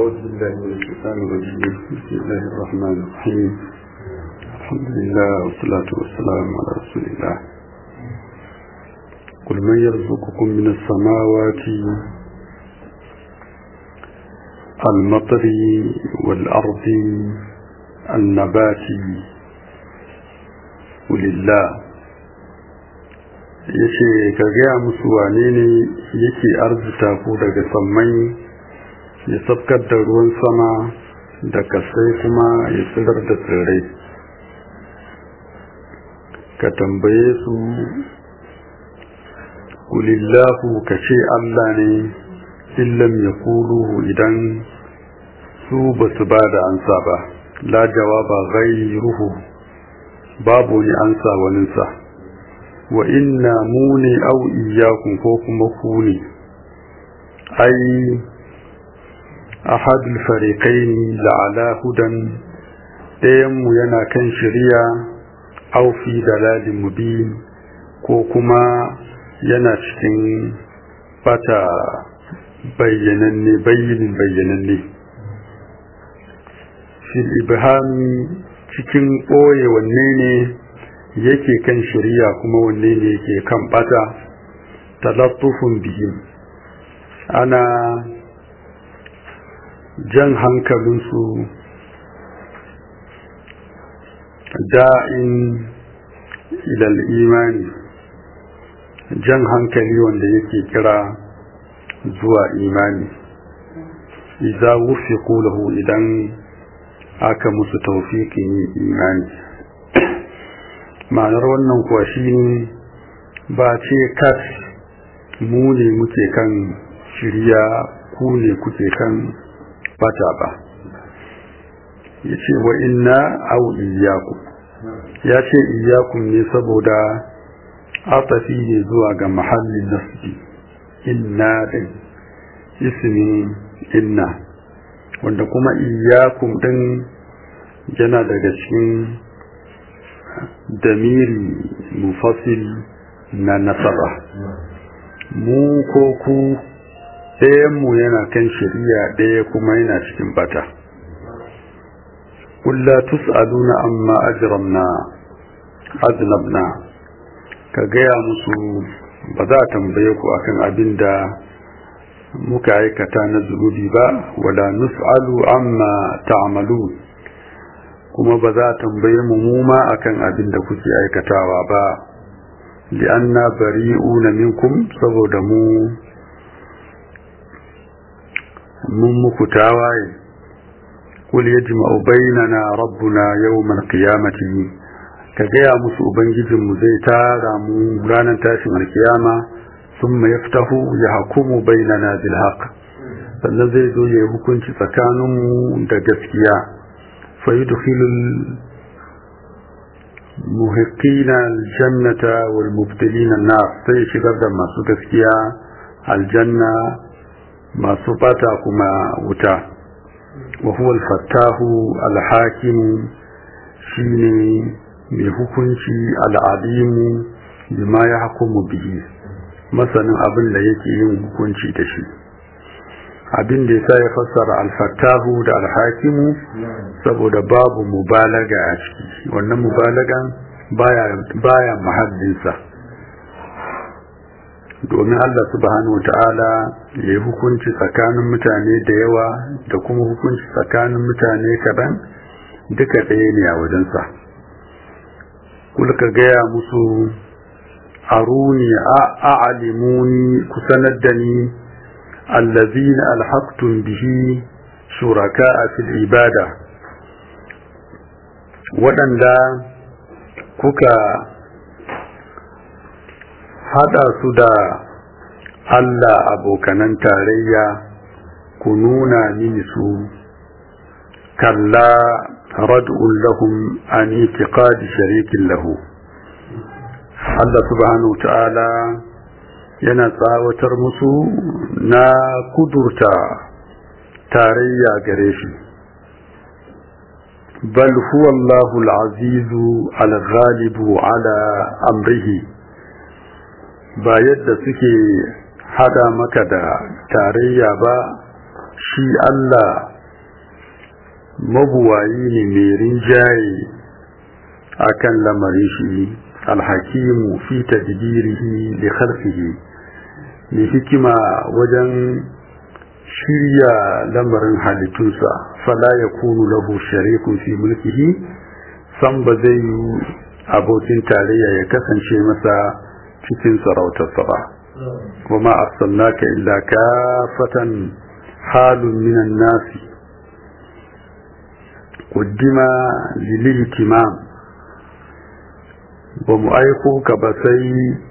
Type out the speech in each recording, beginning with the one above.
أعوذ بالله من الشيطان الرجيم بسم الله الرحمن الرحيم الحمد لله والصلاة والسلام على رسول الله قل من يرزقكم من السماوات المطر والأرض النبات ولله yace ka gaya musu wane ne yake arzita ku daga sammai ya sabkar da ruwan sama da kasai kuma ya tsirar da tsirrai ka tambaye su kulillahu ka ce Allah ne illam ya kuluhu idan su ba su ba da ansa ba la jawaba ghayruhu babu ni ansa waninsa wa inna mu ne au iyakun ko kuma ku ne ai ahadul fariqaini la'ala hudan ɗayanmu yana kan shari'a au fi dalalin mubin ko kuma yana cikin bata bayyananne bayyinin bayyananne fil ibhami cikin ɓoye wanne ne yake kan shari'a kuma wanne ne yake kan bata talattufun bihim ana jan hankalinsu da'in ilal imani jan hankali wanda yake kira zuwa imani idza wufiqu lahu idan aka musu tawfiqin imani ma'anar wannan kuwa shine ba ce kas mu ne muke kan shirya ku ne kuke kan bata ba ya ce wa inna au iyaku ya ce iyakun ne saboda atafi ne zuwa ga mahallin nasbi inna din ismin inna wanda kuma iyakun din yana daga cikin damiri mufasil na nasara mu ko ku ɗayanmu yana kan shari'a ɗaya kuma yana cikin bata kulla tus'aluna amma ajramna aznabna ka gaya musu ba za a tambaye ku akan abin da muka aikata na zunubi ba wala nus'alu amma ta'malu kuma ba za a tambaye mu mu ma akan abin da kuke aikatawa ba li'anna bari'una minkum saboda mu mun muku tawaye kul yajma'u bainana rabbuna yawmal qiyamati ka gaya musu ubangijin mu zai tara mu ranar tashin alkiyama thumma yaftahu yahkumu bainana bil haqq sannan zai zo ya hukunci tsakanin mu da gaskiya fa yudkhilul muhiqqina aljannata wal mubtilina an-nar sai shigar da masu gaskiya aljanna masu bata kuma wuta wa huwa al-fattahu al-hakim shine mai hukunci al-alimu bima ya hukumu bihi masanin abin da yake yin hukunci da shi abin da yasa ya fassara al-fattahu da al-hakimu saboda babu mubalaga a ciki wannan mubalagan baya baya mahallinsa domin Allah subhanahu ta'ala ya yi hukunci tsakanin mutane da yawa da kuma hukunci tsakanin mutane kaɗan duka ɗaya ne a wajensa kulka gaya musu aruni a a'alimuni ku sanar da ni allazina alhaqtum bihi shuraka a fil ibada waɗanda kuka haɗa su da Allah abokanan tarayya ku nuna mini su kalla rad'un lahum an itiqadi sharikin lahu Allah subhanahu ta'ala yana tsawatar musu na kudurta tarayya gare shi bal huwa Allahu al-azizu al-ghalibu ala amrihi ba yadda suke hada maka da tarayya ba shi Allah mabuwayi ne mai rinjaye akan lamarin shi alhakimu fi tadbirihi li khalqihi mai hikima wajen shirya lamarin halittunsa fala ya kunu lahu sharikun fi mulkihi san ba zai yi abokin tarayya ya kasance masa cikin sarautarsa ba kuma arsalnaka illa kafatan halun minan nasi qaddima lil ihtimam ba mu aiko ka ba sai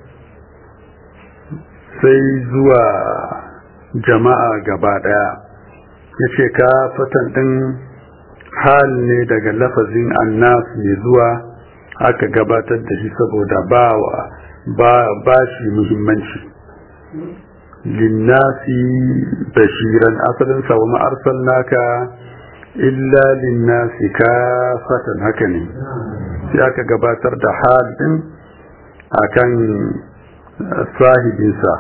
sai zuwa jama'a gaba daya ya ce ka fatan ɗin hal ne daga lafazin annas mai zuwa aka gabatar da shi saboda ba ba shi muhimmanci linnasi bashiran asalin sa wa ma'arsal naka illa linnasi ka fatan haka ne sai aka gabatar da hal ɗin akan sahibinsa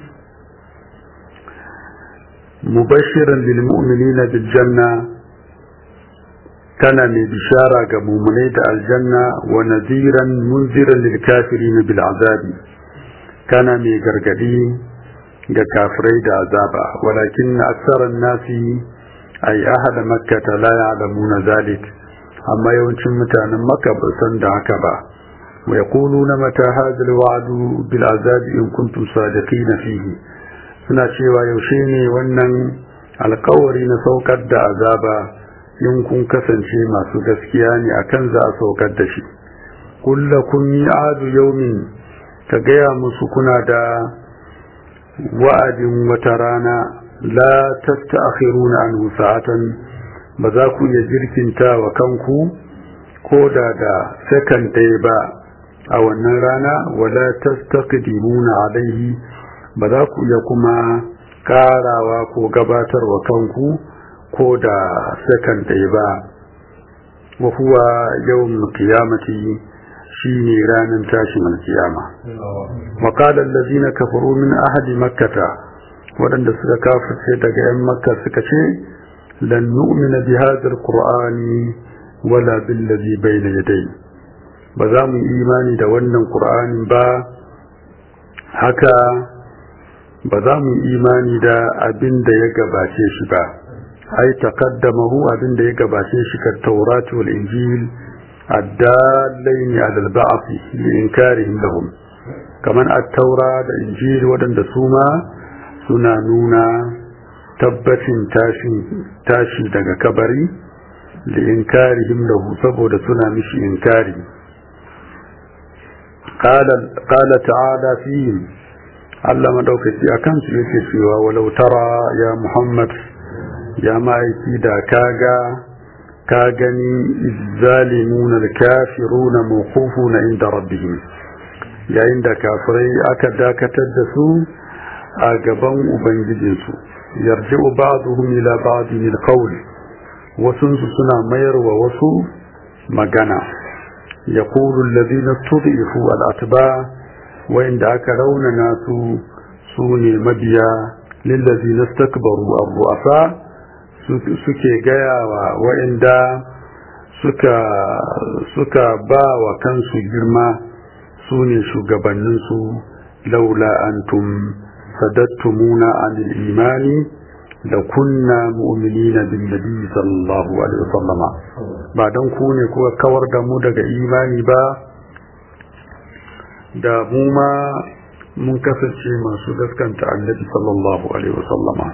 مبشرا للمؤمنين بالجنة كان من بشارة كمؤمنين الجنة ونذيرا منذرا للكافرين بالعذاب كان من قرقدين كافرين عذابا ولكن أكثر الناس أي أهل مكة لا يعلمون ذلك أما يونشن متانا مكة بسند عكبا ويقولون متى هذا الوعد بالعذاب إن كنتم صادقين فيه suna cewa yaushe ne wannan alkawari na saukar da azaba in kun kasance masu gaskiya ne akan za a saukar da shi kulla kun yi adu yaumin ka gaya musu kuna da wa'adin wata rana la tasta'khiruna anhu sa'atan ba za ku iya jirkinta wa kanku ko da da sakan ɗaya ba a wannan rana wala tastaqdimuna alaihi ba za ku iya kuma karawa ko gabatarwa kanku ko da sakan ɗaya ba wa huwa yawan qiyamati shine ranar tashin alkiyama wa qala allazina kafaru min ahli makkata waɗanda suka kafirce daga yan makka suka ce lan nu'mina bi hadha alqur'ani wala billazi bayna yadayhi ba za mu imani da wannan qur'anin ba haka ba za mu imani da abin da ya gabace shi ba ai taqaddamahu abin da ya gabace shi ka taurati wal injil addalaini ala al-ba'th li inkarihim lahum kaman at-taura da injil wadanda su ma suna nuna tabbacin tashi tashi daga kabari li inkarihim lahu saboda suna mishi inkari قال قال تعالى فيهم Allah madaukaki a kansu yake cewa walau tara ya Muhammad ya ma'aiki da kaga ka gani izzalimuna al-kafiruna mawqufuna inda rabbihim yayin da kafirai aka dakatar da su a gaban ubangijinsu yarji'u ba'dhum ila ba'din al-qawl wasun su suna mayarwa wasu magana yaqulu alladhina tud'ifu al-atba' wa'inda aka raunana su su ne mabiya lillazi na stakbaru abu'afa suke gaya wa wa'inda suka suka ba wa kansu girma su ne shugabanninsu laula antum sadattumuna anil imani da kunna mu'minina bin nabi sallallahu alaihi wasallama ba don ku ne kuka kawar da mu daga imani ba da mu ma mun kasance masu gaskanta annabi sallallahu alaihi wasallama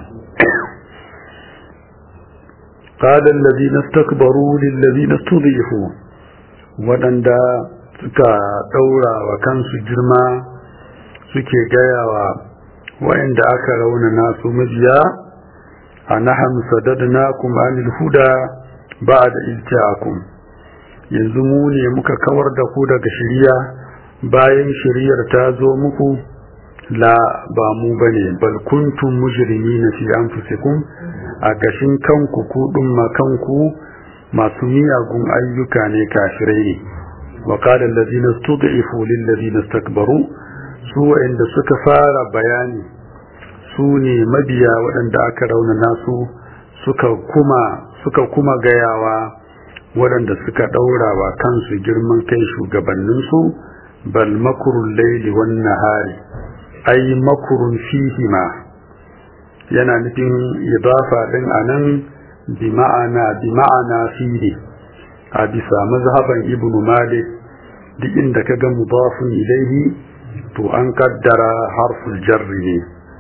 قال الذين استكبروا للذين استضيفوا waɗanda suka ɗaura wa kansu girma suke gayawa wa'inda aka raunana su majiya a naham sadadnakum anil huda ba'da ilta'akum yanzu mu ne muka kawar da ku daga shiriya bayan shiriyar ta zo muku la ba mu bane bal kuntum mujrimina fi anfusikum a gashin kanku ku ma kanku masu miyagun ayyuka ne kafirai ne wa qala allazina stud'ifu lil ladina istakbaru su wa'inda suka fara bayani su ne mabiya waɗanda aka rauna nasu suka kuma suka kuma gayawa waɗanda suka ɗaura wa kansu girman kai shugabanninsu bal makurun laili wan nahari ai makurun fihima yana nufin idafa din anan bi ma'ana bi ma'ana fihi a bisa mazhaban ibnu malik duk inda ka ga mudafun ilaihi to an kaddara harful jarri ne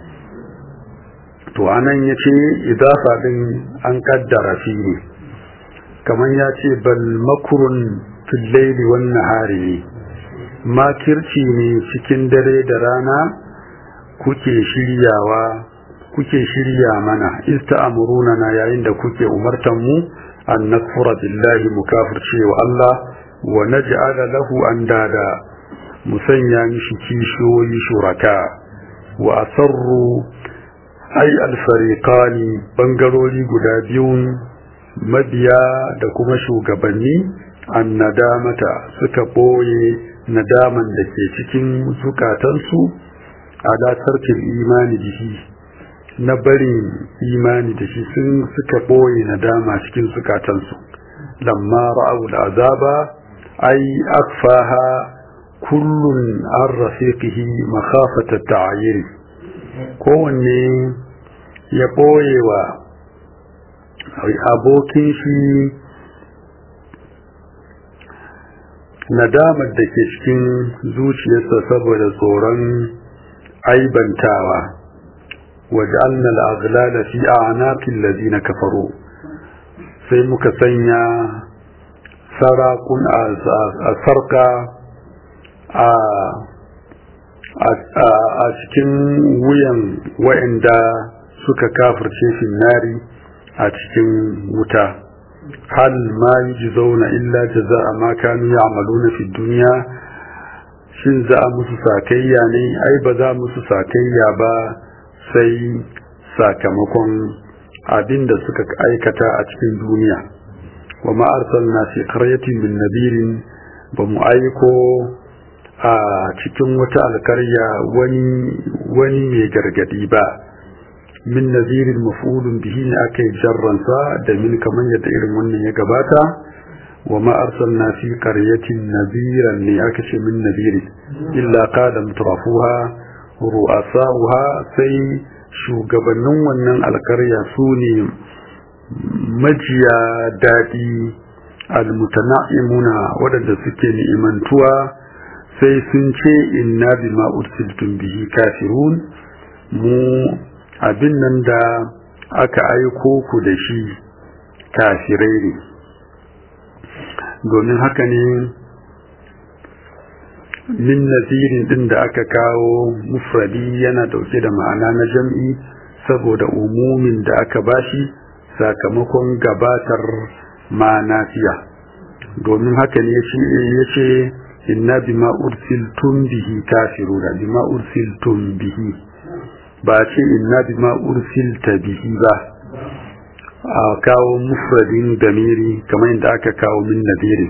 to anan yace idafa din an kaddara fihi kamar ya ce bal makurun fil laili wan nahari ne makirci ne cikin dare da rana kuke shiryawa kuke shirya mana ista'amuruna na yayin da kuke umartan mu an nakfura billahi mu kafirce wa Allah wa naj'ala lahu andada musanya mishi kishiyoyi shuraka wa asarru ay al-fariqani bangarori guda biyun mabiya da kuma shugabanni an nadamata suka boye nadaman da ke cikin zukatansu ala tarkin imani da shi na barin imani da shi sun suka boye nadama cikin zukatansu lamma ra'au azaba ai akfaha kullun an rafiqihi makhafata ta'ayir kowanne ya boye wa abokin shi nadamar da ke cikin zuciyarsa saboda tsoron aibantawa waj'alna al-aghlala fi a'naqil ladina kafaru sai muka sanya sarakun a sarka a a cikin wuyan wa'anda suka kafirce finnari a cikin wuta hal ma yujzauna illa jazaa ma kanu ya'maluna fi dunya shin za a musu sakayya ne ai ba za musu sakayya ba sai sakamakon abin da suka aikata a cikin duniya wa ma arsalna fi qaryatin min nabirin ba mu aiko a cikin wata alkarya wani wani mai gargadi ba min nazirin maf'ulun bihi ne aka yi jarransa da min kamar yadda irin wannan ya gabata wa ma arsalna fi qaryatin naziran ne aka ce min nazirin illa qala mutrafuha ru'asa'uha sai shugabannin wannan alkarya su ne majiya daɗi almutana'imuna waɗanda suke ni'imantuwa sai sun ce inna bima ursiltum bihi kafirun mu abin nan da aka aiko ku da shi kafirai ne domin haka ne min nazirin din da aka kawo mufradi yana dauke da ma'ana na jam'i saboda umumin da aka bashi sakamakon gabatar ma'anafiya domin haka ne ya ce inna bima ursiltum bihi kafiruna bima ursiltum bihi ba ce inna bima ursilta bihi ba a kawo mufradin damiri kamar yadda aka kawo min nadirin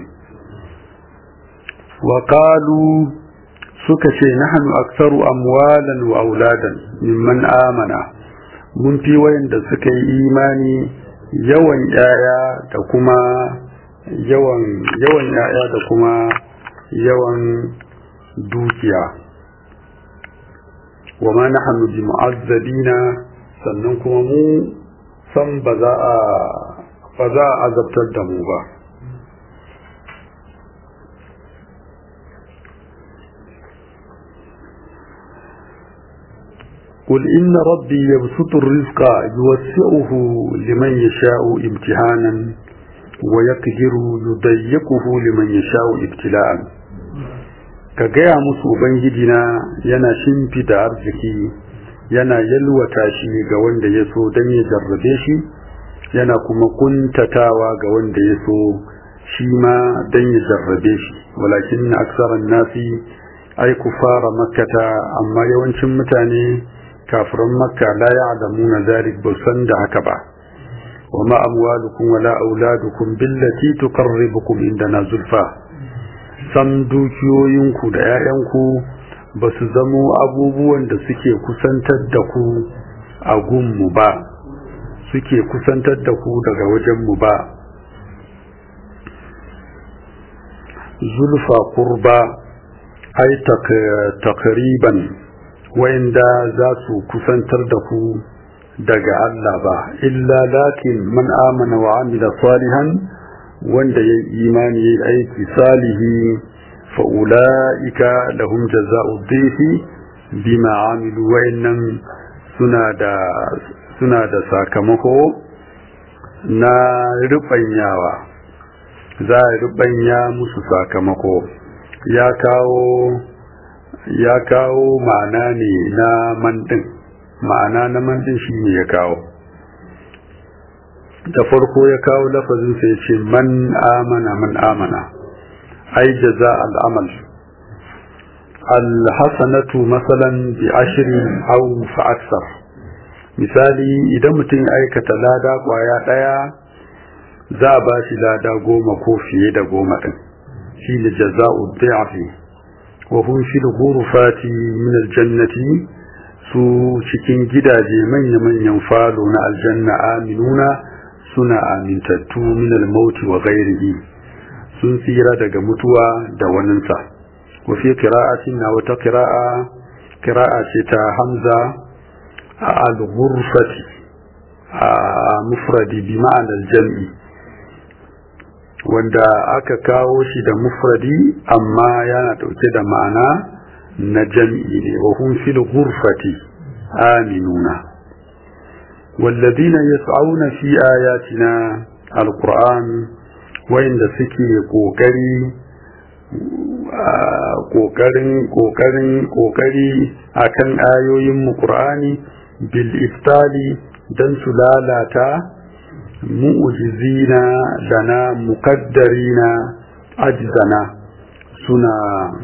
wa qalu suka ce nahnu aktsaru amwalan wa auladan mimman amana mun fi wayanda suka yi imani yawan yaya da kuma yawan yawan yaya da kuma yawan dukiya wa ma nahnu bi mu'azzabina sannan kuma mu san ba za a ba za a azabtar da mu ba قل إن ربي يبسط الرزق يوسعه لمن يشاء امتحانا ويقدر يضيقه لمن يشاء ابتلاء كجاء musu ubangijina yana shimfida arziki yana yalwata shi ga wanda ya so don ya jarrabe shi yana kuma kuntatawa ga wanda ya so shi ma don ya jarrabe shi walakin na aksaran nasi ai fara makkata amma yawancin mutane kafiran makka la ya'lamuna zalik ba san da haka ba wa ma amwalukum wala auladukum billati tuqarribukum indana zulfa sam dukiyoyinku da 'ya'yanku ba su zamo abubuwan da suke kusantar da ku a gunmu ba suke kusantar da ku daga wajenmu ba zulfa kurba ai takriban wa'inda za su kusantar da ku daga Allah ba illa lakin man amana wa amila salihan wanda ya imani ya aiki salihi fa'ula'ika lahum jaza'u dhifi bima amilu wa'innan suna da suna da sakamako na rubanyawa za a rubanya musu sakamako ya kawo ya kawo ma'ana ne na mandin ma'ana na mandin shi ne ya kawo da farko ya kawo lafazin sai ce man amana man amana ai jaza al'amal alhassanatu masalan bi ashirin au fa aksar misali idan mutum aikata lada kwaya daya za a ba shi lada goma ko fiye da goma din shi ne jaza'u dhi'fi wa hum fi al-ghurfati min al-jannati su cikin gidaje manya-manyan falo na aljanna aminuna suna amintattu min al-maut wa ghairihi sun tsira daga mutuwa da waninsa wa fi qira'atin na wata qira'a qira'a ce ta hamza al-ghurfati a mufradi bi ma'anar jam'i wanda aka kawo shi da mufradi amma yana dauke da ma'ana na jam'i ne wa hum fil ghurfati aminuna والذين يسعون في آياتنا القرآن وإن سكي قوكري ƙoƙarin ƙoƙarin ƙoƙari akan ayoyin mu Qur'ani bil iftali dan su lalata mu'jizina dana muqaddarina ajzana suna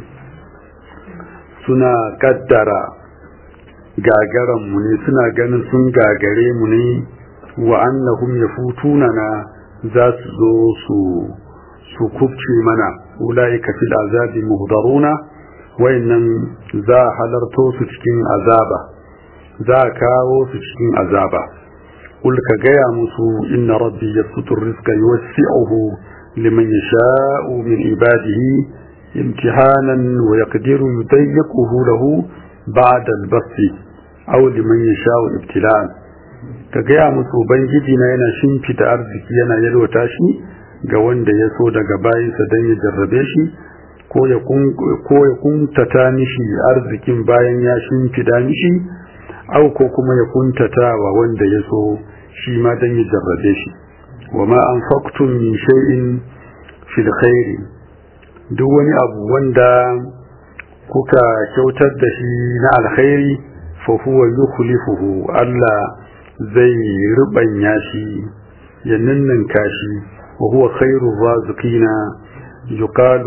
suna kaddara gagaran mu ne suna ganin sun gagare mu ne wa annahum yafutuna na za su zo su su kubce mana ulaika fil azabi muhdaruna wayannan za halarto su cikin azaba za kawo su cikin azaba kul ka gaya musu inna rabbi yabsutu rizqa yuwasi'uhu liman yasha'u min ibadihi imtihanan wa yaqdiru yudayyiquhu lahu ba'da al-basti aw liman yasha'u ibtila'an ka gaya musu ubangiji na yana shimfita arziki yana yalwata shi ga wanda ya so daga bayinsa don ya jarrabe shi ko ya kuntata mishi arzikin bayan ya shimfida mishi au ko kuma ya kuntata wa wanda ya so shi ma don ya jarrabe shi wa ma an faktun min shay'in fil khairi duk wani abu wanda kuka kyautar da shi na alkhairi fa huwa yukhlifuhu Allah zai rubanya shi ya ninninka shi وهو خير الرازقين يقال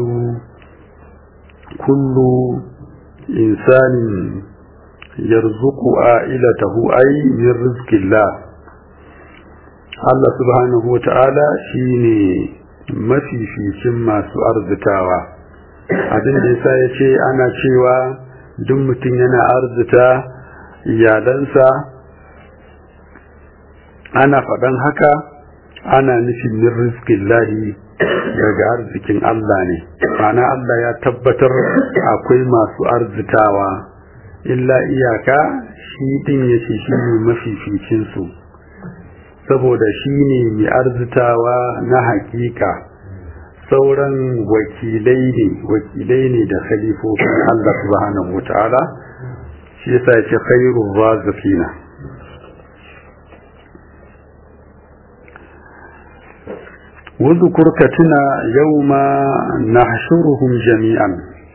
كل إنسان يرزق عائلته أي من رزق الله الله سبحانه وتعالى شيني mafificin masu arzikawa abin da yasa ya ce ana cewa duk mutum yana arzita iyalansa ana faɗan haka ana nufin min rizkin lahi daga arzikin Allah ne ma'ana Allah ya tabbatar akwai masu arzikawa illa iyaka shi din ya ce shi ne mafificinsu saboda shi ne mai arzitawa na hakika sauran wakilai ne wakilai ne da khalifofin Allah subhanahu wa ta'ala shi yasa ya ce khairur razikina واذكر كتنا يوم نحشرهم جميعا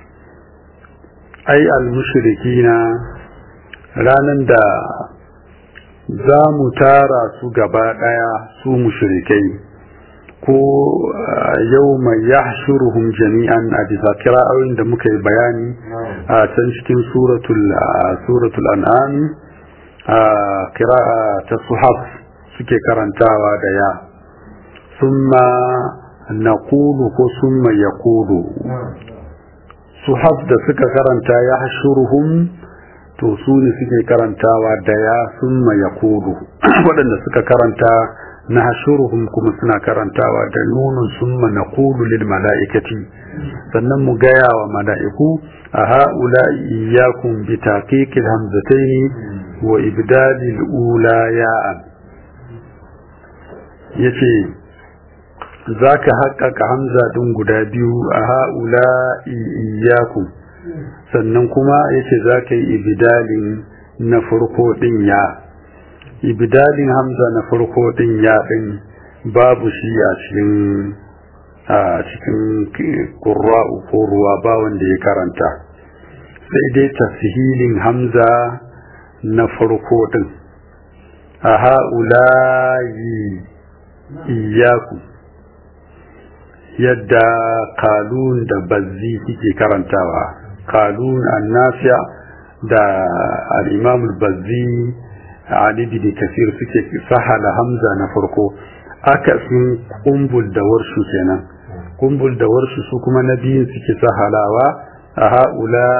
أي المشركين ranan da za mu tara su gaba ɗaya su mushrikai ko yau mai ya jami'an a bisa kira'o'in da muka yi bayani a can cikin suratul an'am a kira'a ta suhaf suke karantawa da ya ثم نقول ثم يقول صحف da suka karanta ya hashuruhum to su ne suke karantawa da ya summa ya kudu waɗanda suka karanta na hashuruhum kuma suna karantawa da nunun summa na kudu lil mala'ikati sannan mu gaya wa mala'iku a ha'ula iyakun bi taqiqil hamzataini wa ibdalil ula ya'an yace zaka haƙƙaƙa hamza din guda biyu a ha'ula iyakun sannan kuma yace zaka yi ibdalin na farko din ya ibdalin hamza na farko din ya din babu shi a cikin a cikin ƙura'u ko ruwa ba wanda ya karanta sai dai tashilin hamza na farko din a ha'ulayi iyaku yadda kalun da bazzi suke karantawa kalun annasiya da al'imamul bazzi ali bin kasir suke sahala hamza na farko aka sun kumbul da warshu kenan kumbul da warshu su kuma na biyun suke sahalawa a ha'ula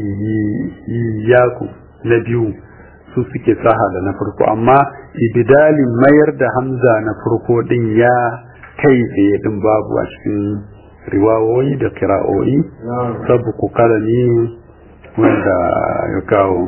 iyaku na biyu su suke sahala na farko amma ibidalin mayar da hamza na farko din ya kai tsaye din babu a cikin riwawoyi da kira'o'i sabu ku kalami wanda ya kawo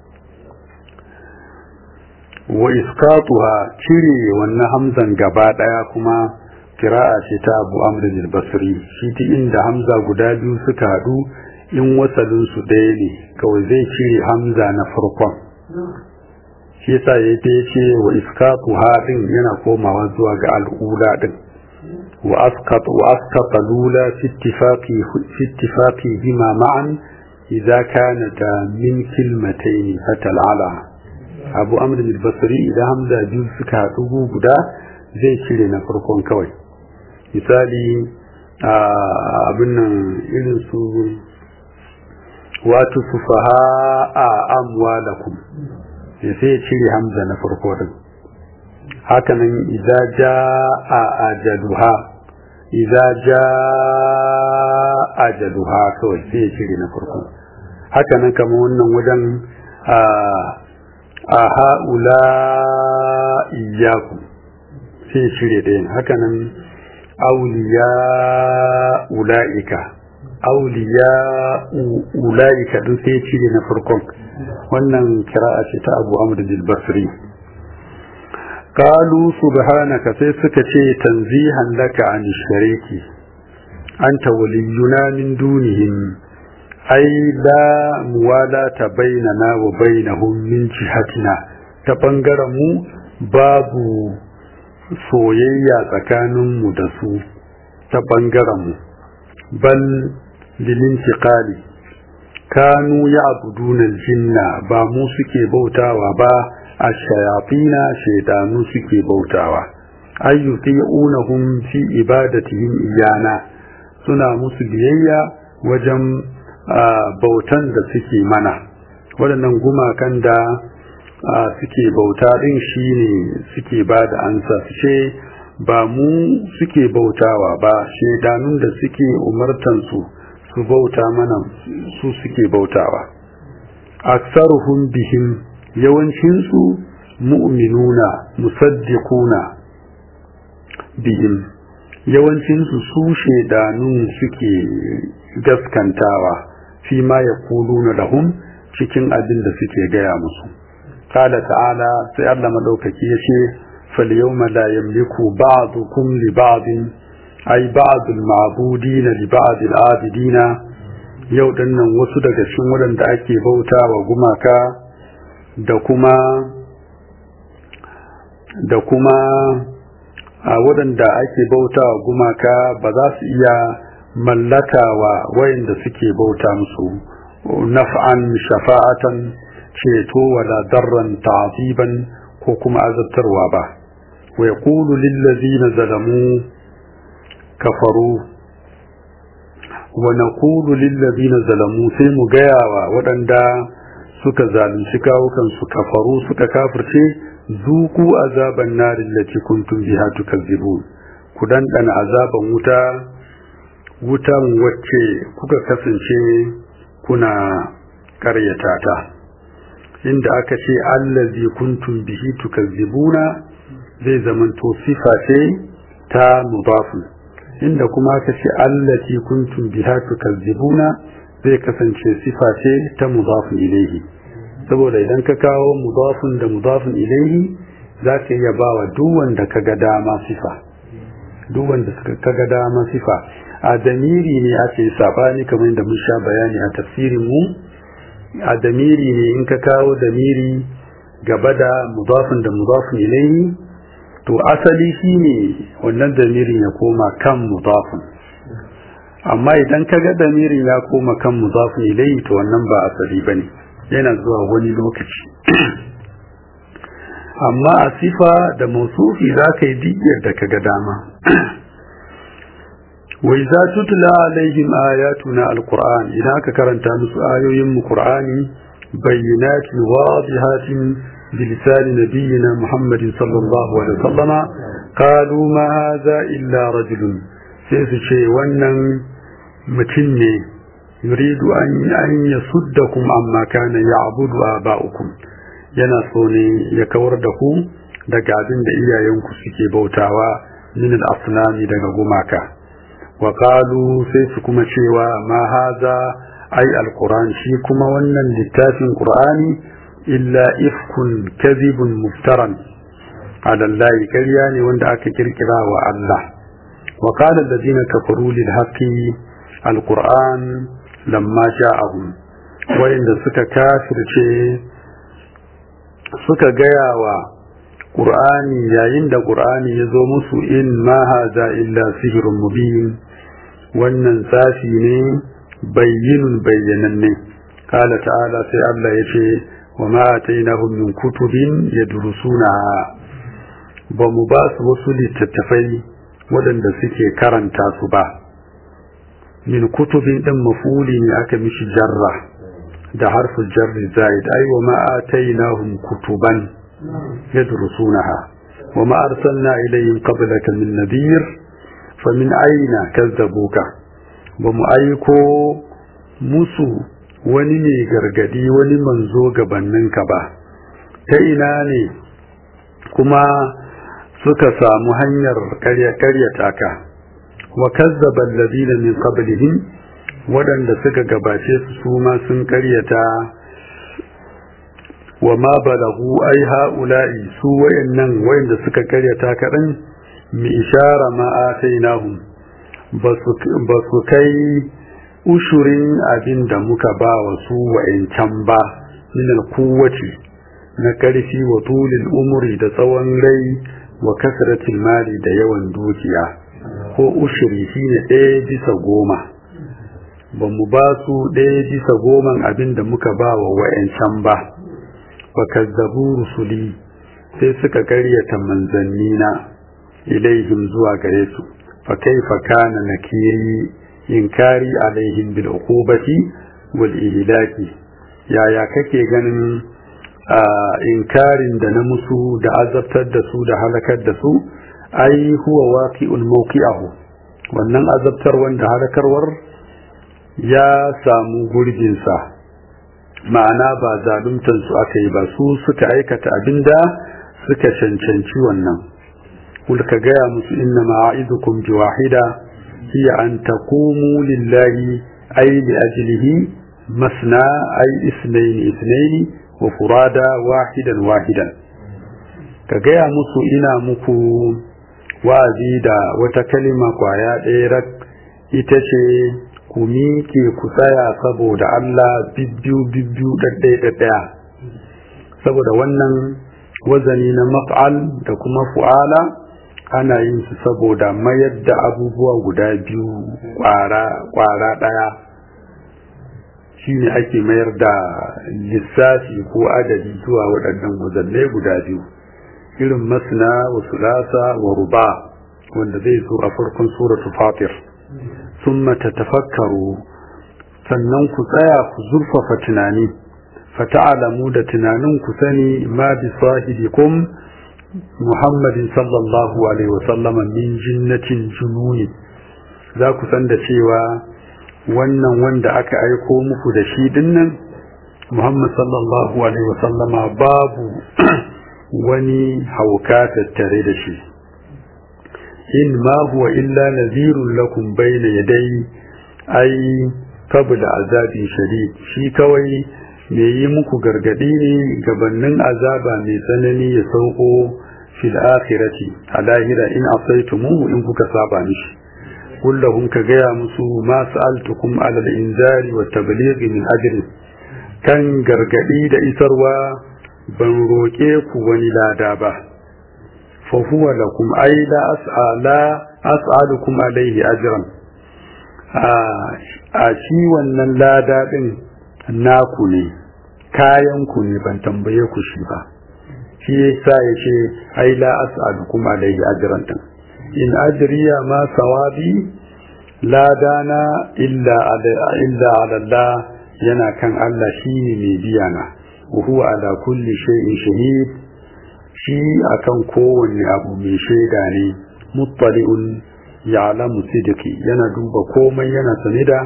wa iskatuha cire wannan hamzan gaba daya kuma kira'a ce ta abu amr al-basri shi ta inda hamza guda biyu suka hadu in wasalin su ɗaya ne kawai zai cire hamza na farkon shi yasa ya ta ce wa iskatuha din yana komawa zuwa ga al'ula din wa asqat wa asqata lula fi ittifaqi fi ittifaqi bima ma'an idza kanata min kilmatayn fatal ala abu amr al-basri idan hamza biyu suka haɗu guda zai cire na farkon kawai misali abin nan irin su wato sufaha a amwalakum sai ya cire hamza na farko din hakanan idza jaa ajaluha idza jaa ajaluha kawai sai ya cire na farko hakanan kamar wannan wajen a a ha'ula iyaku sai cire ɗayan hakanan auliya ula'ika auliya ula'ika ɗin sai cire na farkon wannan kira'a ce ta abu amr basri qalu subhanaka sai suka ce tanzihan laka an shariki anta waliyuna min dunihim ai la muwalata bainana wa bainahum min jihatina ta bangaren mu babu soyayya tsakanin mu da su ta bangaren mu bal lilintiqali kanu ya'buduna aljinna ba mu suke bautawa ba ash-shayatina shaydanu suke bautawa ayyuti'unahum fi ibadatihim iyana suna musu biyayya wajen bautan da suke mana waɗannan gumakan da suke bauta ɗin shi ne suke ba da ansa su ce ba mu suke bautawa ba shaidanun da suke umartansu su bauta mana su suke bautawa aksaruhum bihim yawancinsu mu'minuna musaddiquna bihim yawancinsu su shaidanun suke gaskantawa fi ma ya kuluna lahum cikin abin da suke gaya musu kala ta'ala sai Allah madaukaki ya ce fal yawma la yamliku ba'dukum li ba'din ay ba'd al ma'budina li ba'd al abidina yau dinnan wasu daga cikin waɗanda ake bautawa gumaka da kuma da kuma a waɗanda ake bautawa gumaka ba za su iya mallakawa wayanda suke bauta musu naf'an shafa'atan ceto wala darran ta'ziban ko kuma azabtarwa ba wa yaqulu lil ladzina zalamu kafaru wa naqulu lil ladzina zalamu sai mu gayawa waɗanda suka zalunci kawukan su kafaru suka kafirce zuku azaban narin lati kuntum biha tukazzibun ku dandana azaban wuta wutan wacce kuka kasance kuna karyata ta inda aka ce allazi kuntum bihi tukazzibuna zai zamanto sifa ce ta mudafun inda kuma aka ce allati kuntum biha tukazzibuna zai kasance sifa ce ta mudafun ilaihi saboda idan ka kawo mudafun da mudafun ilaihi za ka iya ba wa duk wanda ka ga dama sifa duk wanda ka ga dama sifa a damiri ne ake sabani kamar da mun sha bayani a tafsirin mu a damiri ne in ka kawo damiri gaba da mudafin da mudafin ilaihi to asali shine wannan damirin ya koma kan mudafin amma idan ka ga damirin ya koma kan mudafin ilaihi to wannan ba asali bane yana zuwa wani lokaci amma a sifa da mausufi za ka yi digiyar da ka ga dama وإذا تتلى عليهم آياتنا القرآن إذا كرنت نسو آيوهم القرآن بينات واضحات بلسان نبينا محمد صلى الله عليه وسلم قالوا ما هذا إلا رجل سيسشي ونن متني يريد أن أن يصدكم عما كان يعبد آباؤكم yana so ne ya kawar da ku daga abin da iyayenku suke bautawa min al-asnami daga gumaka وقالوا سيسكم شيوا ما هذا أي القرآن شيكما ونن للتاف القرآن إلا إفك كذب مفترا على الله كرياني وندعك كركرا الله وقال الذين كفروا للحق القرآن لما جاءهم وإن سك كافر شيء سك جياوا Qur'ani yayin da Qur'ani ya zo musu in ma haza illa sihirun mubin wannan tsafi ne bayyinun bayyananne kala ta'ala sai Allah ya ce wa ma atainahum min kutubin yadrusuna ba mu ba su wasu littattafai waɗanda suke karanta su ba min kutubin ɗin mafuli ne aka mishi jarra da harfin jarri zaid ai wa ma atainahum kutuban يدرسونها وما أرسلنا إليهم قبلك من نذير فمن أين كذبوك ومؤيكو musu wani ne gargadi wani manzo gabaninka ba ta ina ne kuma suka samu hanyar karyata ka wa kazzaba alladhina min qablihim waɗanda suka gabace su su ma sun karyata wa ma balagu ai ha'ula'i su wayannan wayanda suka karyata kaɗan mi ishara ma atainahum ba su kai ushurin abin da muka ba wa su wayancan ba min alquwwati na karfi wa tulil umri da tsawon rai wa kasratil mali da yawan dukiya ko ushuri shine ɗaya bisa goma ba mu ba su ɗaya bisa goman abin da muka ba wa wayancan ba fakazzabu rusuli sai suka karyata manzannina ilaihim zuwa gare su fa kaifa kana nakiri inkari alaihim bil uqubati wal ihlaki yaya kake ganin inkarin da na musu da azabtar da su da halakar da su ai huwa waqi'ul mawqi'ahu wannan azabtar wanda halakarwar ya samu gurbinsa ma'ana ba zaluntar su aka yi ba su suka aikata abinda suka cancanci wannan kul ka gaya musu inna ma'idukum biwahida hiya an taqumu lillahi ay li ajlihi masna ay isnayn isnayn wa furada wahidan wahidan ka gaya musu ina muku wa'azi da wata kalima kwaya ɗaya ita ce ku miƙe ku tsaya saboda Allah bibbiyu bibbiyu ɗaɗɗaya ɗaɗɗaya saboda wannan wazani na maf'al da kuma fu'ala ana yin su saboda mayar da abubuwa guda biyu ƙwara ɗaya shine ake mayar da lissafi ko adadi zuwa waɗannan wazannai guda biyu irin masna wa sulasa wa ruba wanda zai zo a farkon suratul fatir ثم تتفكروا sannan ku tsaya ku zurfafa tunani fata'alamu da tunanin ku sani ma bi sahibikum Muhammadin sallallahu alaihi wasallam min jinnatin jununi za ku san da cewa wannan wanda aka aiko muku da shi dinnan Muhammad sallallahu alaihi wasallama babu wani hauka tattare da shi in ma huwa illa nadhirun lakum bayna yaday ai qabla azabin shadid shi kawai me yi muku gargadi ne gabanin azaba mai tsanani ya sauko fil akhirati a lahira in asaitumuhu in kuka saba mishi kullahum ka gaya musu ma sa'altukum ala al-inzari wa tablighi min ajri kan gargadi da isarwa ban roke ku wani lada ba fa huwa lakum ay la as'ala as'alukum alayhi ajran a shi wannan lada din naku ne kayan ku ne ban tambaye ku shi ba shi yasa yace ai la as'alukum alayhi ajran din in ajriya ma sawabi ladana illa illa ala Allah yana kan Allah shine mai biya na huwa ala kulli shay'in shahid shi akan kowanne abu mai shaida ne muttali'un ya'lamu sidqi yana duba komai yana sane da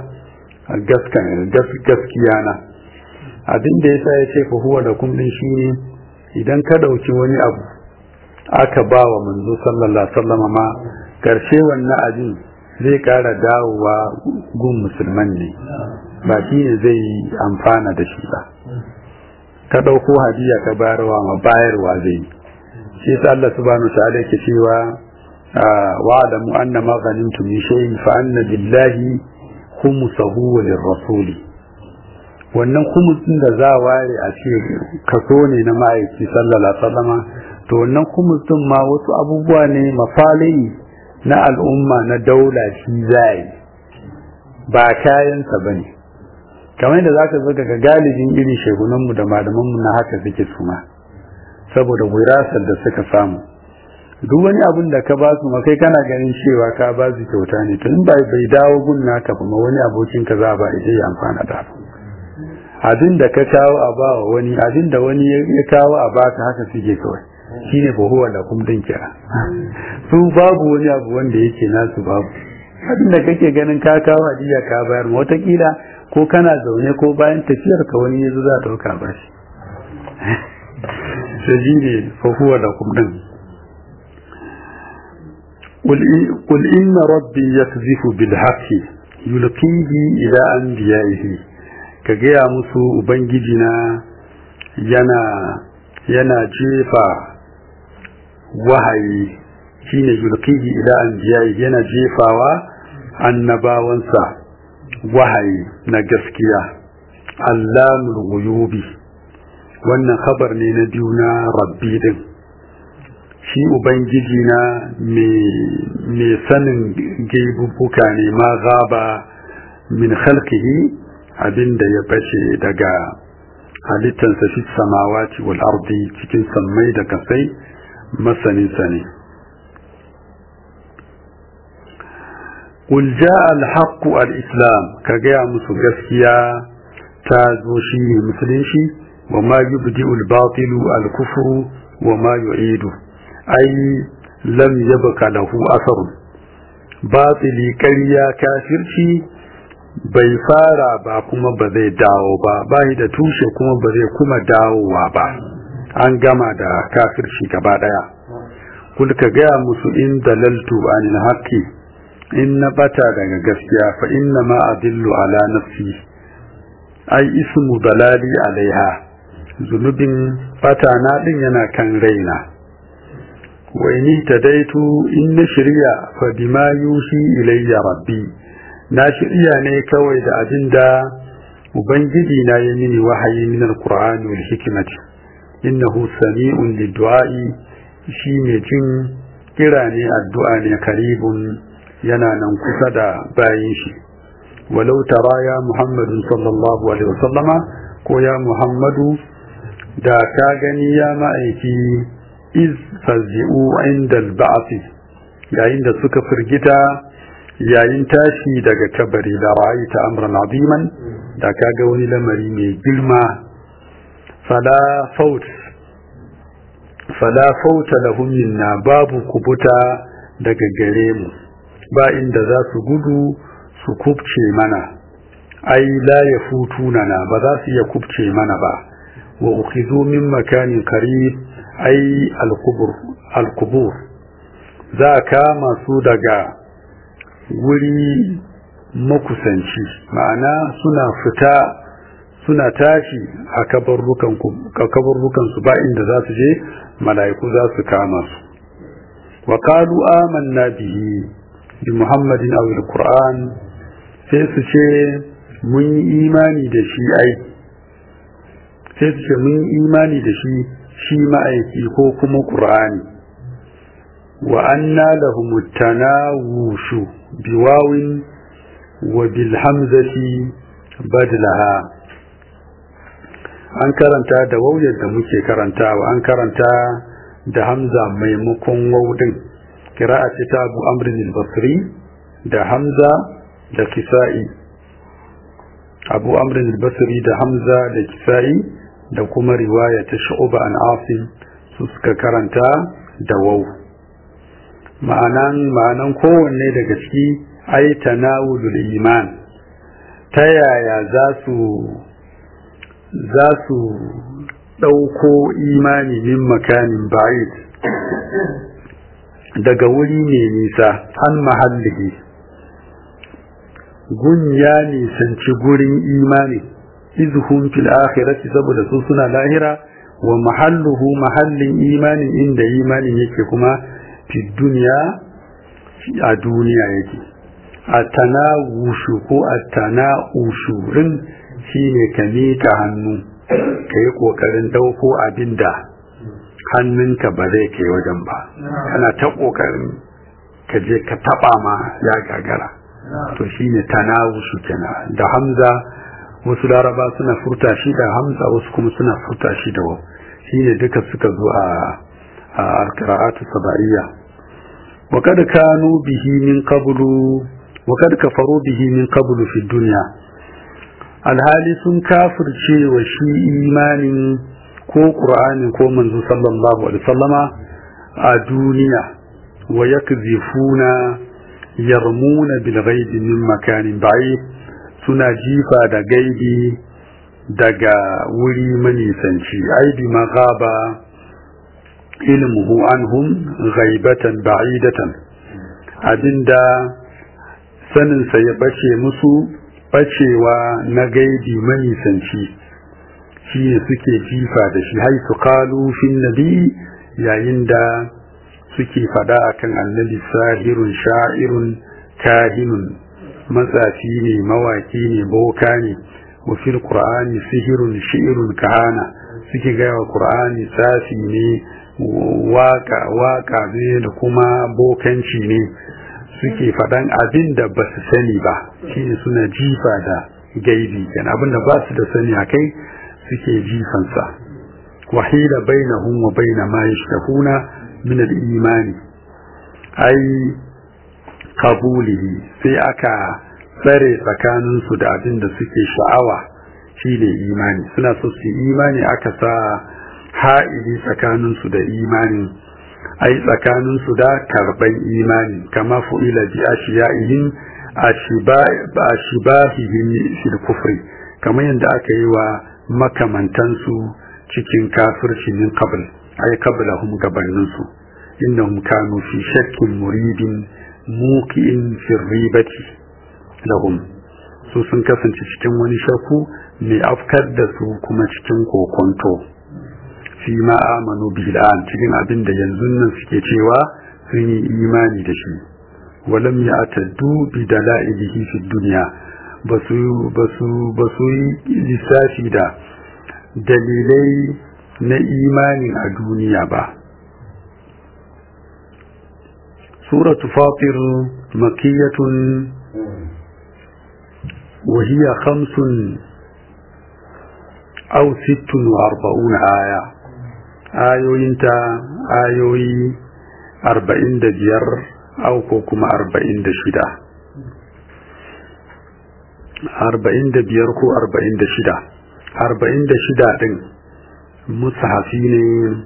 gaskiya na abin da yasa yace fa huwa lakum din shine idan ka dauki wani abu aka ba wa manzo sallallahu alaihi wasallam ma karshe wannan abin zai kara dawowa gun musulman ne ba shi ne zai amfana da shi ba ka ɗauko hadiya ka bayarwa ma bayarwa zai shi yasa Allah subhanahu ta'ala yake cewa wa'lamu anna ma ghanimtum min shay'in fa anna lillahi khumsahu wa lirrasuli wannan khumsin da za ware a ce kaso ne na ma'aiki sallallahu alaihi wasallama to wannan khumsin ma wasu abubuwa ne mafalai na al'umma na daula shi zai ba kayansa bane kamar da zaka zo daga galibin irin shegunanmu da malamanmu na haka suke suma saboda wirasar da suka samu duk wani abin da ka ba su ma kai kana ganin cewa ka ba su kyauta ne tun bai bai dawo gun naka ba ma wani abokin ka za ba ita ya amfana da abin da ka kawo a ba wani abin da wani ya kawo a baka haka suke kawai shine fa huwa da kum din kira su babu wani abu wanda yake nasu babu abin da kake ganin ka kawo hadiya ka bayar ma watakila ko kana zaune ko bayan tafiyar ka wani yazo za ta dauka ba shi sai ne fa huwa da kum din قل إن ربي يقذف بالحق يلقيه إلى أنبيائه كجيا مسو أبنجدنا ينا ينا جيفا وهي shine yulqihi ila anbiya'i yana jefawa annabawansa wahayi na gaskiya allamul ghuyubi wannan khabar ne na biyu na rabbi din shi ubangiji na mai sanin gaibubuka ne ma gaba min khalqihi abinda ya bace daga halittansa fi samawati wal ardi cikin sammai da kasai masaninsa ne قل جاء الحق الإسلام كجاء مسجسيا تازو شيء مسلم شيء وما يبدئ الباطل الكفر وما يعيده أي لم يبق له أثر باطل كريا كافر شيء bai fara ba kuma ba zai dawo ba bai da tushe kuma ba zai kuma dawowa ba an gama da kafirci gaba daya kul ka gaya musu in dalaltu anil haqqi in na bata daga gaskiya fa inna ma adillu ala nafsi ai ismu dalali alaiha zunubin bata na din yana kan raina wa in tadaitu in na shirya fa bima yushi ilayya rabbi na shirya ne kawai da abinda ubangiji na yi mini wahayi min alqur'ani wal hikmati innahu sami'un lidduai shi ne jin kira ne addu'a ne karibun yana nan kusa da bayin shi walau tara ya muhammadu sallallahu alaihi wasallama ko ya muhammadu da ka gani ya ma'aiki iz fazi'u inda ba'afi yayin da suka firgita yayin tashi daga kabari da ra'ayta amran aziman da ka ga wani lamari mai girma fala faut fala fauta lahum minna babu kubuta daga gare mu ba inda za su gudu su kubce mana ai la yafutunana ba za su iya kubce mana ba wa ukhizu min makanin qarib ai al-qubur al-qubur za kama su daga wuri makusanci ma'ana suna fita suna tashi a kabarrukan su ba inda za su je mala'iku za su kama su wa qalu amanna bihi bi muhammadin aw al-qur'an sai su ce mun yi imani da shi ai sai su ce mun yi imani da shi shi ma'aiki ko kuma qur'ani wa anna lahum tanawushu biwawin wa bil hamzati badlaha an karanta da wauyar da muke karantawa an karanta da hamza maimakon waudin kira'a ce ta abu amrin al-basri da hamza da kisa'i abu amrin al-basri da hamza da kisa'i da kuma riwaya ta shu'ba an asim su suka karanta da wau ma'anan ma'anan kowanne daga ciki ai tanawulul iman ta yaya za su za su ɗauko imani min makanin ba'id daga wuri mai nisa an mahallihi gun ya nisanci gurin imani izhum fil akhirati saboda su suna lahira wa mahalluhu mahallin imanin inda imanin yake kuma fi duniya a duniya yake a tanawushu ko a tana'ushurin shine ka miƙa hannu ka yi ƙoƙarin ɗauko abin da hannunka ba zai kai wajen ba kana ta ƙoƙarin ka je ka taɓa ma ya gagara to shine tanawushu kenan da hamza wasu laraba suna furta shi da hamza wasu kuma suna furta shi da wau shine duka suka zo a a alqira'atu sabaiya wa kad kanu bihi min qablu wa kad kafaru bihi min qablu fi dunya alhali sun kafirce wa shi imanin ko qur'anin ko manzo sallallahu alaihi wasallama a duniya wa yakzifuna yarmuna bil ghaibi min makanin ba'id suna jifa da gaibi daga wuri manisanci ai bi magaba ilmuhu anhum ghaibatan ba'idatan abinda saninsa ya bace musu bacewa na gaibi manisanci shi ne suke jifa da shi haisu kalu fin nabi yayin da suke fada akan annabi sahirun sha'irun kahinun matsafi ne mawaki ne boka ne wa fil qur'ani sihirun shi'irun kahana suke gaya wa qur'ani tsafi ne waka waka ne da kuma bokanci ne suke faɗan abin da ba su sani ba shine suna jifa da gaibi kenan abin da ba su da sani a kai suke jifansa wahila bainahum wa baina ma yashtahuna min al-imani ai kabulihi sai aka tsare tsakaninsu da abin da suke sha'awa shi ne imani suna so su imani aka sa ha'ili tsakaninsu da imani ai tsakaninsu da karban imani kama fu'ila bi ashiya'ihim ashibahihim fil kufri kamar yadda aka yi wa makamantansu cikin kafirci min qabl ai qablahum gabaninsu innahum kanu fi shakkin muridin muki'in firribati lahum su sun kasance cikin wani shakku mai afkar da su kuma cikin kokonto fi ma amanu bil'an cikin abin da yanzu nan suke cewa sun yi imani da shi walam ya ataddu bi dala'ilihi fi dunya basu basu basu yi lissafi da dalilai na imanin a duniya ba سورة فاطر مكية وهي خمس أو ست وأربعون آية آيوي انت آيوي أربعين دجير أو كوكما أربعين دشدة أربعين دبير كو أربعين دشدة أربعين دشدة دين مصحفين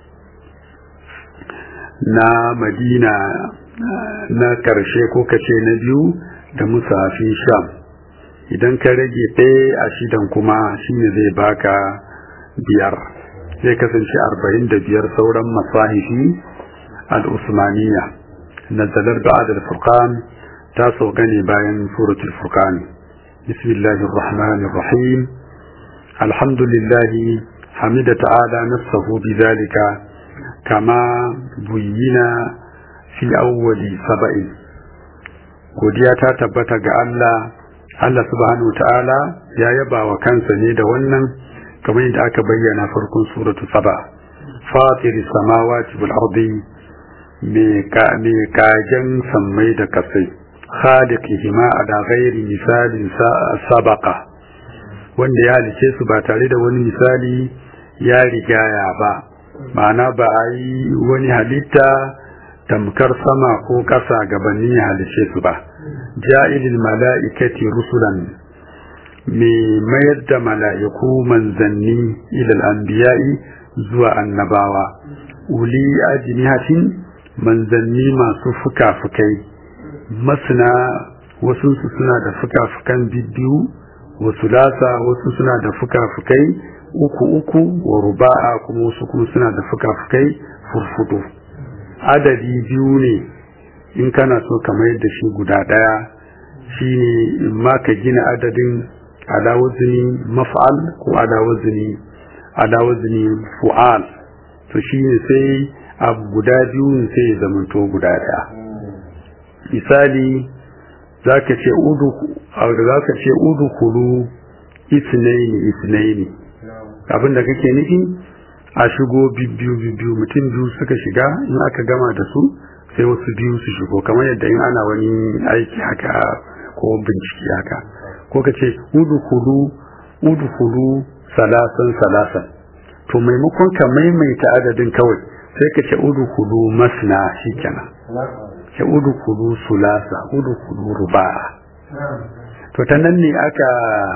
na madina na karshe ko kace na biyu da musafin sham idan ka rage ɗaya a shidan kuma shine zai baka biyar zai kasance arba'in da biyar sauran masahifi al-usmaniya nazalar ba'ad al-furqan ta sauka ne bayan suratul furqan bismillahir rahmanir rahim alhamdulillahi hamida ta'ala nafsahu bidhalika kama buyyina fi awwali saba'in godiya ta tabbata ga Allah Allah subhanahu ta'ala ya yaba wa kansa ne da wannan kamar yadda aka bayyana farkon suratu saba fatir samawati wal ardi me ka me kajan sammai da kasai khaliqihima ala ghairi misalin sabaqa wanda ya halice su ba tare da wani misali ya rigaya ba ma'ana ba a yi wani halitta tamkar sama ko ƙasa gabanin ya halice su ba ja'ilil mala'ikati rusulan mai mayar da mala'iku manzanni ilal anbiya'i zuwa annabawa uli ajnihatin manzanni masu fuka-fukai masana wasu suna da fuka-fukan bibbiyu wasu lasa wasu suna da fuka-fukai uku uku wa ruba'a kuma wasu kuma suna da fuka-fukai furfudu adadi biyu ne in kana so ka mayar da shi guda ɗaya shine in ma ka gina adadin ala wazni maf'al ko ala wazni ala wazni fu'al to shine sai abu guda biyu sai ya zamanto guda ɗaya misali zaka ce udu zaka ce udu kulu isnaini isnaini abinda kake nufi a shigo bibbiyu bibbiyu mutum biyu suka shiga in aka gama da su sai wasu biyu su shigo kamar yadda in ana wani aiki haka ko bincike haka ko ka ce udukulu udukulu salasan salasan to maimakon ka maimaita adadin kawai sai ka ce udukulu masna shikenan ce udukulu sulasa udukulu ruba'a to ta nan ne aka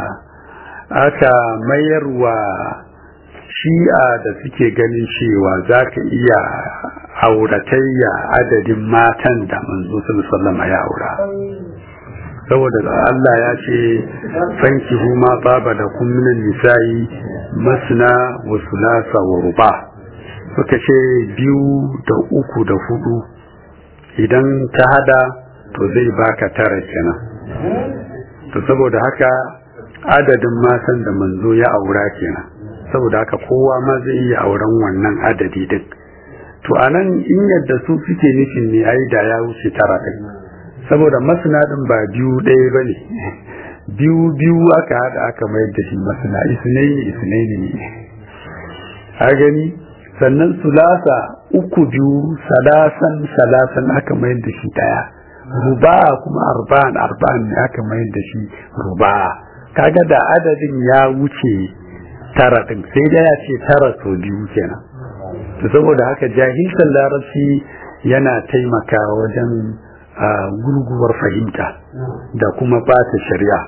aka mayarwa shi'a da suke ganin cewa za ka iya auratayya adadin matan da manzo sallama ya aura saboda Allah ya ce fanki huma baba da kumminan nisa'i masna wa sulasa wa ruba suka ce biyu da uku da hudu idan ta hada to zai baka tara kenan to saboda haka adadin matan da manzo ya aura kenan saboda haka kowa ma zai iya auren wannan adadi din to anan in yadda su suke nufin ne ai da ya wuce tara din saboda masnadin ba biyu ɗaya bane biyu biyu aka hada aka mayar da shi masna isnaini isnaini ne a gani sannan sulasa uku biyu salasan salasan aka mayar da shi ɗaya ruba kuma arba'an arba'an ne aka mayar da shi ruba kaga da adadin ya wuce tara ɗin sai da ya ce tara sau biyu kenan to saboda haka jahilcin larabci yana taimaka wajen gurguwar fahimta da kuma bata shari'a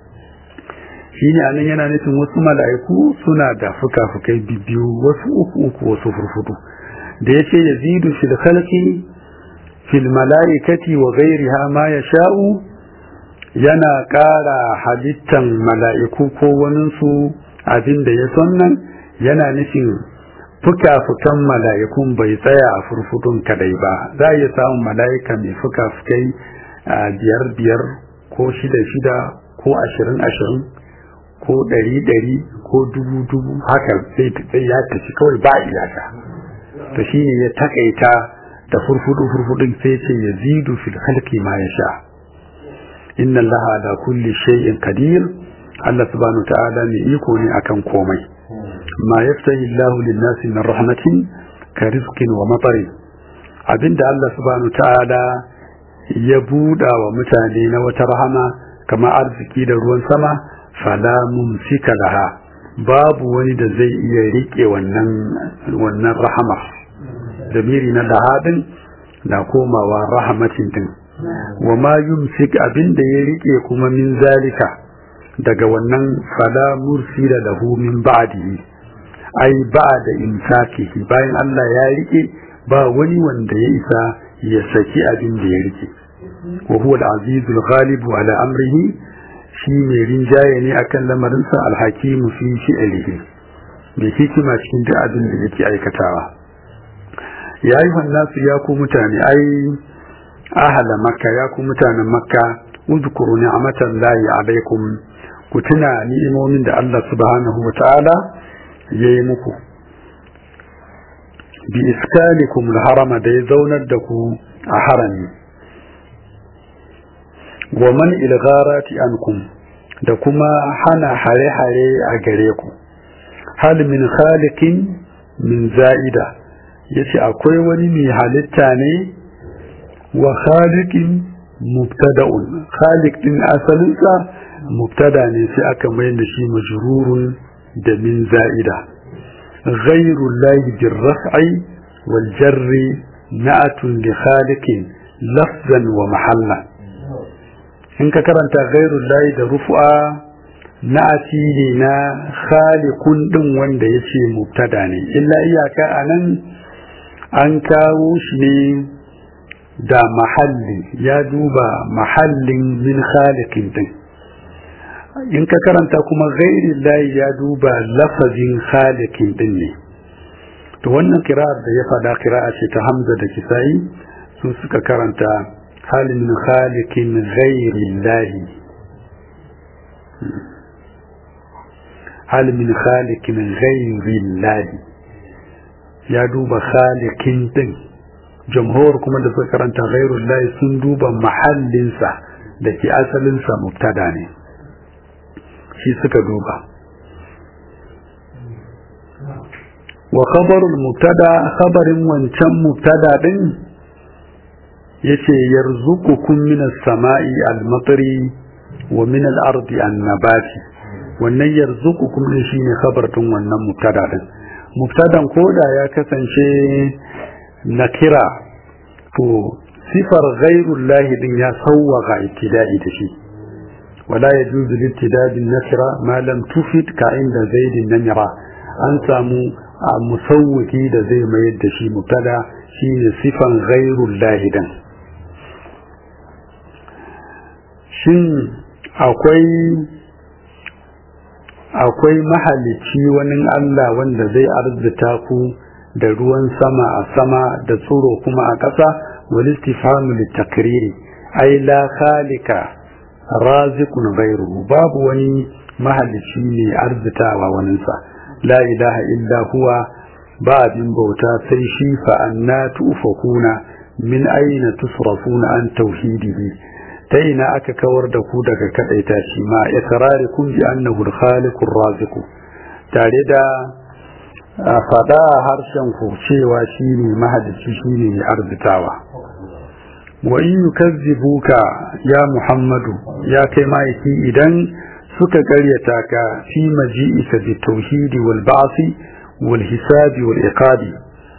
shi ne anan yana nufin wasu mala'iku suna da fuka-fukai biyu wasu uku uku wasu furfudu da ya ce ya zidu fil khalqi fil mala'ikati wa ghairiha ma yasha'u yana ƙara halittan mala'iku ko waninsu abin da ya son nan yana nufin fuka-fukan mala'ikun bai tsaya a furfudun kadai ba za a iya samun mala'ika mai fuka-fukai biyar-biyar ko shida-shida ko ashirin-ashirin ko ɗari-ɗari ko dubu-dubu haka sai ya tafi kawai ba iyaka to shi ne ya takaita da furfudu-furfudun sai ce ya zidu fil halki ma ya sha inna allaha da kulli shay'in qadir Allah subhanahu ta'ala mai iko ne akan komai ma yaftahi Allah lin-nasi min rahmatin ka rizqin wa matarin abinda Allah subhanahu ta'ala ya buɗa wa mutane na wata rahama kama arziki da ruwan sama fala mumsika laha babu wani da zai iya rike wannan wannan rahama damiri na lahadin na komawa rahmatin din wa ma yumsik abinda ya rike kuma min zalika daga wannan fala mursila lahu min ba'dihi ai ba'da imsakihi bayan Allah ya rike ba wani wanda ya isa ya saki abin da ya rike wa huwa al-azizul ghalib ala amrihi shi mai rinjaye ne akan lamarinsa alhakimu fi fi'lihi mai hikima cikin duk abin da yake aikatawa ya yi nasu ya ku mutane ai ahala makka ya ku mutanen makka uzkuru ni'matan lahi alaikum ku tuna ni'imomin da Allah subhanahu wa ta'ala ya yi muku bi iskanikum harama da ya zaunar da ku a harami wa man ilgharati ankum da kuma hana hare-hare a gare ku hal min khaliqin min za'ida yace akwai wani mai halitta ne wa khaliqin mubtada'un khaliq din asalinsa mubtada ne sai aka mai da shi majrurun da min za'ida ghayru llahi birraf'i wal jarri na'atun li khaliqin lafzan wa mahalla in ka karanta ghayru llahi da rufu'a na'ati ne na khaliqun din wanda yace mubtada ne illa iyaka anan an kawo shi ne da mahalli ya duba mahallin min khaliqin din in ka karanta kuma ghairi layi ya duba lafazin khaliqin din ne to wannan kira'ar da ya fada kira'a ce ta Hamza da Kisa'i su suka karanta hal min khaliqin ghairi lahi hal min khaliqin ghairi lahi ya duba khaliqin din jamhur kuma da suka karanta ghairul lahi sun duba mahallinsa da ke asalinsa mubtada ne shi suka duba wa khabarul mubtada khabarin wancan mubtada din yace yarzuqukum minas sama'i al-matri wa min al-ardi an-nabati wannan yarzuqukum din shine khabar din wannan mubtada din mubtadan koda ya kasance nakira to sifar ghairullahi din ya sawwaga ibtida'i da shi wala yajuzu libtida bin nakira ma lam tufid ka inda zaidin namira an samu a musawwiki da zai mayar da shi mubtada shine sifan ghairullahi din shin akwai akwai mahalicci wani Allah wanda zai arzuta ku da ruwan sama a sama da tsoro kuma a ƙasa wal istifhamu litakriri ai la khalika raziqun ghayruhu babu wani mahalicci ne arzitawa waninsa la ilaha illa huwa ba abin bauta sai shi fa anna tufakuna min aina tusrafuna an tauhidihi ta ina aka kawar da ku daga kadaita shi ma iqrarikum bi annahu al-khaliqur raziq tare da fada harshen ku cewa shine mahadici shine mai arzitawa wa in yukazzibuka ya muhammadu ya kai maiki idan suka karyata ka fi maji'ika bi tauhidi wal ba'si wal hisabi wal iqabi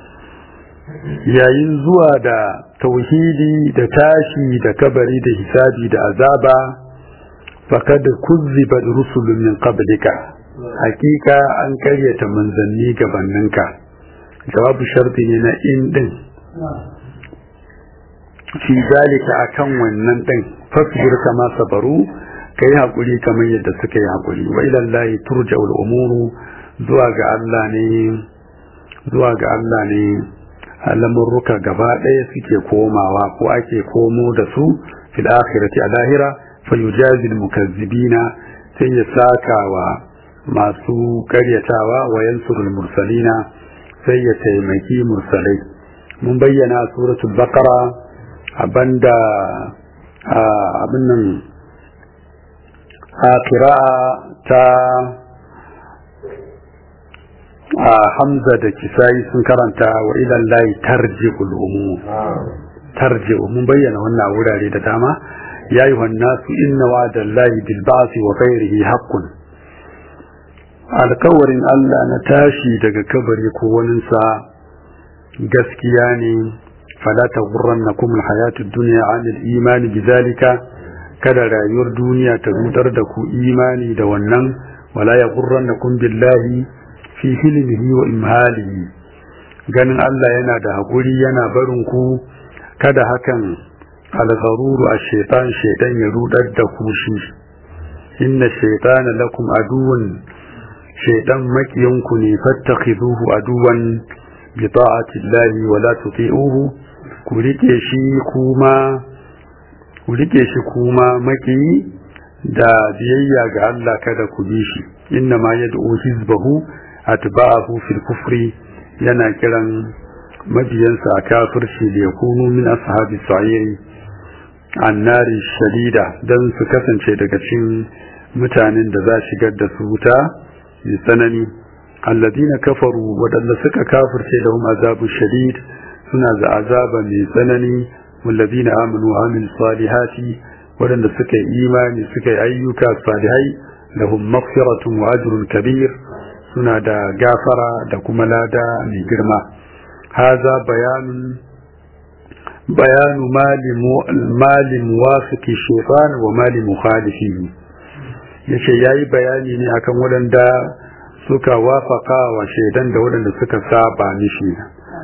yayin zuwa da tauhidi da tashi da kabari da hisabi da azaba faqad kuzziba rusulun min qablika hakika an karyata manzanni gabaninka jawabu sharti ne na in din fi zalika akan wannan din fasbir kama sabaru kai hakuri kamar yadda suka yi hakuri wa ila Allah turja'ul umuru zuwa ga Allah ne zuwa ga Allah ne lamurruka gaba ɗaya suke komawa ko ake komo da su fil akhirati a lahira fa yujazi al mukazzibina sai ya saka wa masu karyatawa wa yansurul mursalina sai ya taimaki mursalai mun bayyana suratul baqara abanda abin nan a kira'a ta a hamza da kisayi sun karanta wa ilan layi tarji'ul umur tarji'u mun bayyana wannan wurare da dama ya yi nasu inna wa'adan layi bil ba'si wa ghairihi haqqun alkawarin Allah na tashi daga kabari ko waninsa gaskiya ne fala taghurrannakum alhayatud dunya 'anil imani bizalika kada rayuwar duniya ta rudar da ku imani da wannan wala yaghurrannakum billahi fi hilmihi wa imhalihi ganin Allah yana da hakuri yana barin ku kada hakan algharuru a shaitan shaitan ya rudar da ku shi inna shaytana lakum aduwwan shaytan makiyanku ne fattakhiduhu aduwan bi ta'ati llahi wa la tuti'uhu ku rike shi kuma ku rike shi kuma maki da biyayya ga Allah kada ku bi shi inna ma yad'u hizbahu atba'ahu fil kufri yana kiran mabiyansa a kafirci da yakunu min ashabi sa'iri annari shadida dan su kasance daga cikin mutanen da za shigar da su wuta mai tsanani alladina kafaru waɗanda suka kafirce da hum azabu shadid suna da azaba mai tsanani walladina amanu wa amil salihati waɗanda suka yi imani suka yi ayyuka salihai lahum maghfiratun wa ajrun kabir suna da gafara da kuma lada mai girma haza bayanun bayanu mali muwafiki shaitan wa mali mukhalifihi yace yayi bayani ne akan waɗanda suka wafaka wa shaidan da waɗanda suka saba mishi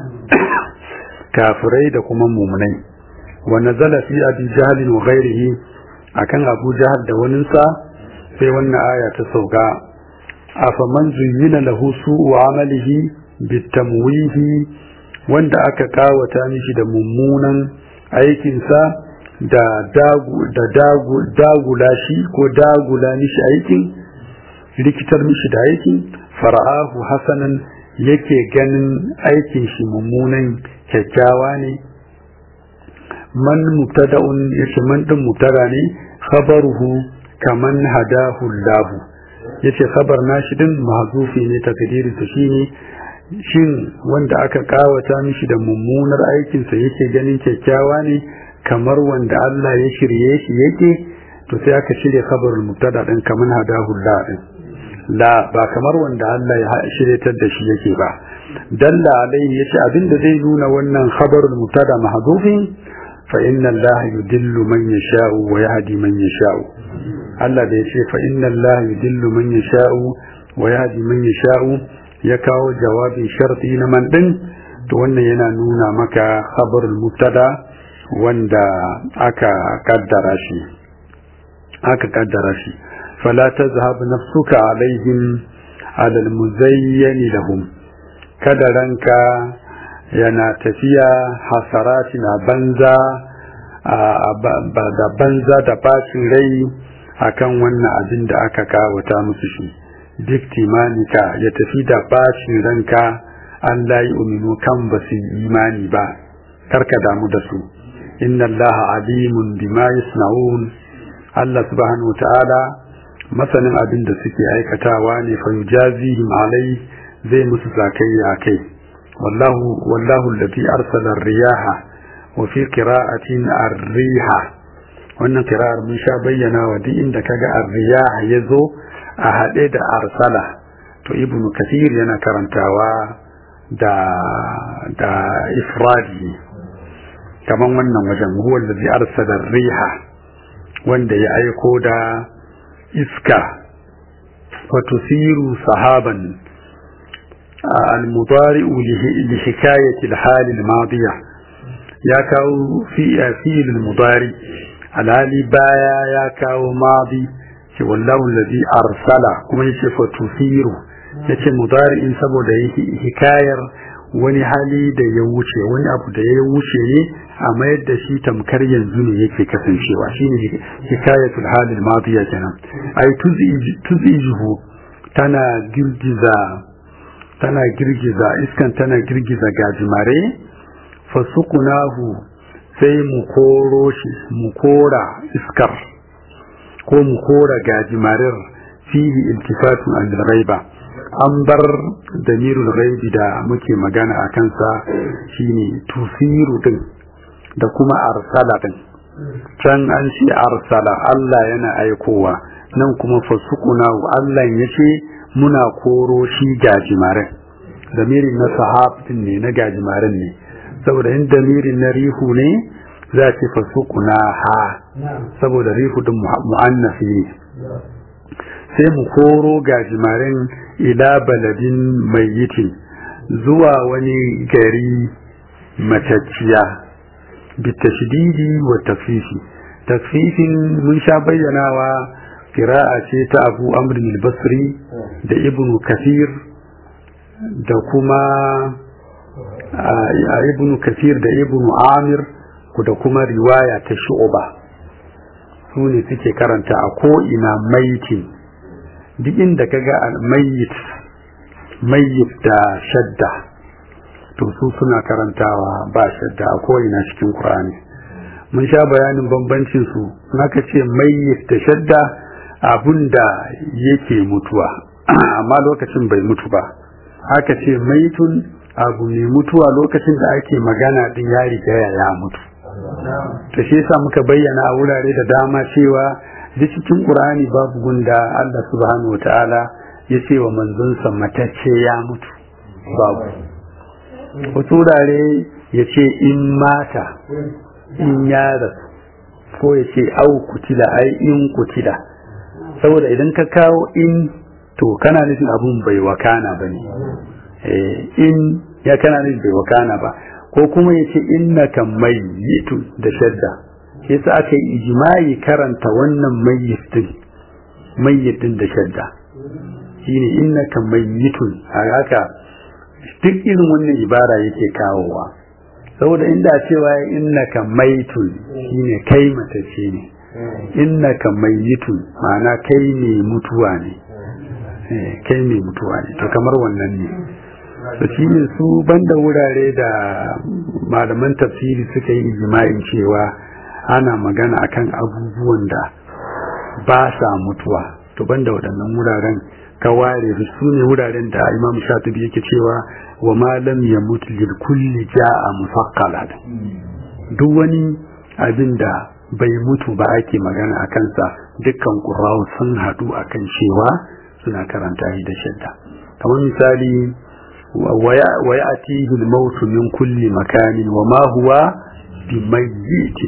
kafirai da kuma mumunai wa nazala fi abi jahl wa ghairihi akan abu jahl da waninsa sai wannan aya ta sauka afaman zuyyina lahu su'u amalihi bitamwihi wanda aka kawata mishi da mummunan aikinsa da dagu da dagu dagula shi ko dagula mishi aikin rikitar mishi da aikin fara'ahu hasanan yake ganin aikin shi mummunan kyakkyawa ne man mubtada'un yace man din mubtada ne khabaruhu kaman hadahu lahu yace khabar nashi din mahzufi ne takdirin ta shine shin wanda aka kawata mishi da mummunar aikinsa yake ganin kyakkyawa ne kamar wanda Allah ya shirye shi yake to sai aka shirya khabarul mubtada din kaman hadahu lahu din la ba kamar wanda Allah ya shiryatar da shi yake ba dalla alaihi yace abinda zai nuna wannan khabarul mubtada mahdhufin fa inna Allah yudillu man yasha'u wa yahdi man yasha'u Allah da yace fa inna Allah yudillu man yasha'u wa yahdi man yasha'u ya kawo jawabin sharti na man din to wannan yana nuna maka khabarul mubtada wanda aka kaddara shi aka kaddara shi فلا تذهب نفسك عليهم على المزين لهم kada ranka yana tafiya hasaratin a banza da banza da bacin rai akan wannan abin da aka kawata musu shi duk timanika ya tafi da bacin ranka an layi uminu kan ba su imani ba karka damu da su inna allaha alimun bima yasna'un Allah subhanahu wa ta'ala masanin abin da suke aikatawa ne fa yujazihim alai zai musu zakayya kai wallahu wallahu allati arsala riyaha wa fi qira'atin ar-riha wannan qira'ar mun sha bayyana wa duk inda kaga ar-riyaha yazo a hade da arsala to ibn kathir yana karantawa da da ifradi kaman wannan wajen huwa allazi arsala ar-riha wanda ya aiko da iska watusiru sahaban al-mudari'u li hikayati al-hal al-madiya ya kawo fi fi'il al-mudari alhali baya ya kawo madi ce wallahu alladhi arsala kuma yace fatusiru yace mudari'in saboda hikayar wani hali da ya wuce wani abu da ya wuce ne a mayar da shi tamkar yanzu ne yake kasancewa shine hikayatul halil madiya kenan ai tuzijuhu tana girgiza tana girgiza iskan tana girgiza gajimare fasukunahu sai mu koro shi mu kora iskar ko mu kora gajimarar fihi iltifatun an ghaiba an bar damirul ghaibi da muke magana a kansa shine tusiru din da kuma arsala din can an ce arsala Allah yana aikowa nan kuma fasukuna Allah ya ce muna koro shi gajimaren damirin na sahabin ne na gajimaren ne saboda in damirin na rihu ne za ce fasukuna ha saboda rihu din mu'annafi ne sai mu koro gajimaren ila baladin mayyitin zuwa wani gari matacciya bitashdidi wa taffifi tafifin mun sha bayyanawa kira'a ce ta abu amr basri da ibnu kathir da kuma a ibnu kathir da ibnu amir da kuma riwaya ta shu'ba su ne suke karanta a ko'ina maitin duk inda ka ga mayyit mayyit da shadda to su suna karantawa ba shadda a ko'ina cikin Qur'ani mun sha bayanin bambancin su naka ce mayyit da shadda abun da yake mutuwa amma lokacin bai mutu ba haka ce maitun abu mai mutuwa lokacin da ake magana din ya riga ya mutu to shi yasa muka bayyana a wurare da dama cewa duk cikin Qur'ani babu gunda Allah subhanahu wataala ya ce wa manzonsa matacce ya mutu babu wasu wurare ya ce in mata in ya rasu ko ya ce au kutila ai in kutila saboda idan ka kawo in to kana nufin abun bai wakana ba ne in ya kana nufin bai wakana ba ko kuma ya ce innaka mayyitun da shadda yasa aka yi ijimai karanta wannan mayyitin mayyitin da shadda shine innaka mayyitun a haka duk irin wannan ibara yake kawowa saboda inda cewa innaka maitun shine kai matace ne innaka mayyitun ma'ana kai ne mutuwa ne kai ne mutuwa ne to kamar wannan ne to shine su banda wurare da malaman tafsiri suka yi ijma'in cewa ana magana akan abubuwan da ba sa mutuwa to banda waɗannan wuraren ka ware su ne wuraren da imam shatibi yake cewa wa ma lam yamut lil kulli ja'a mufaqqala duk wani abin da bai mutu ba ake magana a kansa dukkan qurra'u sun hadu akan cewa suna karanta shi da shadda kamar misali wa ya'tihi al-maut min kulli makanin wa ma huwa bimayyit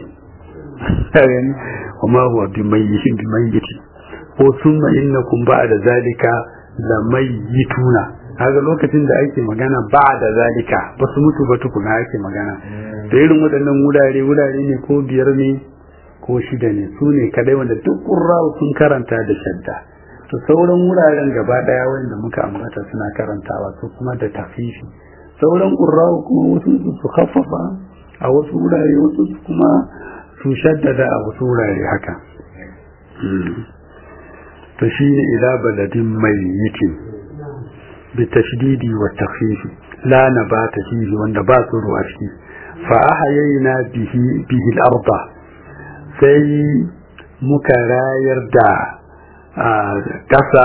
wa ma huwa bimayyit bimayyit ko summa innakum ba'da zalika lamayyituna kaga lokacin da ake magana ba'da zalika ba su mutu ba tukuna ake magana da irin waɗannan wurare wurare ne ko biyar ne ko shida ne su ne kadai wanda duk ƙurrawa sun karanta da shadda to sauran wuraren gaba ɗaya wanda muka ambata suna karantawa su kuma da tafifi sauran ƙurrawa kuma wasu su khaffafa a wasu wurare wasu kuma su shaddada a wasu wurare haka to shi ne ila baladin mai yitin bi tashdidi wa takhfifi la nabata fihi wanda ba su ruwa ciki fa ahayna bihi bihi al-arda sai muka rayar da kasa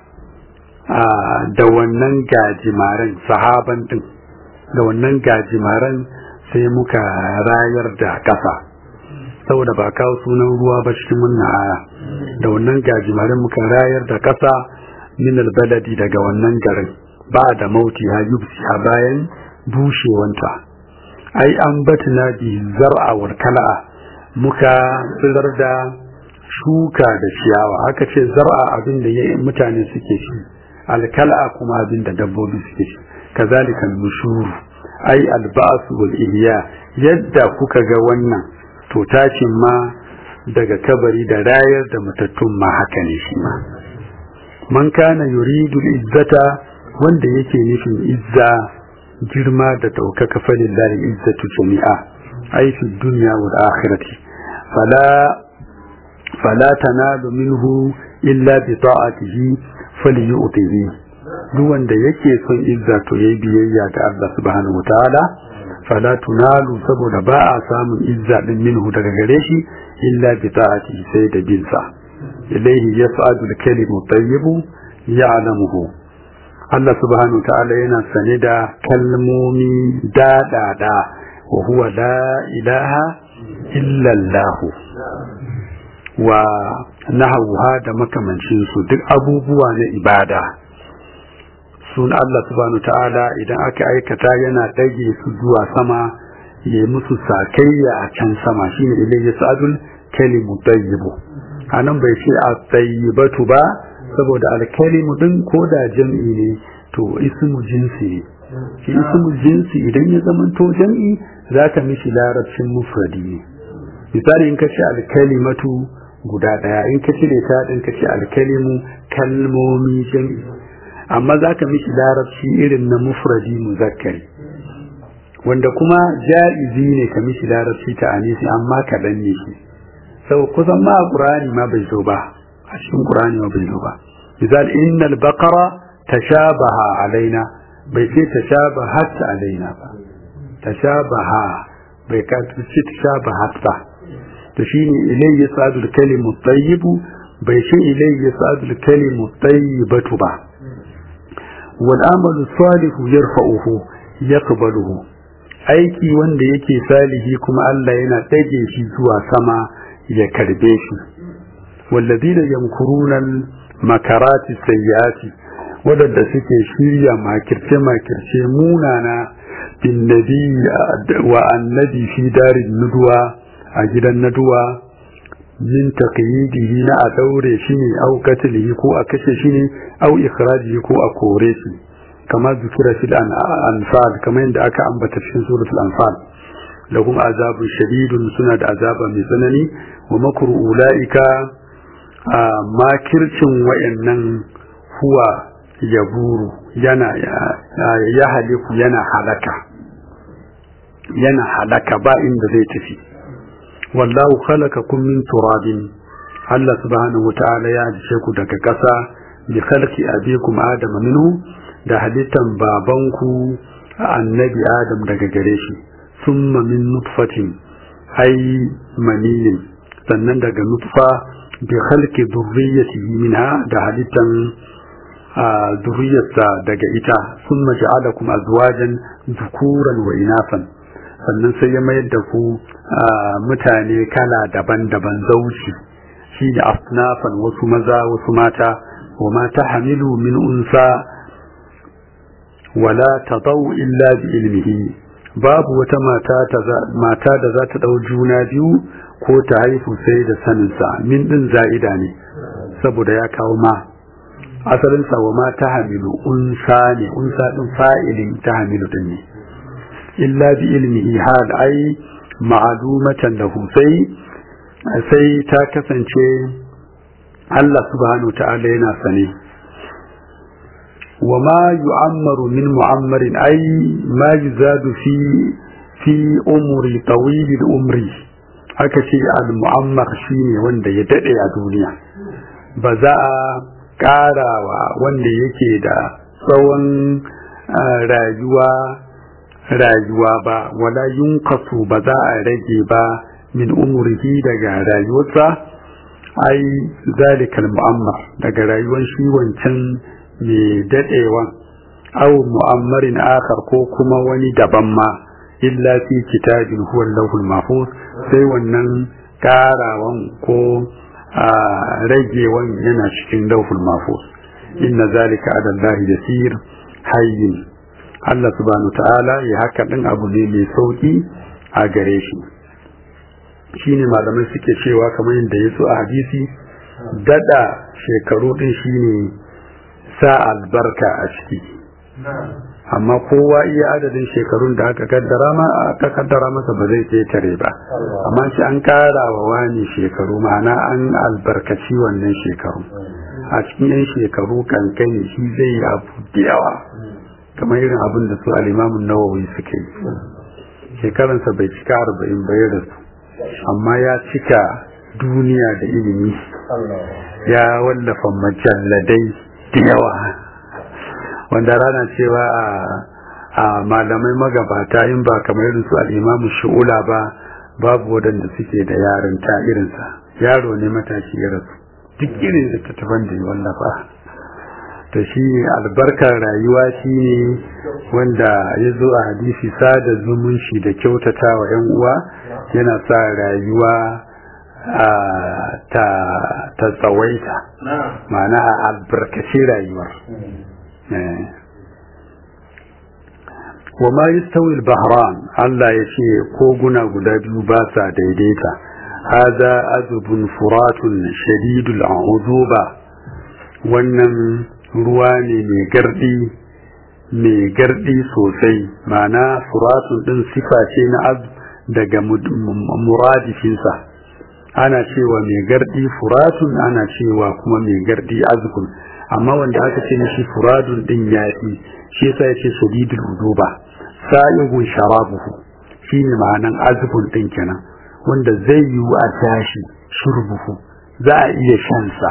da wannan gajimaren sahaban din da wannan gajimaren sai muka rayar da kasa saboda ba kawo sunan ruwa ba cikin wannan aya da wannan gajimaren muka rayar da kasa min albaladi daga wannan garin ba da mauti ha yubsi a bayan bushewanta ai an batna bi zar'a wal kala'a muka tsirar da shuka da ciyawa aka ce zar'a abin da mutane suke ci alkala'a kuma abin da dabbobi suke ci kazalika nushur ai alba'su wal ihya yadda kuka ga wannan to tashin ma daga kabari da rayar da matattun ma haka ne shi ma man kana yuridu izzata wanda yake nufin izza girma da ɗaukaka falillahi izzatu jami'a ai fi dunya wal akhirati fala fala tanalu minhu illa bi ta'atihi falyu'tihi duk wanda yake son izza to yayi biyayya ga Allah subhanahu wataala fala tunalu saboda ba a samun izza din minhu daga gare shi illa bi ta'atihi sai da bin sa ilayhi yas'adu al-kalimu tayyibu ya'lamuhu Allah subhanahu ta'ala yana sane da kalmomi daɗaɗa wa huwa la ilaha illa Allah wa nahawha da makamancin su duk abubuwa na ibada sun Allah subhanahu ta'ala idan aka aikata yana dage su zuwa sama ya yi musu sakayya a can sama shine ilayhi sa'adul kalimu tayyibu anan bai ce a tayyibatu ba saboda alkalimu din ko da jam'i ne to ismu jinsi ne shi ismu jinsi idan ya zama to jam'i zaka mishi larabcin mufradi ne misali in ka ce alkalimatu guda daya in ka cire ta din ka ce alkalimu kalmomi jami amma za ka mishi larabci irin na mufradi muzakkari wanda kuma ja'izi ne ka mishi larabci ta anisi amma kaɗan ne shi sau kusan ma a ƙurani ma bai zo ba a cikin ƙurani ma bai zo ba misal innal baqara tashabaha alaina bai ce tashabahat alaina ba tashabaha bai ka ce tashabahat ba to shine ilayhi yasadu al-kalimu at bai ce ilayhi yasadu al-kalimu at ba wal amalu salihu yarfa'uhu yaqbaluhu aiki wanda yake salihi kuma Allah yana ɗage shi zuwa sama ya karbe shi walladina yamkuruna makarati sayyiati wadanda suke shirya makirce makirce munana bin nabi wa annabi fi darin nuduwa a gidan naduwa min taqyidihi na a daure shi ne au qatlihi ko a kashe shi ne au ikhrajihi ko a kore shi kama zikira fil anfal kamar yadda aka ambata cikin suratul anfal lahum azabun shadidun suna da azaba mai tsanani wa makru ulaika makircin wayannan huwa yaburu yana ya haliku yana halaka yana halaka ba inda zai tafi wallahu khalaqakum min turabin Allah subhanahu wataala ya halice ku daga ƙasa bi khalqi abikum adama minhu da halittan babanku annabi adam daga gare shi summa min nutfatin ai maniyin sannan daga nutfa bi khalqi dhurriyyatihi minha da halittan dhurriyyarsa daga ita summa ja'alakum azwajan dhukuran wa inasan sannan sai ya mayar da ku mutane kala daban-daban zauci shi da asnafan wasu maza wasu mata wa ma tahmilu min unsa wala tadau illa bi ilmihi babu wata mata mata da za ta dau juna biyu ko ta haifu sai da saninsa min din za'ida ne saboda ya kawo ma asalin sa wa ma tahmilu unsa ne unsa din fa'ilin tahmilu din ne illa bi ilmihi hal ai ma'lumatan lahu sai sai ta kasance Allah subhanahu wa ta'ala yana sane وما يعمر من معمر أي ما يزاد في في أمر طويل الأمر haka ce al-mu'ammar shine wanda ya dade a duniya ba za a karawa wanda yake da tsawon rayuwa rayuwa ba wala yunkasu ba za a rage ba min umurihi daga rayuwarsa ai zalikal mu'ammar daga rayuwar shi wancan mai daɗewan aw mu'ammarin akhar ko kuma wani daban ma illa fi kitabin huwa lahul mahfuz sai wannan karawan ko ragewan yana cikin lauhul mahfuz inna zalika ala Allah yasir hayyin Allah subhanahu ta'ala ya haka din abu ne mai sauki a gare shi shine malamai suke cewa kamar yadda ya so a hadisi dada shekaru din shine sa albarka a ciki amma kowa iya adadin shekarun da aka kaddara ma aka kaddara masa ba zai ketare ba amma shi an kara wa wani shekaru ma'ana an albarkaci wannan shekaru a cikin yan shekaru kankani shi zai yi abu da yawa kamar irin abin da su alimamun nawawi suke yi shekaransa bai cika arba'in bayar da su amma ya cika duniya da ilimi ya wallafa majalladai da yawa wanda rana cewa a malamai magabata in ba kamar irin su al'imamu shi'ula ba babu waɗanda suke da yarinta irinsa yaro ne matashi ya rasu duk irin da tattaban da ya wallafa to shi albarkar rayuwa shi ne wanda ya zo a hadisi sada zumunci da kyautata wa 'yan uwa yana sa rayuwa ta tsawaita ma'ana a albarkaci rayuwar wa ma yastawi al-bahran Allah ya ce koguna guda biyu ba sa daidaita hada azubun furatun shadidul uzuba wannan ruwa ne mai gardi mai gardi sosai ma'ana furatun din sifa ce na az daga muradifinsa ana cewa mai gardi furatun ana cewa kuma mai gardi azkun amma wanda aka ce mishi furadun din yafi shi yasa yace sadidul wuduba sa'igun sharabuhu shine ma'anan azkun din kenan wanda zai yi a tashi shurbuhu za a iya shan sa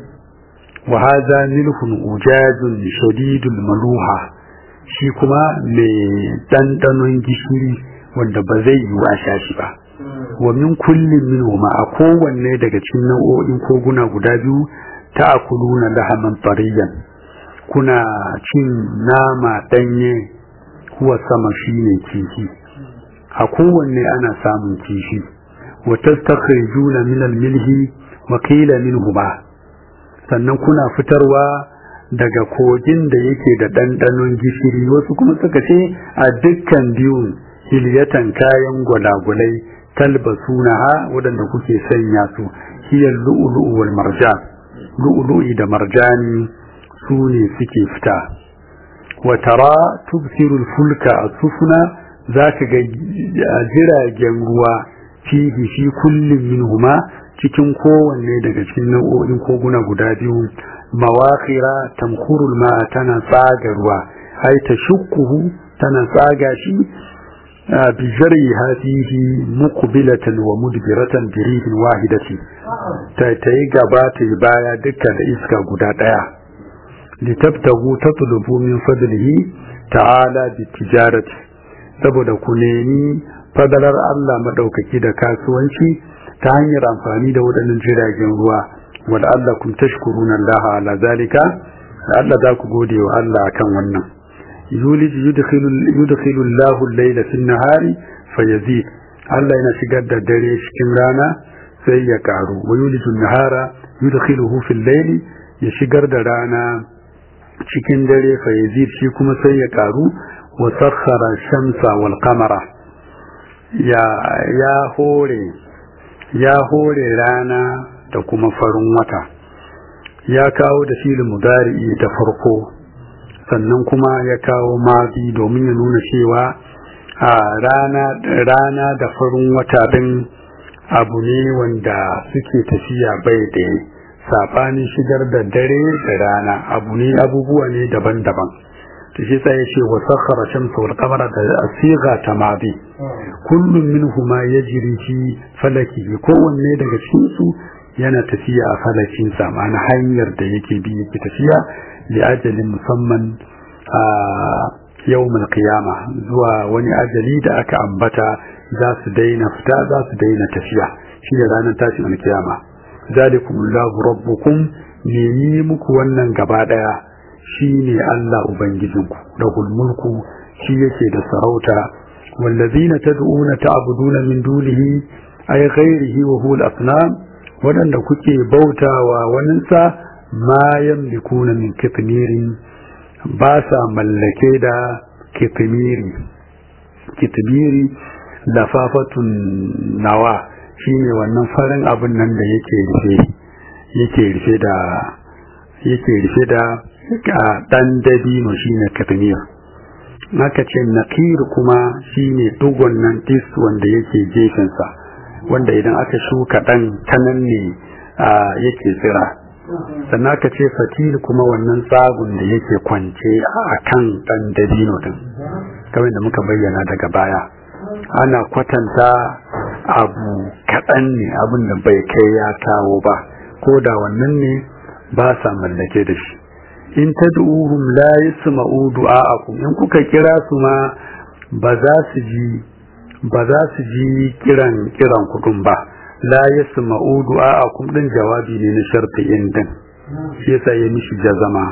wa hadha milhun ujajun shadidul maluha shi kuma mai dandanon gishiri wanda ba zai yi a sha shi ba wa min kullin minhuma a kowanne daga cikin nau'o'in koguna guda biyu ta'kuluna lahaman tariyan kuna cin nama danye kuwa sama shine kifi a kowanne ana samun kifi wa tastakhrijuna min al-milhi wa qila minhuma sannan kuna fitarwa daga kogin da yake da ɗanɗanon gishiri wasu kuma suka ce a dukkan biyun hilyatan kayan gwalagwalai talbasunaha waɗanda kuke sanya su hiyar lu'ulu'u wal marjan lu'ulu'i da marjani su ne suke fita wa tara tubsirul fulka a sufuna za ka ga jiragen ruwa fihi fi kullum minhuma cikin kowanne daga cikin nau'o'in koguna guda biyu mawakira tamkurul ma tana tsaga ruwa ai ta shukkuhu tana tsaga shi bi jariha fihi muqbilatan wa mudbiratan bi rihin wahidati ta tayi gaba ta yi baya duka da iska guda daya litabtagu tatlubu min fadlihi ta'ala bi tijarati saboda ku nemi fadalar Allah madaukaki da kasuwanci ta hanyar amfani da waɗannan jiragen ruwa wanda Allah kun tashkuruna Allah ala zalika da Allah za ku gode wa Allah kan wannan yulij yudkhilu yudkhilu Allah al-layla fi an-nahari fayazid Allah yana shigar da dare cikin rana sai ya karu wa yulij an-nahara yudkhiluhu fi al-layli ya shigar da rana cikin dare fayazid shi kuma sai ya karu wa sakhara shamsa wal qamara ya ya hore ya hore rana da kuma farin wata ya kawo da filin mudari'i da farko sannan kuma ya kawo mazi domin ya nuna cewa a rana rana da farin wata din abu ne wanda suke tafiya bai da sabanin shigar da dare da rana abu ne abubuwa ne daban-daban ta shi sai ya ce wa sakhara shamsa wal qamara da asiga ta mazi kullum minhuma yajri fi falakihi kowanne daga cikin su yana tafiya a falakin sa ma'ana hanyar da yake bi yake tafiya li ajalin musamman a yawmul qiyama zuwa wani ajali da aka ambata za su daina fita za su daina tafiya shi da ranar tashin alkiyama zalikumullahu rabbukum ne ni muku wannan gaba daya shine Allah ubangijinku lahul mulku shi yake da sarauta wallazina tad'una ta'buduna min dunihi ay ghairihi wa huwa al-asnam wadanda kuke bautawa waninsa ma yamlikuna min kitmirin ba sa mallake da kitmiri kitmiri lafafatun nawa shine wannan farin abin nan da yake rufe yake rufe da yake rufe da dan dabino shine katmir naka ce nakir kuma shine dugon nan tis wanda yake gefensa wanda idan aka shuka dan tanan ne yake tsira sannan aka ce fatil kuma wannan tsagun da yake kwance a kan dan dabino din kamar da muka bayyana daga baya ana kwatanta abu kaɗan ne abin da bai kai ya kawo ba ko da wannan ne ba sa mallake da shi in tad'uhum la yasma'u du'a'akum in kuka kira su ma ba za su ji ba za su ji kiran kiran kudin ba la yasma'u du'a'akum din jawabi ne na sharti in din shi yasa ya mishi jazama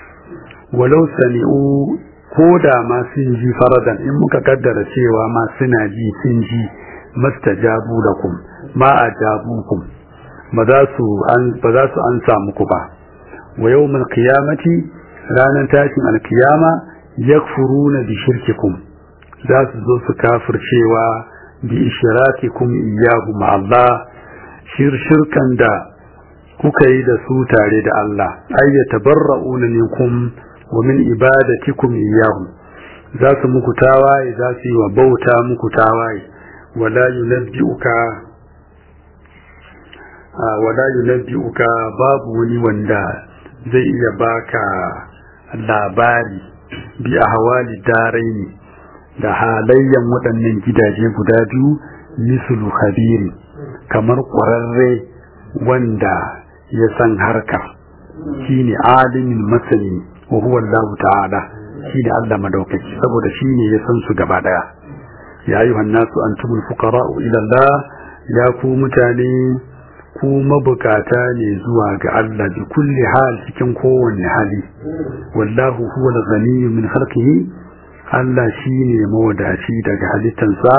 walau sami'u ko da ma sun ji faradan in muka kaddara cewa ma suna ji sun ji mastajabu lakum ma ajabukum ba za su an ba za su ansa muku ba wa yawmal qiyamati ranar tashin alkiyama yakfuruna bi shirkikum za su zo su kafircewa bi ishrakikum iyyahu ma Allah shir shirkan da kuka yi da su tare da Allah ay yatabarra'una minkum wa min ibadatikum iyyahu za su muku tawaye za su yi wa bauta muku tawaye wala yunabbi'uka wala yunabbi'uka babu wani wanda zai iya baka labari bi ahwali daraini da halayyan waɗannan gidaje guda biyu mislu khabiri kamar ƙwararre wanda ya san harka shine alimin masani wa huwa Allah ta'ala shine Allah madaukaki saboda shine ya san su gaba daya ya ayyuhan nasu antumul fuqara'u ila Allah ya ku mutane ku mabukata ne zuwa ga Allah bi kulli hal cikin kowanne hali wallahu huwa al-ghaniyyu min khalqihi Allah shine mawadaci daga halittansa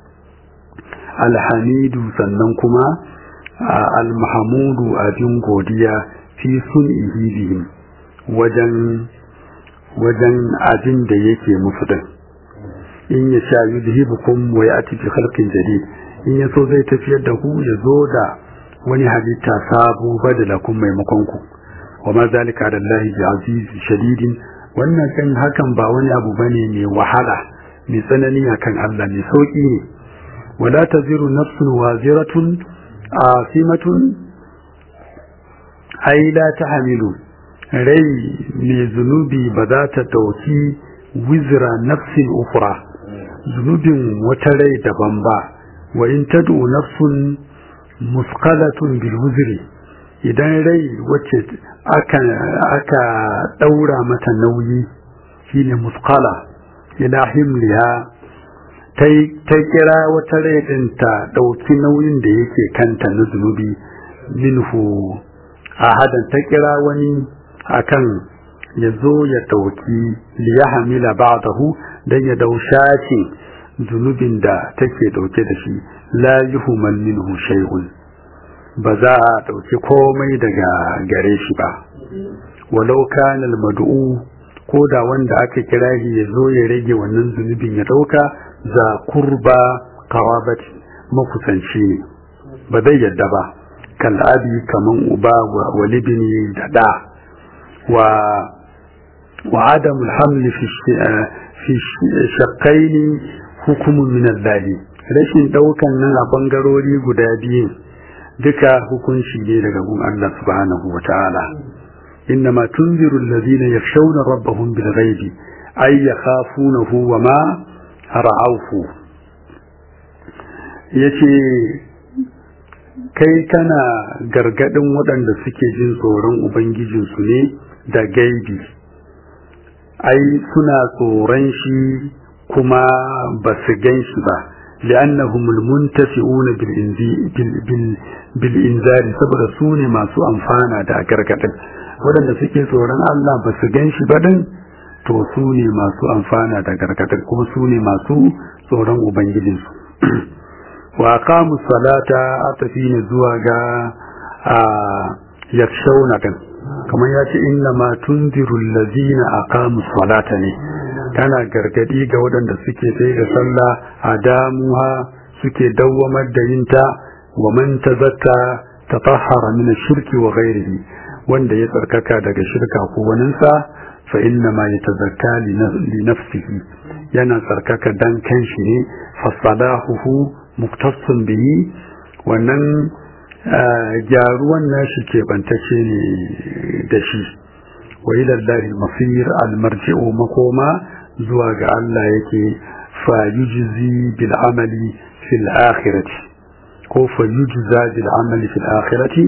alhamidu sannan kuma almahamudu abin godiya fi sun'ihi bihim wajen wajen abin da yake musu din in ya sha yuzhibukum wa ya'ti bi khalqin jadid in ya so zai tafiyar da ku ya zo da wani halitta sabo badalakum maimakon ku wa ma zalika da Allah bi aziz shadidin wannan kan hakan ba wani abu bane mai wahala mai tsanani akan Allah mai sauki ne wala taziru nafsun waziratun asimatun ai la tahmilu rai mai zunubi ba za ta dauki wizra nafsin ukra zunubin wata rai daban ba wa in tad'u nafsun musqalatun bil wuzri idan rai wacce aka aka daura mata nauyi shine musqala ila himliha ta kira wata rai din ta dauki nauyin da yake kanta na zunubi minhu ahadan ta kira wani akan ya zo ya dauki liyahamila ba'dahu dan ya daushaci zunubin da take dauke da shi la yuhmal minhu shay'un ba za a dauki komai daga gare shi ba walau kana al-mad'u ko da wanda aka kira shi ya zo ya rage wannan zunubin ya dauka za kurba qarabati makusanci ne ba zai yadda ba kal abi kaman uba wa walibini da da wa wa adamul hamli fi fi shakkaini hukumun min Allah rashin daukan nan a bangarori guda biyu duka hukunci ne daga gun Allah subhanahu wa ta'ala innama tunziru alladhina yakhshawna rabbahum bil ghaibi ay yakhafunahu wa ma ra'awfu yace kai kana gargadin waɗanda suke jin tsoron ubangijinsu ne da gaibi ai suna tsoron shi kuma ba su gan shi ba li'annahum almuntafi'una bil inzari saboda su ne masu amfana da gargadin waɗanda suke tsoron Allah ba su gan shi ba din to su ne masu amfana da gargadin kuma su ne masu tsoron ubangijinsu wa aqamu salata atafina zuwa ga a yakshawna kan kamar ya ce inna ma tunziru allazina aqamu salata ne tana gargadi ga waɗanda suke sai da sallah a damuha suke dawwamar da yinta wa man tazakka tatahhara min ash-shirki wa ghayrihi wanda ya tsarkaka daga shirka ko waninsa fa inna ma yatazakka li nafsihi yana tsarkaka dan kanshi ne fa salahuhu muktasun bihi wannan gyaruwan nashi ke bantace ne da shi wa ila Allah masir al-marji'u makoma zuwa ga Allah yake fa yujzi bil amali fil akhirati ko fa yujza bil amali fil akhirati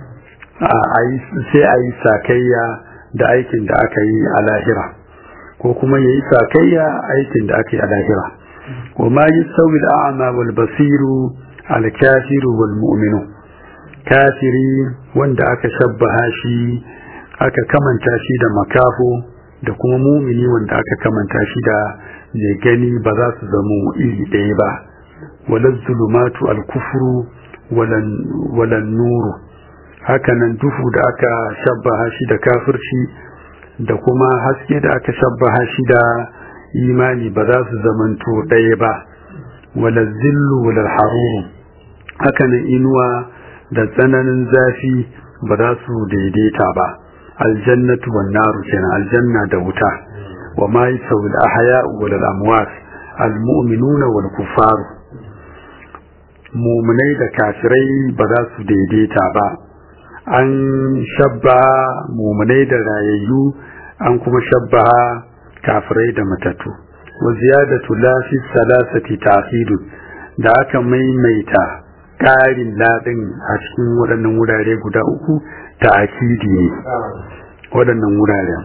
sai ayi sakayya da aikin da aka yi a lahira ko kuma yayi sakayya aikin da aka yi a lahira wa ma yasawi al-a'ma wal basiru al-kafiru wal mu'minu kafiri wanda aka shabbaha shi aka kamanta shi da makafo da kuma mumini wanda aka kamanta shi da mai gani ba za su zama iri ɗaya ba walan zulumatu al-kufru walan nuru hakanan duhu da aka shabbaha shi da kafirci da kuma haske da aka shabbaha shi da imani ba za su zamanto ɗaya ba wala zillu wala haruru hakanan inuwa da tsananin zafi ba za su daidaita ba aljannatu wan naru kenan aljanna da wuta wa ma yasawi al ahya wal amwat al mu'minuna wal kuffar mumunai da kafirai ba za su daidaita ba an shabba mumunai da rayayyu an kuma shabba kafirai da matattu wa ziyadatu la fi salasati ta'khid da aka maimaita ƙarin ladin a cikin waɗannan wurare guda uku ta'kidi ne waɗannan wuraren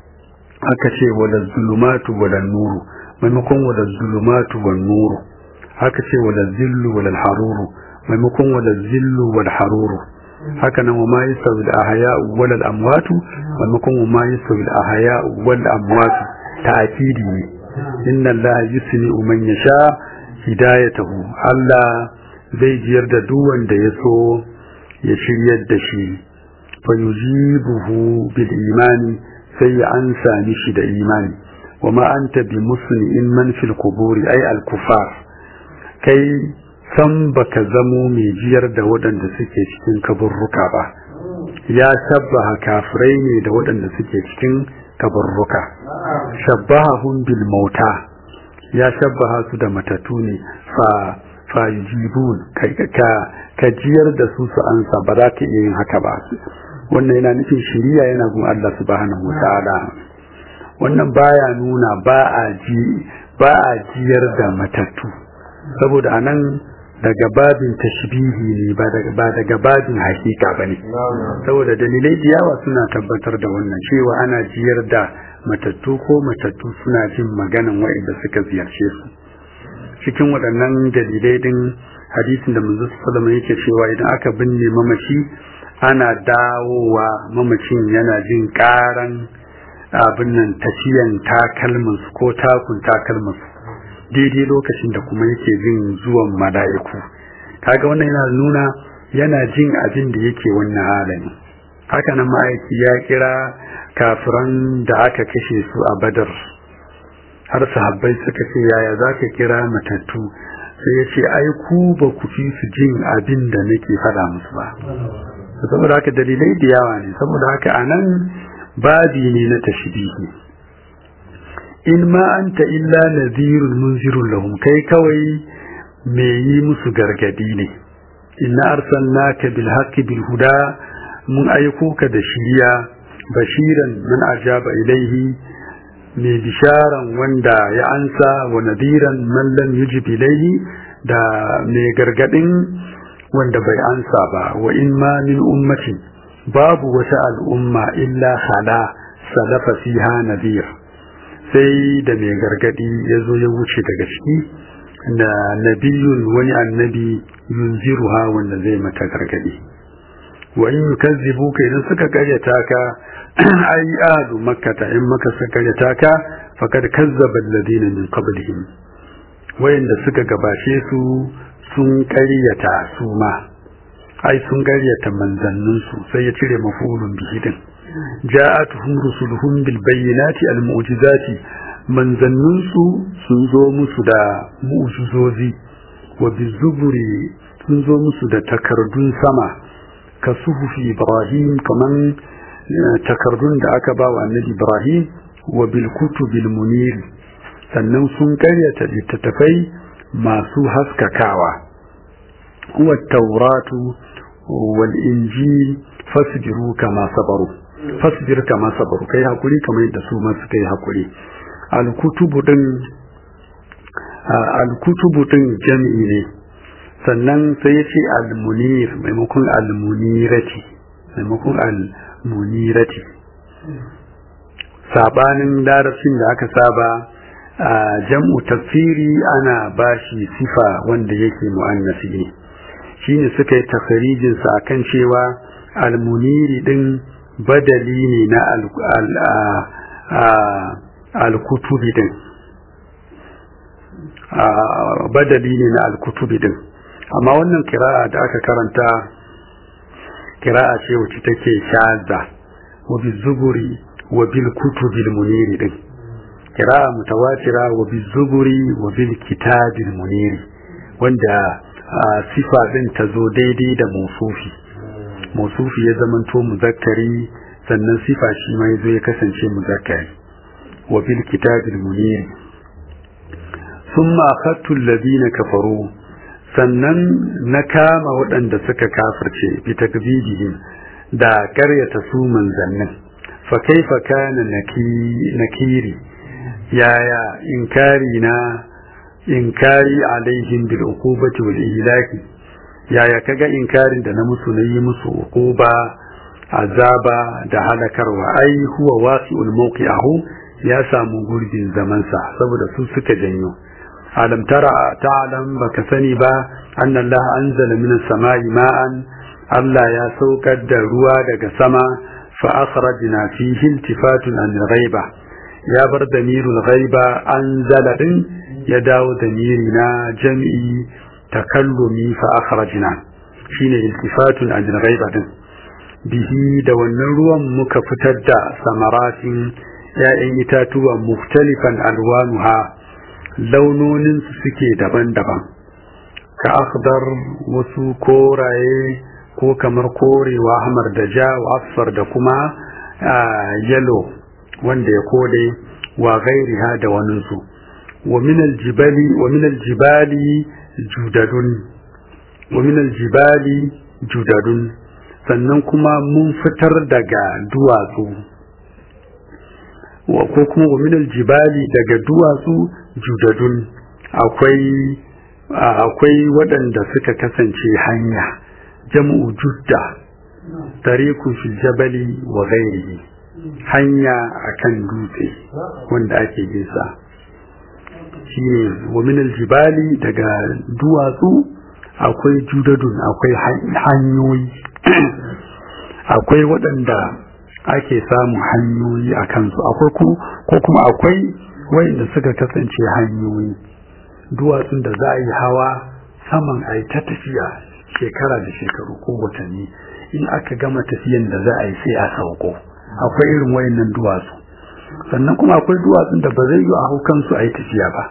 aka ce wala zulumatu wala nuru maimakon wala zulumatu wal nuru haka ce wala zillu wala haruru maimakon wala zillu wal haruru haka nan wa ma yasawi al ahya wal al amwatu maimakon wa ma yasawi al ahya wal amwatu ta'kidi ne inna allaha yusmi'u man yasha hidayatahu Allah zai jiyar da duk wanda ya so ya shiryar da shi fa yujibuhu bil imani sai ya ansa mishi da imani wa ma anta bi muslimin man fil quburi ay al kufar kai san baka zamo mai jiyar da waɗanda suke cikin kaburruka ba ya shabbaha kafirai ne da waɗanda suke cikin kaburruka shabbahahum bil mauta ya shabbaha su da matatu ne fa fa yujibun ka ka jiyar da su su ansa ba za ka iya yin haka ba wannan yana nufin shiriya yana gun Allah subhanahu wataala wannan baya nuna ba a ji ba a jiyar da matattu saboda anan daga babin tashbihi ne ba daga ba daga babin hakika bane saboda dalilai da yawa suna tabbatar da wannan cewa ana jiyar da matattu ko matattu suna jin maganan waɗanda suka ziyarce su cikin waɗannan dalilai din hadisin da manzo sallallahu alaihi yake cewa idan aka binne mamaci ana dawowa mamacin yana jin karan abin nan tafiyan takalmansu ko takun takalmansu daidai lokacin da kuma yake jin zuwan mala'iku kaga wannan yana nuna yana jin abin da yake wannan halin haka nan ma'aiki ya kira kafiran da aka kashe su a badar har sahabbai suka ce yaya za ka kira matattu sai ya ce ai ku ba ku fi su jin abin da nake faɗa musu ba saboda haka dalilai da yawa ne saboda haka anan babi ne na tashbihi in ma anta illa nadhirun munzirun lahum kai kawai me yi musu gargadi ne inna arsalnaka bil haqqi bil huda mun aiko ka da shiriya bashiran man ajaba ilaihi me bisharan wanda ya ansa wa nadiran man lam yujib ilaihi da me gargadin wanda bai ansa ba wa in ma min ummatin babu wata al'umma illa hala salafa fiha nadir sai da mai gargadi ya zo ya wuce daga ciki da nabiyun wani annabi yunziruha wanda zai mata gargadi wa in yukazzibuka idan suka karyata ka ai adu makkata in maka suka karyata ka faqad kazzaba alladhina min qablihim wayanda suka gabashe su sun karyata su ma ai sun karyata manzannin su sai ya cire mafulun bihi din ja'atuhum rusuluhum bil bayyinati al mu'jizati manzannin su sun zo musu da mu'jizozi wa bizuburi sun zo musu da takardun sama ka suhufi ibrahim kaman takardun da aka ba wa annabi ibrahim wa bil kutubil munir sannan sun karyata littattafai masu haskakawa huwa tauratu wal injil fasbiru kama sabaru fasbir kama sabaru kai hakuri kamar yadda su ma suka yi hakuri al-kutubu din al-kutubu din jami'i ne sannan sai ya ce al-munir maimakon al-munirati maimakon al-munirati sabanin larabcin da aka saba a jam'u tafsiri ana bashi sifa wanda yake mu'annasi ne shine suka yi tafsirijin sa akan cewa al-muniri din badali ne na al-kutubi din badali ne na al-kutubi din amma wannan kira'a da aka karanta kira'a ce wacce take shaza wa bizuburi wa bil kutubil muniri din kira'a mutawatira wa bizuburi wa bil kitabil muniri wanda sifa din ta zo daidai da musufi musufi ya zamanto muzakkari sannan sifa shi ma yazo ya kasance muzakkari wa bil kitabil muniri thumma akhadtu alladhina kafaru sannan na kama waɗanda suka kafirce bi takbidihim da ƙaryata su manzannin fa kaifa kana nakiri yaya inkari na inkari alaihim bil uqubati wal ihlaki yaya kaga inkarin da na musu na yi musu uquba azaba da halakarwa ai huwa wasi'ul mawqi'ahu ya samu gurbin zamansa saboda su suka janyo alam tara ta'lam baka sani ba anna Allah anzala minas sama'i ma'an Allah ya saukar da ruwa daga sama fa akhrajna fihi iltifatun an ghaiba ya bar damirul ghaiba anzala din ya dawo damiri na jam'i takallumi fa akhrajna shine iltifatun an ghaiba din bihi da wannan ruwan muka fitar da samaratin ‘ya'yan itatuwa muftalifan alwanuha launonin su suke daban-daban ka akhdar wasu koraye ko kamar korewa hamar da ja wa asfar da kuma yalo wanda ya kode wa gairiha da waninsu wa minal jibali wa minal jibali judadun wa minal jibali judadun sannan kuma mun fitar daga duwatsu ko kuma wa minal jibali daga duwatsu judadun akwai akwai waɗanda suka kasance hanya jam'u judda tariku fi jabali wa ghairihi hanya akan dutse wanda ake bisa shine wa minal jibali daga duwatsu akwai judadun akwai hanyoyi akwai waɗanda ake samun hanyoyi a kansu akwai ko kuma akwai wayanda suka kasance hanyoyi duwatsun da za a yi hawa saman a yi ta tafiya shekara da shekaru ko watanni in aka gama tafiyan da za a yi sai a sauko akwai irin wayannan duwatsu sannan kuma akwai duwatsun da ba zai yi a hau kansu a yi tafiya ba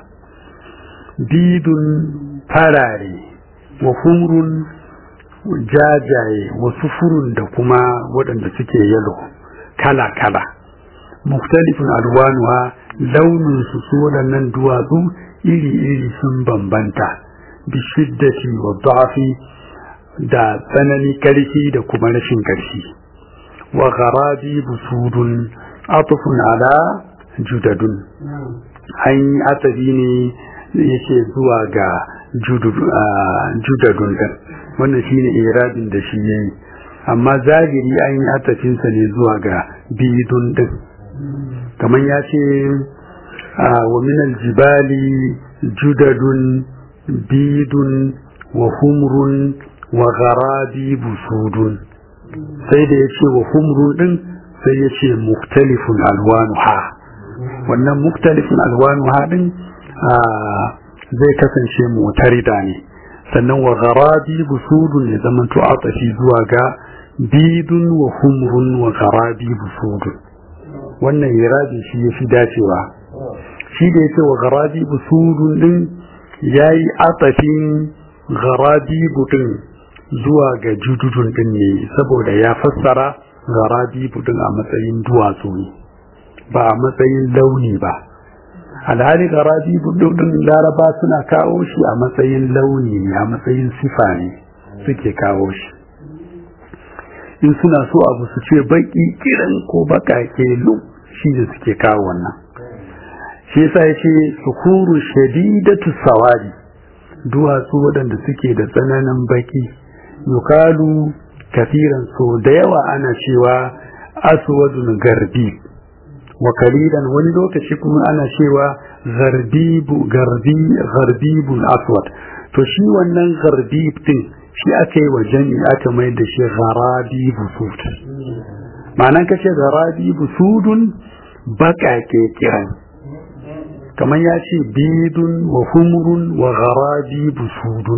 bidun farare wa humrun jajaye wasu furun da kuma waɗanda suke yalo kala-kala muktalifin alwanuwa launinsu su waɗannan duwatsu iri-iri sun bambanta bishiddati wa da'afi da tsanani ƙarfi da kuma rashin ƙarfi wa garabi busudun atufun ala judadun an yi atabi ne yake zuwa ga judadun ɗin wannan shine iradin da shi yayi amma zahiri an yi atafinsa ne zuwa ga bidun din kamar ya ce wa minal jibali judadun bidun wa humrun wa gharabi busudun sai da ya ce wa humrun din sai ya ce muktalifun alwanuha wannan muktalifun alwanuha din zai kasance mutarida ne sannan wa gharabi busudun ya zama to atafi zuwa ga bidun wa humrun wa gharabi busudun wannan irabi shi ya fi dacewa shi da yake wa gharabi busudun din yayi atafin gharabi budin zuwa ga jududun din ne saboda ya fassara gharabi budin a matsayin duwatsu ne ba a matsayin launi ba alhali garabi budin laraba suna kawo shi a matsayin launi ne a matsayin sifa ne suke kawo shi in suna so abu su ce baki kiran ko bakake lu shi da suke kawo wannan shi yasa yace sukuru shadidatu sawari duwatsu waɗanda suke da tsananin baki yukalu kafiran so da yawa ana cewa aswadun garbi wa kalilan wani lokaci kuma ana cewa garbibu garbi garbibul aswad to shi wannan garbib din shi aka yi wa jami aka mai da shi garabi busud ma'anan kace garabi busudun baƙaƙe kiran kamar ya ce bidun wa humrun wa garabi busudun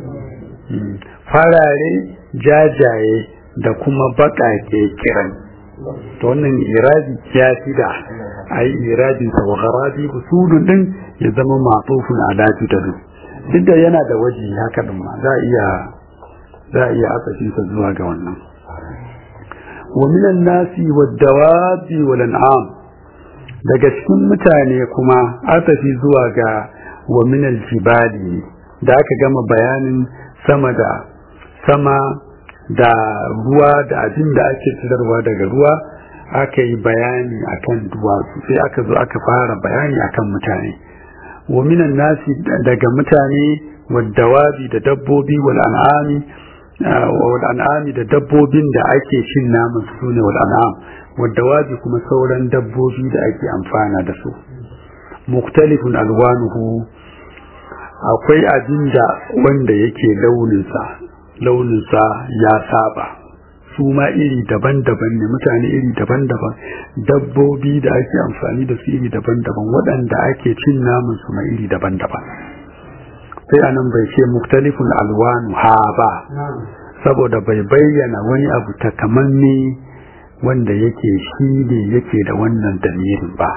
farare jajaye da kuma baƙaƙe kiran to wannan irabi ya fi da a yi irabin sa wa garabi busudun din ya zama matufun ala judadu duk da yana da waje haka din ma za a iya za a iya asashin sa zuwa ga wannan wa minan nasi wad dawabi wal an'am daga cikin mutane kuma asafi zuwa ga wa minal jibali da aka gama bayanin sama da sama da ruwa da abin da ake fitarwa daga ruwa aka yi bayani akan duwatsu sai aka zo aka fara bayani akan mutane wa minan nasi daga mutane waddawabi da dabbobi wal an'ami wal an'ami da dabbobin da ake cin naman su ne wal an'am waddawabi kuma sauran dabbobi da ake amfana da su muktalifun alwanuhu akwai abin da wanda yake launinsa launinsa ya saba su ma iri daban-daban ne mutane iri daban-daban dabbobi da ake amfani da su iri daban-daban waɗanda ake cin namun su ma iri daban-daban sai anan bai ce muktalifun alwanu ha ba saboda bai bayyana wani abu takamanne wanda yake shi ne yake da wannan damirin ba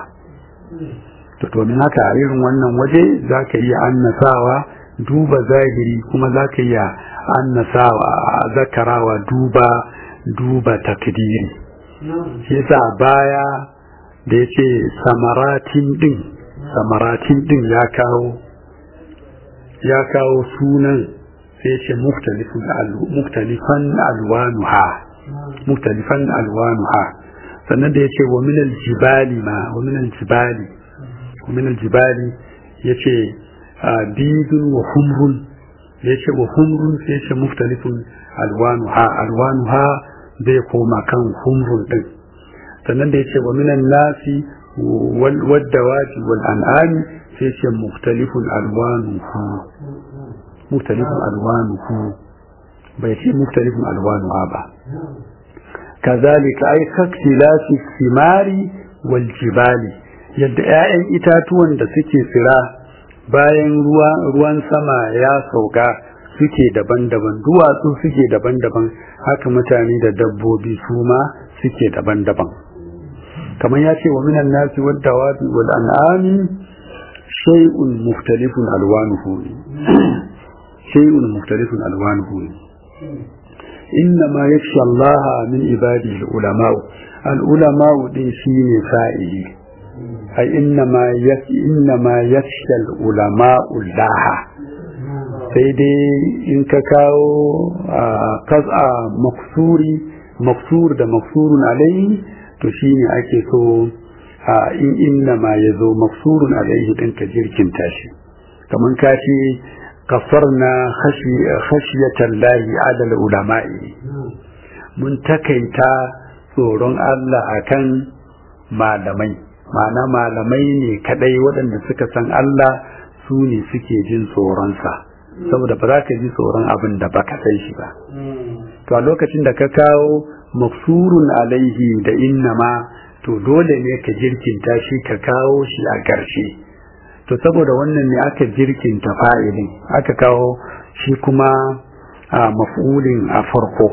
to domin haka a irin wannan waje za ka iya annasawa duba zahiri kuma za ka iya annasawa zakarawa duba duba takdiri shi yasa baya da ya ce samaratin din samaratin din ya kawo ya kawo sunan sai ce muktalifan alwanuha muktalifan alwanuha sannan da ya ce wa minal jibali ma wa minal jibali wa minal jibali ya ce bidun wa humrun ya ce wa humrun sai ce muktalifun alwanuha alwanuha zai koma kan humrun din sannan da ya ce wa minan nasi wadda waji wal an'ami sai ce muktalifun alwanuhu muktalifun alwanuhu bai ce muktalifun alwanuha ba kazalika ai kaktilasi simari wal jibali yadda 'ya'yan itatuwan da suke tsira bayan ruwan sama ya sauka suke daban-daban duwatsu suke daban-daban haka mutane da dabbobi su ma suke daban-daban kamar ya ce wa minan nasi wadda wabi wal an'ami shay'un mukhtalifun alwanuhu shay'un mukhtalifun alwanuhu inna ma yakhsha Allah min ibadihi ulama al-ulama din shine fa'ili ai inna ma inna ma yakhsha al-ulama Allah sai dai in ka kawo kasa maksuri maksur da maksurun alaihi to shine ake so in inna ma ya zo maksurun alaihi din ka jirkin tashi kamar ka ce kasarna khashiyatan lahi adal ulama'i mun takaita tsoron Allah akan malamai ma'ana malamai ne kadai waɗanda suka san Allah su ne suke jin tsoronsa saboda ba za ka ji tsoron abin da baka san shi ba to a lokacin da ka kawo maksurun alaihi da innama to dole ne ka jirkinta shi ka kawo shi a ƙarshe to saboda wannan ne aka jirkinta fa'ilin aka kawo shi kuma a maf'ulin a farko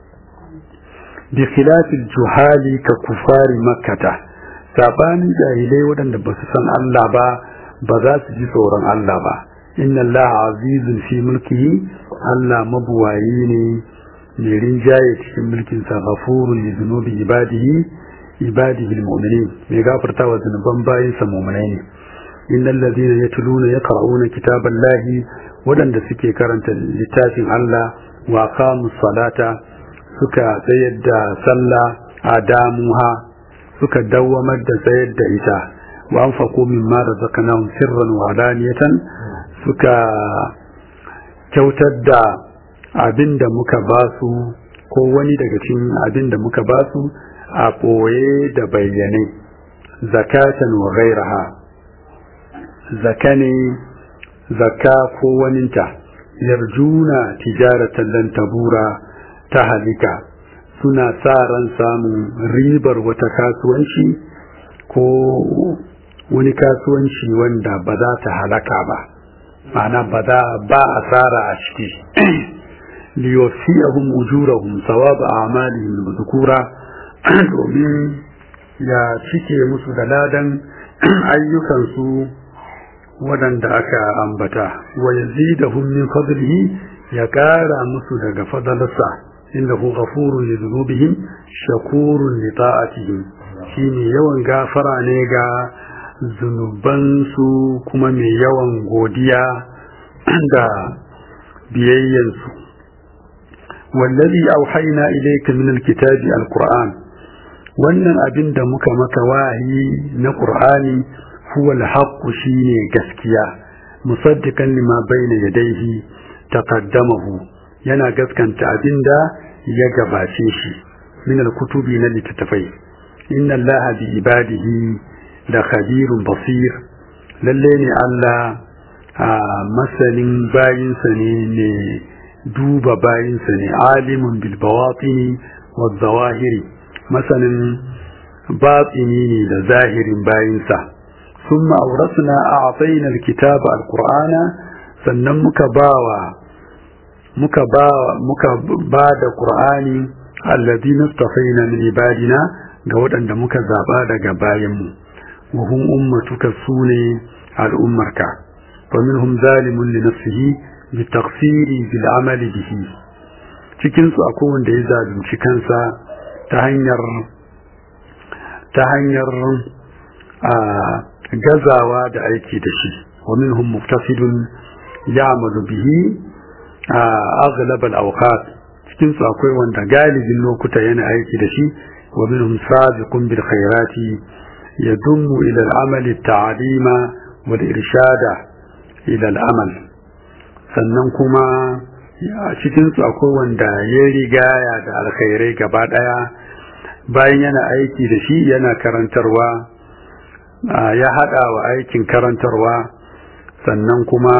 bi khilafil juhali ka kufari makkata sabanin jahilai waɗanda ba su san Allah ba ba za su ji tsoron Allah ba inna Allah azizun fi mulkihi Allah mabuwayi ne mai rinjaye cikin mulkin sa ghafurun li dhunubi ibadihi ibadihi almu'minin mai gafarta wa zunuban bayin sa mu'minai ne innal ladina yatluna yaqra'una kitaballahi wadanda suke karanta littafin Allah wa qamus salata suka tsayar da sallah adamuha suka dawwamar da tsayar da ita wa anfaqu mimma razaqnahum sirran wa alaniyatan suka kyautar da abin da muka ba su ko wani daga cikin abin da muka ba su a ɓoye da bayyane zakatan wa gairaha zaka ne zaka ko waninta yarjuna tijaratan lan tabura ta halika suna sa ran samun ribar wata kasuwanci ko wani kasuwanci wanda ba za ta halaka ba ma'ana ba za ba asara a ciki liyofiyahum ujurahum sawaba a'malihim dhukura domin ya cike musu da ladan ayyukansu waɗanda aka ambata wa yazidahum min fadlihi ya ƙara musu daga fadalarsa innahu ghafurun li dhunubihim shakurun li ta'atihim shine yawan gafara ne ga zunubansu kuma mai yawan godiya da biyayyansu wallazi auhayna ilayka min alkitabi alquran wannan abin da muka maka wahayi na qur'ani huwa alhaqqu shine gaskiya musaddiqan lima bayna yadayhi taqaddamahu yana gaskanta abinda ya gabace shi min alkutubi na littattafai inna allaha bi ibadihi da khabirun basir lalle ne Allah a masanin bayinsa ne ne duba bayinsa ne alimun bil bawatini wa zawahiri masanin batini ne da zahirin bayinsa ثم أورثنا أعطينا الكتاب القرآن sannan muka bawa muka ba muka ba da Qur'ani alladhi nastafaina min ibadina ga waɗanda muka zaba daga bayanmu wa hum ummatuka sune al'ummarka fa minhum zalimun li nafsihi bi taqsiri bil amali bihi cikin su akwai wanda ya zalunci kansa ta hanyar ta hanyar a gazawa da aiki da shi wa minhum muftasidun ya'malu bihi aghlab al-awqat cikin su akwai wanda galibin lokuta yana aiki da shi wa minhum sabiqun bil khairati yadummu ila al-amal at-ta'lima wal irshada ila al-amal sannan kuma cikin su akwai wanda ya rigaya da alkhairai gaba daya bayan yana aiki da shi yana karantarwa ya hada wa aikin karantarwa sannan kuma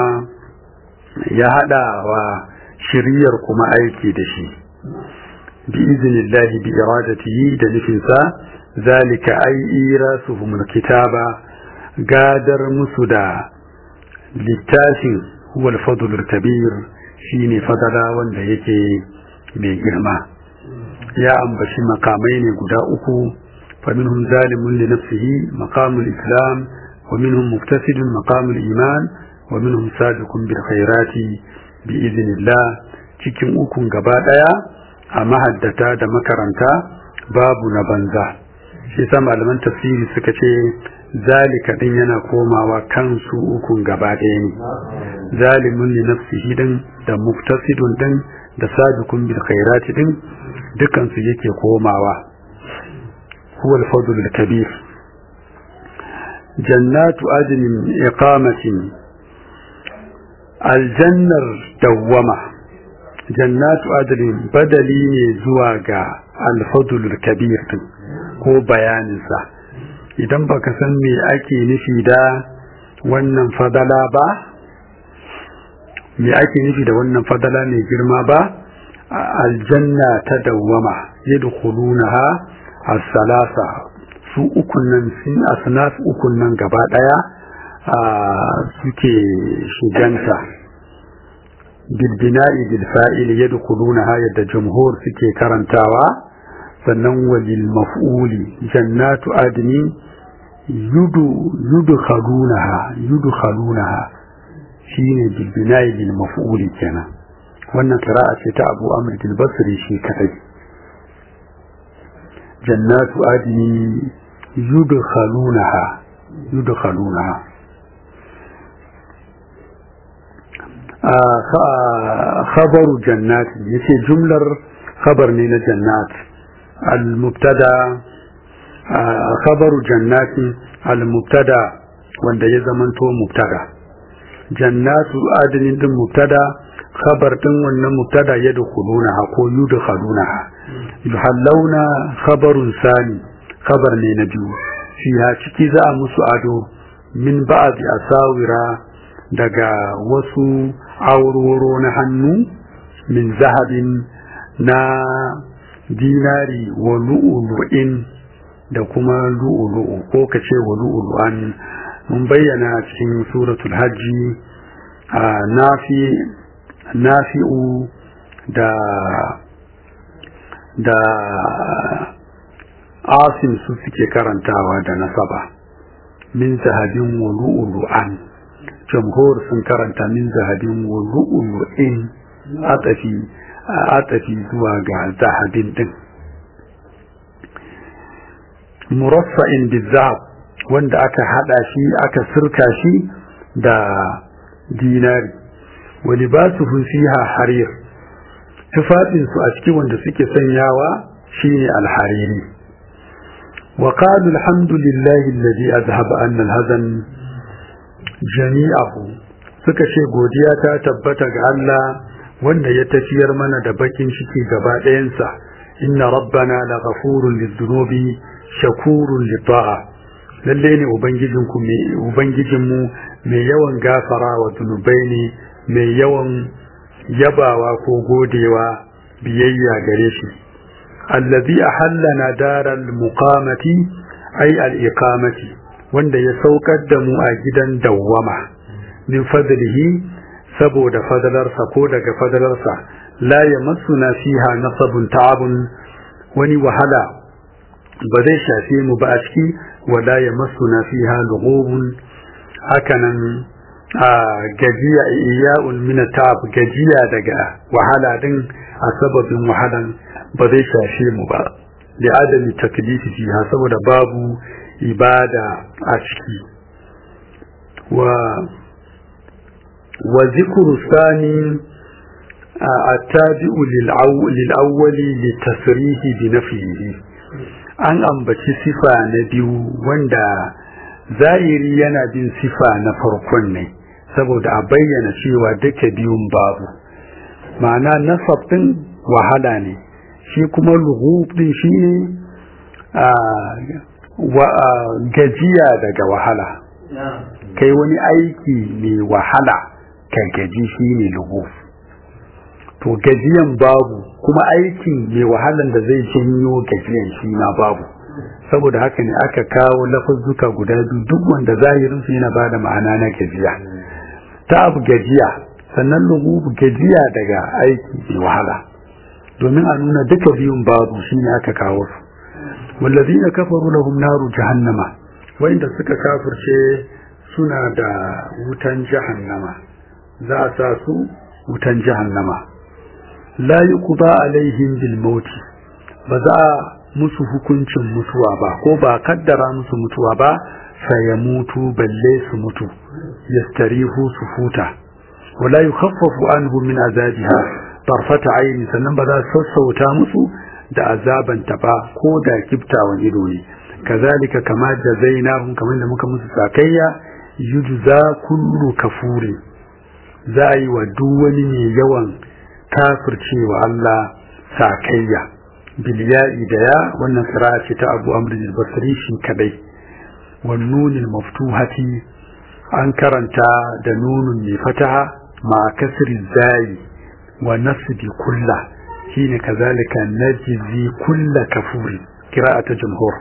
ya hada wa shiriyar kuma aiki da shi bi iznillahi bi iradatihi da nufinsa zalika ai irasuhum kitaba gadar musu da littafin huwal fadlul kabir shine fadala wanda yake mai girma ya ambaci makamai ne guda uku فمنهم ظالم لنفسه مقام الإسلام ومنهم مفسد مقام الإيمان ومنهم سابق بالخيرات بإذن الله cikin ukun gaba ɗaya a mahaddata da makaranta babu na banza shi sa malaman tafsiri suka ce zalika din yana komawa kansu ukun gaba ɗaya ne zalimun li nafsihi din da muftasidun din da sabiqun bil khairati din dukan su yake komawa هو الفضل الكبير جنات عدن إقامة الجنة دومة جنات عدن بدلين زواجا الفضل الكبير ko bayaninsa idan baka san me ake nufi da wannan fadala ba me ake nufi da wannan fadala mai girma ba aljanna ta dawwama yadkhulunaha as-salasa su ukun nan sun asnaf ukun nan gaba daya suke shiganta bil bina'i bil fa'il yadkhulunaha yadda jumhur suke karantawa sannan walil maf'uli jannatu adni yudu yudkhalunaha yudkhalunaha shine bil bina'i bil maf'uli kenan wannan qira'a ce ta Abu Amr al-Basri shi kadai جنات عدن يدخلونها يدخلونها خبر جنات يتي جملة خبر من جنات المبتدا خبر جنات المبتدا wanda ya zamanto mubtada jannatu adinin din mubtada khabar din wannan mubtada yadkhulunaha ko yudkhalunaha yuhallawna khabarun sani khabar ne na biyu fiha ciki za a musu ado min ba'di asawira daga wasu auroro na hannu min zahabin na dinari wa lu'ulu'in da kuma lu'ulu'u ko kace wa lu'ulu'an mun bayyana cikin suratul hajji a nafi nafi'u da da asim su suke karantawa da nasaba min zahabin wa lu'ulu'an jamhur sun karanta min zahabin wa lu'ulu'in atafi atafi zuwa ga zahabin din muraffa'in bizahab wanda aka hada shi aka sirka shi da dinari wa libasuhum fiha harir tufafin su a cikin wanda suke sanyawa shine alhariri wa qalu alhamdulillahi alladhi azhaba anna alhazan jami'ahu suka ce godiya ta tabbata ga Allah wanda ya tafiyar mana da bakin ciki gaba ɗayansa inna rabbana la ghafurun lidhunubi shakurun lita'a lalle ne ubangijinku mai ubangijinmu mai yawan gafara wa zunubai ne mai yawan yabawa ko godewa biyayya gare shi allazi ahallana daral muqamati ay al iqamati wanda ya saukar da mu a gidan dawwama min fadlihi saboda fadalarsa ko daga fadalarsa la yamassuna fiha nasabun ta'abun wani wahala ba zai shafe mu ba a ciki wala yamassuna fiha lughubun hakanan a gajiya iya'ul min ta'ab gajiya daga wahala din a sababin wahalan ba zai shafe mu ba li adami taklifi fiha saboda babu ibada a ciki wa wa zikru sani التابع للأول للتصريح بنفيه an ambaci sifa na biyu wanda zahiri yana bin sifa na farkon ne saboda a bayyana cewa duka biyun babu ma'ana nasab din wahala ne shi kuma lughub din shi ne gajiya daga wahala kai wani aiki mai wahala ka gaji shi ne lughub to gajiyan babu kuma aikin mai wahalan da zai janyo gajiyan shi ma babu saboda haka ne aka kawo lafazzuka guda biyu duk wanda zahirin su yana bada ma'ana na gajiya ta abu gajiya sannan lugubu gajiya daga aiki mai wahala domin a nuna duka biyun babu shine aka kawo su wallazina kafaru lahum naru jahannama wanda suka kafirce suna da wutan jahannama za a sa su wutan jahannama la yuqda alaihim bil mauti ba za a musu hukuncin mutuwa ba ko ba kaddara musu mutuwa ba sai ya mutu balle su mutu yastarihu su huta wala yukhaffafu anhu min azabiha tarfata aini sannan ba za su sassauta musu da azaban ta ba ko da kiftawan ido ne kazalika kama jazainahum kamar da muka musu sakayya yujza kullu kafuri za a yi wa duk wani mai yawan kafircewa Allah sakayya bilya'i da ya wannan qira'a ce ta Abu Amr al-Basri shi kadai wan nunil maftuhati an karanta da nunun mai fataha ma kasri zai wa nasbi kulla shine kazalika najzi kulla kafuri qira'a ta jumhur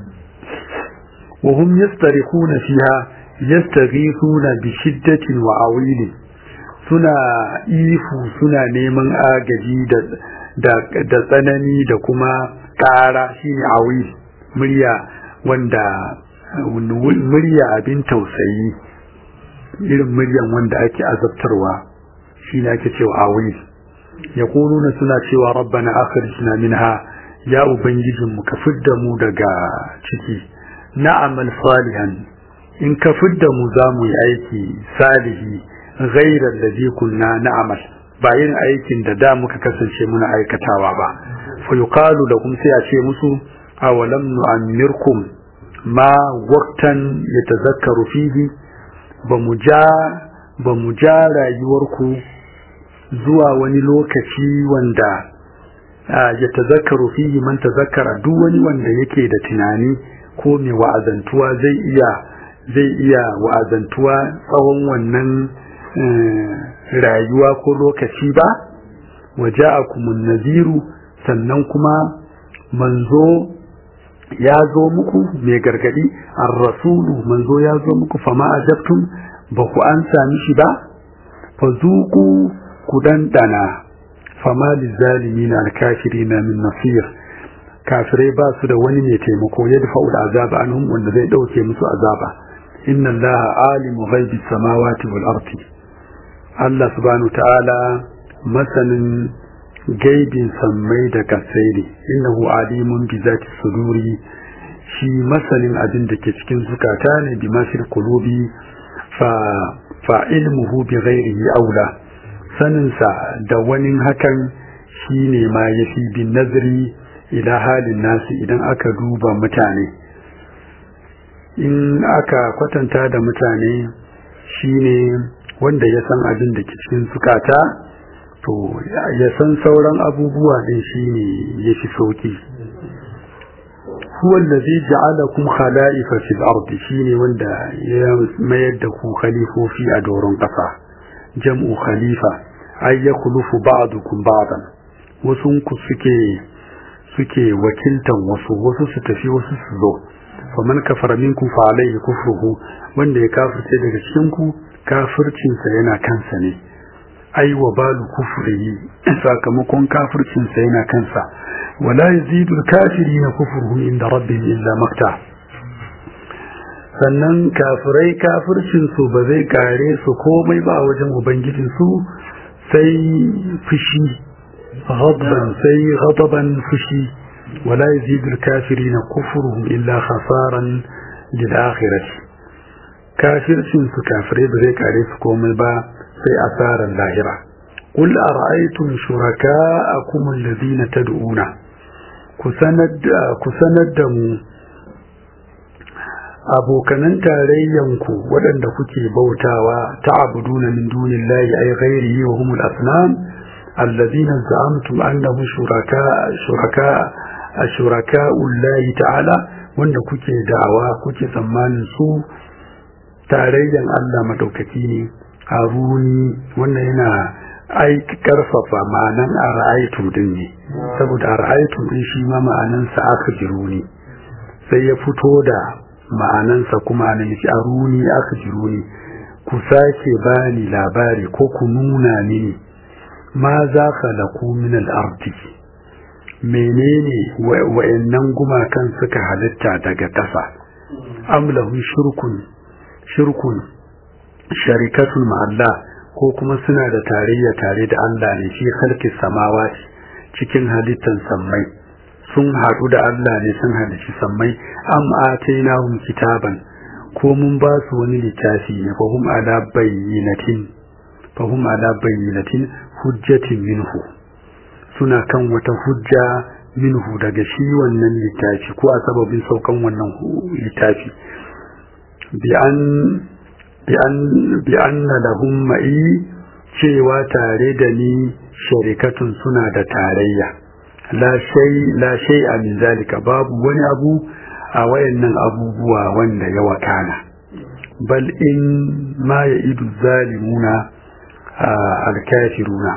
wa hum yastarikhuna fiha yastaghithuna bi shiddatin wa awilin suna ifu suna neman agaji da tsanani da kuma ƙara shine awi murya wanda murya abin tausayi irin muryan wanda ake azabtarwa shine ake cewa awi ya na suna cewa rabbana akhrijna minha ya ubangijinmu ka fidda mu daga ciki na'amal salihan in ka fidda mu za mu yi aiki salihi ghairar da zai kunna na'amal ba yin aikin da da muka kasance muna aikatawa ba fa yuqalu lakum sai a ce musu awalam nu'ammirkum ma waqtan yatazakkaru fihi ba mu ja ba mu ja rayuwarku zuwa wani lokaci wanda ya tazakkaru fihi man tazakkara duk wani wanda yake da tunani ko mai wa'azantuwa zai iya zai iya wa'azantuwa tsawon wannan rayuwa ko lokaci ba waja'akumun naziru sannan kuma manzo ya zo muku mai gargadi ar-rasulu manzo ya zo muku fama ajabtum ba ku an sami shi ba fazuku ku dandana fama lizalimin al-kafirin min nasir kafirai ba su da wani mai taimako ya dafa azaba anhum wanda zai dauke musu azaba inna allaha alimu ghaibi samawati wal ardi Allah subhanahu ta'ala masanin gaibin sammai da kasai ne innahu alimun bi zati suduri shi masanin abin da ke cikin zukata ne bi masir qulubi fa fa ilmuhu bi ghairihi aula saninsa da wani hakan shine ma yafi bin nazari ila halin nasu idan aka duba mutane in aka kwatanta da mutane shine wanda ya san abin da ke cikin sukata to ya san sauran abubuwa din shine yafi sauki huwa allazi ja'alakum khala'ifa fil ardi shine wanda ya mayar da ku khalifofi a doron kasa jam'u khalifa ay yakhlufu ba'dukum ba'dan wasu ku suke suke wakiltan wasu wasu su tafi wasu su zo faman kafara minkum fa alayhi kufruhu wanda ya kafirce daga cikin ku kafircin sa yana kansa ne ai wa balu kufrihi sakamakon kafircin sa yana kansa wala yazidu al-kafirin kufruhum inda rabbihim illa makta sannan kafirai kafircin su ba zai kare su komai ba a wajen ubangijin su sai fushi ghadban sai ghadaban fushi wala yazidu al-kafirin kufruhum illa khasaran lil akhirah kafircin su kafirai ba zai kare su komai ba sai asaran lahira قل أرأيتم شركاءكم الذين تدعون كسند دمو abokanan tarayyanku waɗanda kuke bautawa ta'buduna min dunillahi ay ghairihi wa humul asnam alladhina za'amtum annahum shuraka shuraka ashuraka ullahi ta'ala wanda kuke da'awa kuke tsammanin su tarayyan Allah madaukaki ne aruni wannan yana ai karfafa ma'anan ara'aytu din ne saboda ara'aytu din shi ma ma'anan sa aka jiruni sai ya fito da ma'anansa kuma nan shi aruni aka jiruni ku sake bani labari ko ku nuna mini ma za khalaku min al-ardi menene wa'annan gumakan suka halitta daga ƙasa am lahu shirkun shirkun sharikatun ma'allah ko kuma suna da tarayya tare da Allah ne shi halki samawati cikin halittan sammai sun haɗu da Allah ne sun halici sammai am atainahum kitaban ko mun ba su wani littafi ne fa hum ala bayyinatin fa hum ala bayyinatin hujjatin minhu suna kan wata hujja minhu daga shi wannan littafi ko a sababin saukan wannan littafi bi an bi anna lahum ma'i cewa tare da ni sharikatun suna da tarayya la shay la shay min zalika babu wani abu a wayannan abubuwa wanda ya wakana bal in ma ya'idu zalimuna al-kafiruna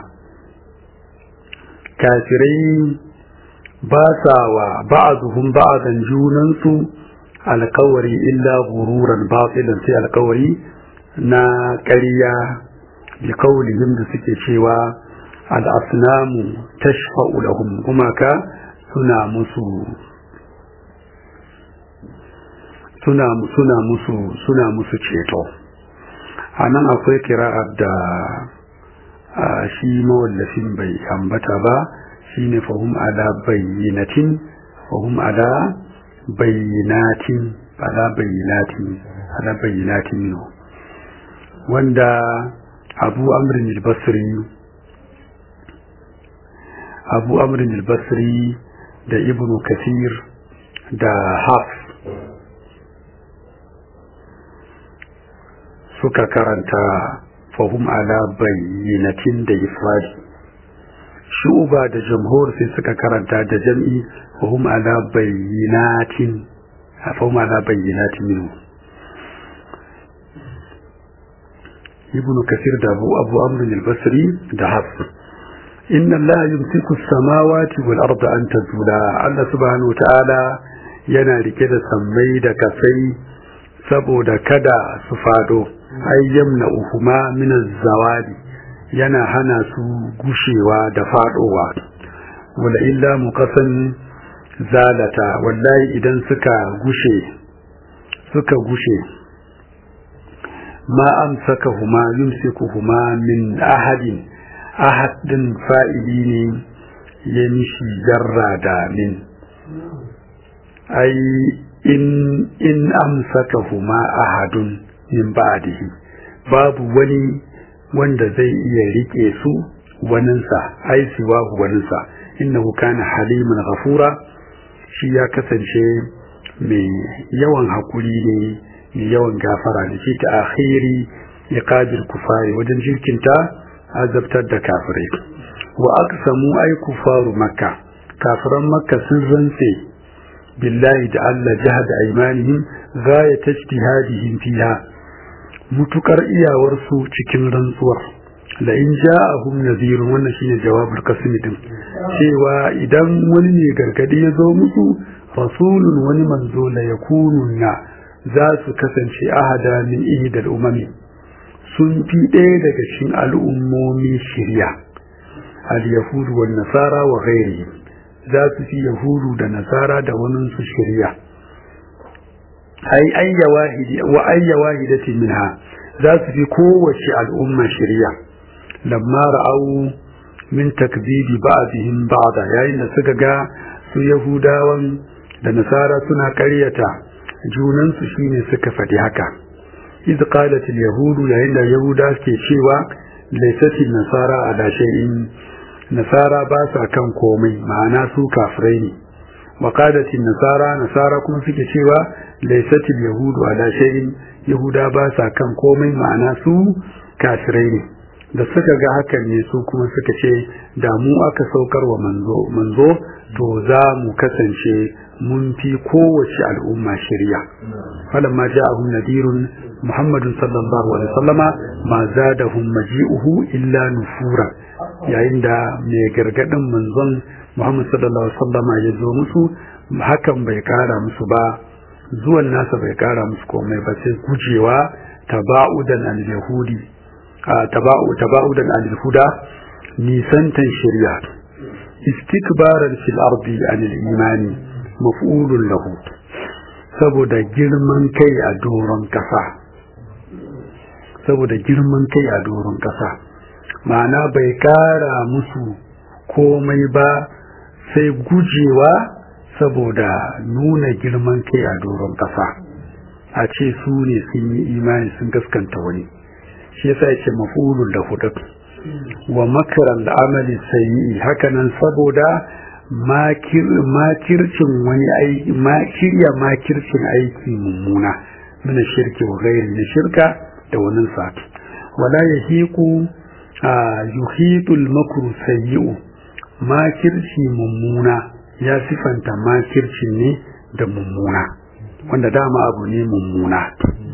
kafirai ba sa wa ba'dhum ba'dan junansu alkawari illa gururan batilan sai alkawari na ƙarya da kaulihim da suke cewa al'asnamu tashfa'u lahum gumaka suna musu suna suna musu suna musu ceto a nan akwai kira'ar da shi mawallafin bai ambata ba shine fahum ala bayyinatin fahum ala bayyinatin ala bayyinatin ala bayyinatin no wanda abu amrin al-basri abu amrin al-basri da ibnu kathir da haf suka karanta fahum ala bayyinatin da ifradi shuba da jamhur sai suka karanta da jam'i fahum ala bayyinatin fahum ala bayyinatin minhu ibn kasir da abu abu amr al-basri da hafs inna allaha yumsiku as-samawati wal arda an tazula allah subhanahu wa ta'ala yana rike da sammai da kasai saboda kada su fado ayyamna uhuma min az-zawadi yana hana su gushewa da fadowa wala illa muqasan zalata wallahi idan suka gushe suka gushe ma amsakahuma yumsikuhuma min ahadin ahad din fa'ili ne ya mishi jarra da min ai in in amsakahuma ahadun min ba'dihi babu wani wanda zai iya rike su waninsa ai siwa waninsa innahu kana haliman ghafura shi ya kasance mai yawan hakuri ne mai yawan gafara da shi ta akhiri iqabil kufari wajen jirkinta azabtar da kafirai wa aqsamu ay kufaru makka kafiran makka sun rantse billahi da Allah jahada aymanihim ghayat ijtihadihim fiha mutukar iyawar su cikin rantsuwar la in ja'ahum nadhirun wannan shine jawabul qasmi din cewa idan wani ne gargadi ya zo musu rasulun wani manzo la yakununna za su kasance ahada min ihdal umami sun fi ɗaya daga cikin al'ummomi shirya al-yahudu wan nasara wa ghairihim za su fi yahudu da nasara da wani su shirya ai ayya wahidi wa ayya wahidatin minha za su fi kowace al'umma shirya lamma ra'au min takdibi ba'dihim ba'da yayin da suka ga su yahudawan da nasara suna karyata junansu shine suka faɗi haka iz qalat al yahudu yayin da yahuda ke cewa laysat nasara ala shay'in nasara ba sa kan komai ma'ana su kafirai ne wa qalat nasara nasara kuma suke cewa laysat al yahudu ala shay'in yahuda ba sa kan komai ma'ana su kafirai ne da suka ga hakan ne su kuma suka ce da mu aka saukar wa manzo manzo to za mu kasance mun fi kowace al'umma shirya falamma ja'ahum nadirun muhammadun sallallahu alaihi wasallama ma zadahum maji'uhu illa nufura yayin da mai gargadin manzon muhammad sallallahu alaihi wasallama ya zo musu hakan bai kara musu ba zuwan nasa bai kara musu komai ba sai gujewa taba'udan al-yahudi taba'udan al-huda nisantan shari'a istikbaran fil ardi anil imani maf'ulun lahu saboda girman kai a doron kasa saboda girman kai a doron kasa ma'ana bai kara musu komai ba sai gujewa saboda nuna girman kai a doron kasa a ce su ne sun yi imani sun gaskanta wani shi yasa yace maf'ulun lahu wa makaran amali sayyi hakanan saboda makircin wani aiki makirya makircin aiki mummuna mina shirki wa gairi na shirka da wani sa wala yahiqu yuhitul makru sayyi'u makirci mummuna ya sifanta makircin ne da mummuna wanda dama abu ne mummuna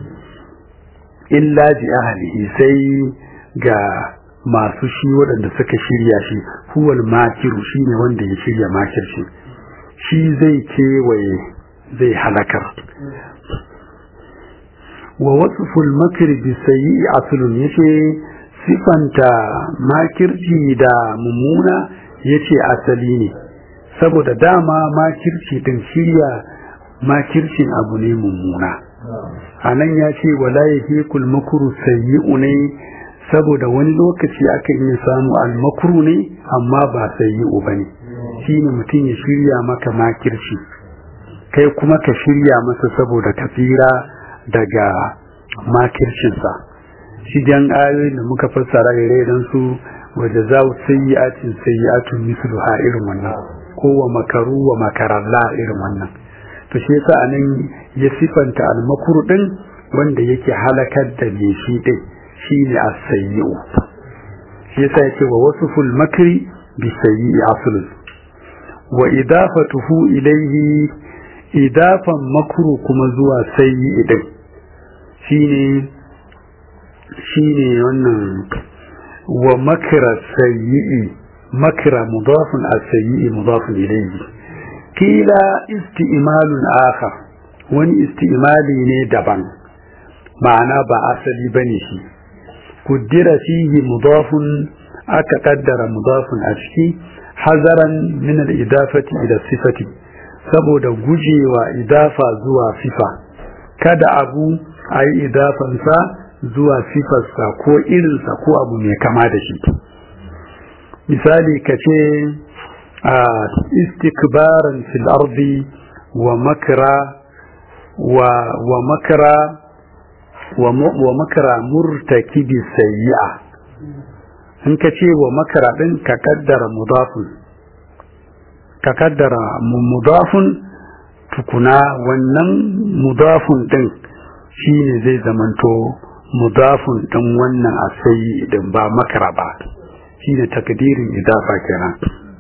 illa bi ahlihi sai ga masu shi waɗanda suka shirya shi huwal makiru shi ne wanda ya shirya makirci shi zai kewaye zai halakar wa wasful makir bi sayyi aslun yace sifanta makirci da mummuna yace asali ne saboda dama makirci din shirya makircin abu ne mummuna anan ya ce wala yahikul makru sayyi'u ne saboda wani lokaci aka iya samu almakru ne amma ba sayyi'u bane shine mutum ya shirya maka makirci kai kuma ka shirya masa saboda ka tsira daga makircinsa shigen ayoyin da muka fassara ire dan su wadda za su sayyi'atin sayyi'atun misluha irin wannan ko wa makaru wa makaralla irin wannan to shi yasa anan ya sifanta almakru din wanda yake halakar da me shi din shine as-sayyi'u shi yasa yake wa wasful makri bi sayyi'i aslun wa idafatuhu ilayhi idafan makru kuma zuwa sayyi'i din shine shine wannan wa makra sayyi'i makra mudafun as-sayyi'i mudafun ilayhi kila isti'malun akhar wani isti'mali ne daban ma'ana ba asali bane shi kuddira fihi mudafun aka kaddara mudafun a ciki hazaran min al-idafati ila sifati saboda gujewa idafa zuwa sifa kada abu ayi idafansa zuwa sifarsa ko irinsa ko abu mai kama da shi misali ka ce a istikbaran fil ardi wa makra wa wa makra wa makra murtakibi sayyi'a in ka ce wa makara din ka kaddara mudafun ka kaddara mudafun tukuna wannan mudafun din shine zai zamanto mudafun din wannan asayi idan ba makara ba shine takdirin idafa kenan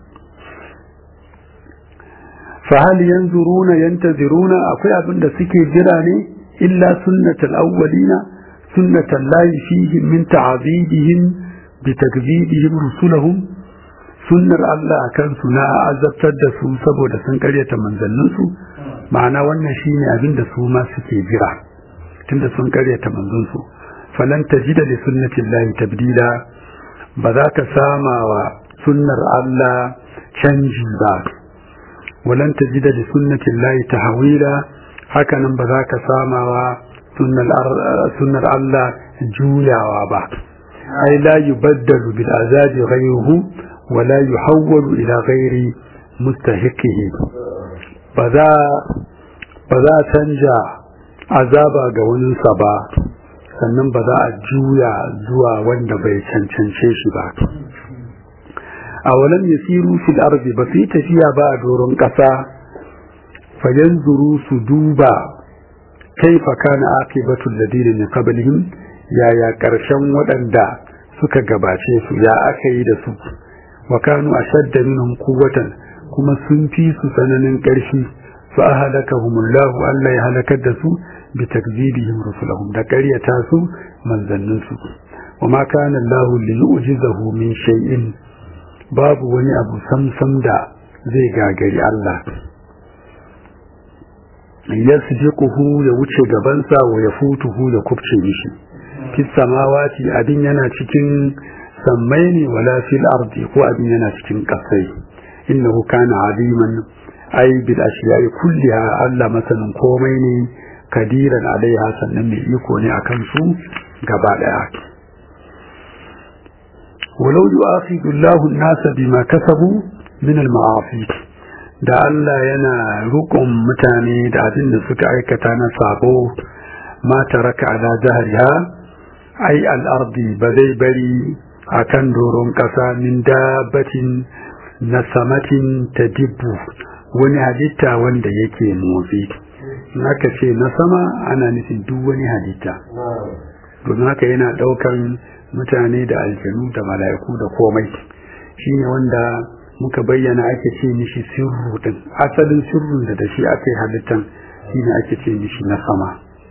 fa hal yanzuruna yantaziruna akwai abin da suke jira ne illa sunnatul awwalina sunnatul lahi fihi min ta'zibihim bi takdhibihim rusulahum sunnar Allah akan su na azabtar da su saboda sun karyata manzannin su ma'ana wannan shine abin da su ma suke jira tunda sun karyata manzon su falan tajida li sunnati llahi tabdila ba za ka sama wa sunnar Allah canji ba walan tajida li sunnati llahi tahwila hakanan ba za ka sama wa sunnar Allah juyawa ba ai la yubaddalu bil azabi ghayruhu wa la yuhawwalu ila ghairi mustahiqihi ba za ba za canja azaba ga waninsa ba sannan ba za a juya zuwa wanda bai cancance shi ba a walam yasiru fil ardi ba su yi tafiya ba a doron ƙasa fa yanzuru su duba kaifa kana aqibatu alladhina min qablihim yaya karshen waɗanda suka gabace su ya aka yi da su wa kanu ashadda minhum quwwatan kuma sun fi su tsananin ƙarfi fa ahlakahumullahu Allah ya halakar da su bi takzibihim rusulahum da ƙaryata su manzannin su wa ma kana Allah li yu'jizahu min shay'in babu wani abu samsam da zai gagari Allah yasbiquhu ya wuce gabansa wa yafutuhu ya kubce mishi fis samawati abin yana cikin sammai ne wala fil ardi ko abin yana cikin kasai innahu kana aliman ai bil ashiya'i kulliha Allah masanin komai ne kadiran alaiha sannan mai iko ne akan su gaba daya walau yu'akhidhu Allahu an-nasa bima kasabu min al-ma'asi da Allah yana rukun mutane da abin da suka aikata na sabo ma taraka ala jahriha ai al-ardi ba zai bari akan doron kasa min dabbatin na samatin tadibbu wani halitta wanda yake motsi naka ce na sama ana nufin duk wani halitta domin haka yana daukan mutane da aljanu da mala'iku da komai shine wanda muka bayyana ake ce mishi sirru din asalin sirrun da da shi aka yi halittan shine ake ce mishi na sama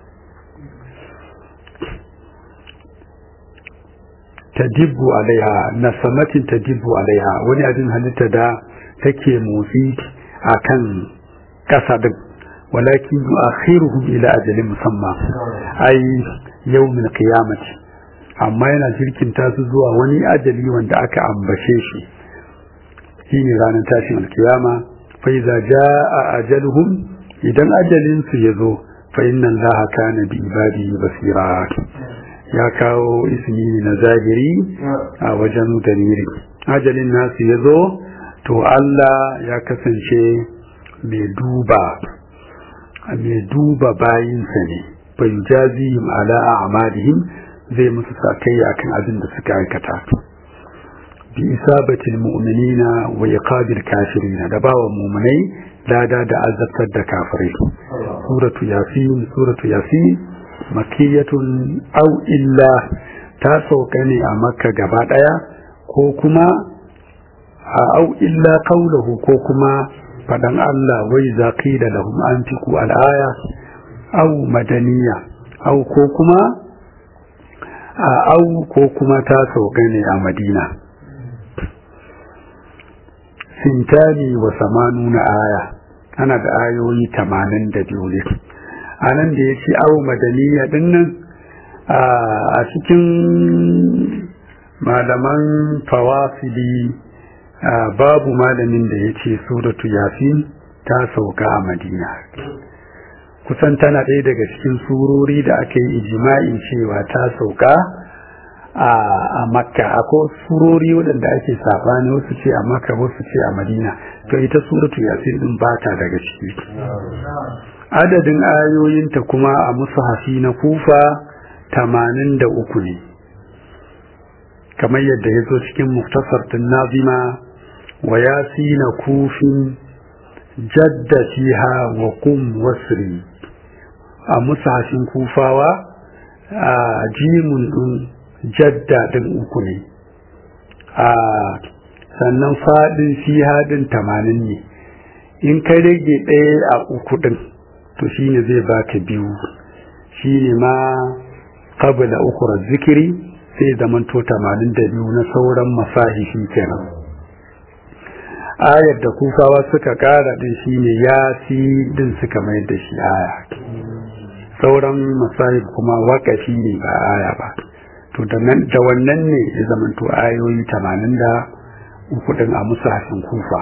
tadibbu alaiha na samatin tadibbu alaiha wani abin halitta da take motsi akan kasa din walakin yu'akhiruhum ila ajalin musamma ai yawmin qiyamati amma yana jirkinta su zuwa wani ajali wanda aka ambace shi shine ranar tashin alkiyama fa iza jaa ajaluhum idan ajalin su yazo fa inna allaha kana bi ibadihi basira ya kawo ismi na zahiri a wajen dalili ajalin nasu yazo to Allah ya kasance mai duba mai duba bayinsa ne bai jazihim ala a'malihim zai musu sakai akan abin da suka aikata bi isabatil mu'minina wa iqabil kafirin da bawa mu'minai lada da azabtar da kafirai suratu yasin suratu yasin makiyatun aw illa ta sauka ne a makka gaba daya ko kuma a au illa qawluhu ko kuma fadan Allah wai zaqila lahum antiqu al-aya aw madaniya aw ko kuma a au ko kuma ta sauka ne a Madina sintani wa samanuna aya ana da ayoyi 82 ne anan da yace au madaniya dinnan a cikin malaman fawasili babu malamin da ya ce suratu yasin ta sauka a madina kusan tana ɗaya daga cikin surori da aka yi ijima'in cewa ta sauka a makka akwai surori waɗanda ake sabani wasu ce a makka wasu ce a madina to ita suratu yasin din ba ta daga ciki adadin ayoyinta kuma a musahafi na kufa tamanin da uku ne kamar yadda ya zo cikin muktasar tun nazima wa yasina kufin jadda fiha wa kum wasri a musahashin kufawa a jimun din jadda din uku ne a sannan fadin fiha din tamanin ne in ka rage ɗaya a uku din to shine zai baka biyu shine ma qabla ukhra zikiri sai zamanto tamanin da biyu na sauran masahihi kenan ayar da kufawa suka kara din shine ya fi din suka mai da shi aya sauran masahib kuma wakafi ne ba aya ba to da wannan ne ya zamanto ayoyi tamanin da uku din a musahafin kufa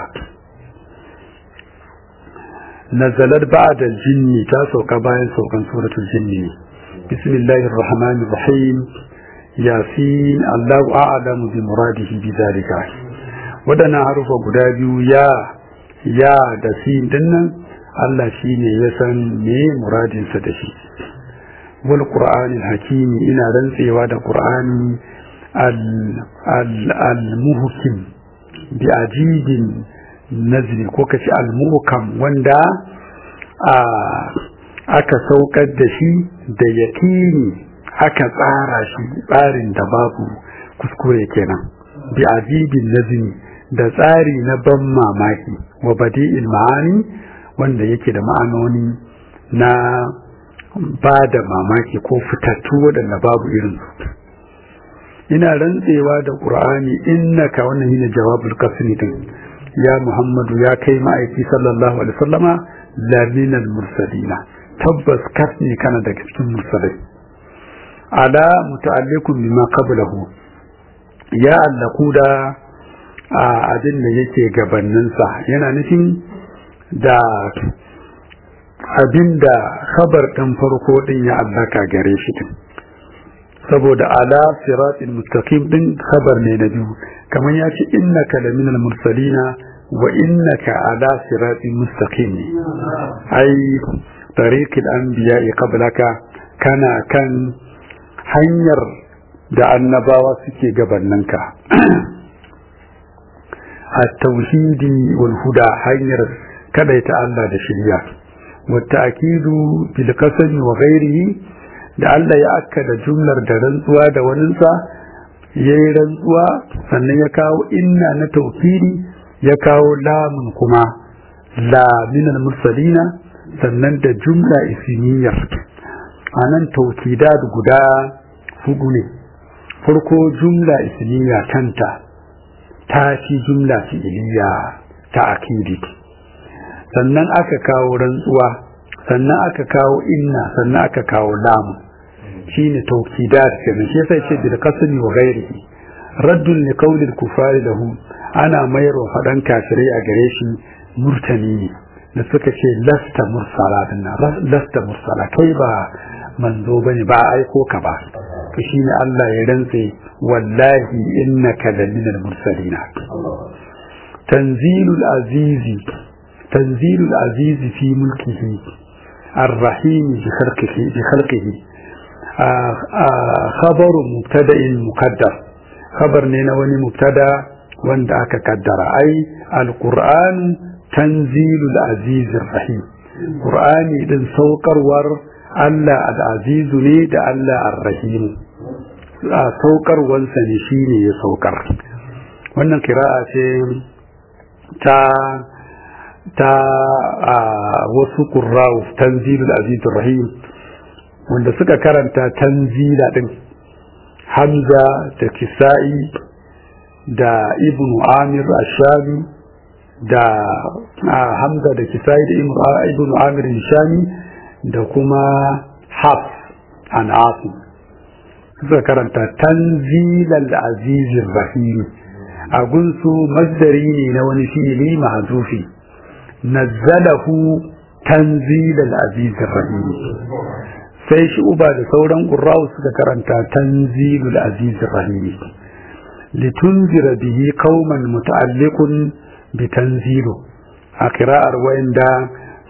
nazalar ba'da jinni ta sauka bayan saukan suratul jinni bismillahir rahmanir rahim yasin allahu a'lamu bi muradihi bi zalika wadannan harufa guda biyu ya ya da sin dinnan Allah shine ya san me muradin sa da shi wal qur'anil hakim ina rantsewa da qur'ani al al al muhkim bi ajibin nazri ko kace al muhkam wanda a aka saukar da shi da yakini aka tsara shi tsarin da babu kuskure kenan bi azibin nazmi da tsari na ban mamaki wa badi'il ma'ani wanda yake da ma'anoni na ba da mamaki ko fitattu waɗanda babu irin ina rantsewa da ƙur'ani innaka wannan shine jawabul qasmi din ya muhammadu ya kai ma'aiki sallallahu alaihi wasallama laminal mursalina tabbas kasni kana daga cikin mursalai ala muta'alliqun bima qablahu ya allaku da abin da yake gabaninsa yana nufin da abin da khabar ɗin farko ɗin ya allaka gare shi din saboda ala siratil mustaqim din khabar ne na biyu kamar ya ce innaka laminal mursalina wa innaka ala siratil mustaqim ne ai tariqil anbiya'i qablaka kana kan hanyar da annabawa suke gabaninka at-tauhidi wal huda hanyar kadaita Allah da shirya wa ta'kidu bil qasami wa ghairihi da Allah ya akkada jumlar da rantsuwa da waninsa yayi rantsuwa sannan ya kawo inna na tawkidi ya kawo lamun kuma la minal mursalina sannan da jumla ismiyar anan tawkidat guda hudu ne farko jumla ismiya kanta ta fi jumla fi'iliya ta akidi sannan aka kawo rantsuwa sannan aka kawo inna sannan aka kawo lamu shine tawkidat kenan shi yasa yace bil qasmi wa ghairihi raddun li qawli al-kufari lahu ana mayar wa fadan kafirai a gare shi murtani ne da suka ce lasta mursala dinna lasta mursala kai ba manzo bane ba aiko ka ba to shine Allah ya rantse wallahi innaka laminal mursalina tanzilul azizi tanzilul azizi fi mulkihi الرحيم بخلقه بخلقه خبر مبتدا مقدر خبر نينا وني مبتدا وند aka kaddara ai alquran tanzilul aziz rahim qur'ani din saukarwar Allah al-aziz ne da Allah ar-rahim saukarwansa ne shine ya saukar wannan kira'a ce ta ta wasu qurra'u tanzilul aziz rahim wanda suka karanta tanzila din hamza da kisa'i da ibn amir ashami da hamza da kisa'i da ibn amir shami da kuma haf an asim suka karanta tanzilal azizir rahim a gunsu masdari ne na wani fi'ili mahzufi nazzalahu tanzilal azizir rahim sai shi uba da sauran ƙurrawu suka karanta tanzilul azizir rahim litunzira bihi qauman muta'alliqun bi tanzilu a kira'ar wayanda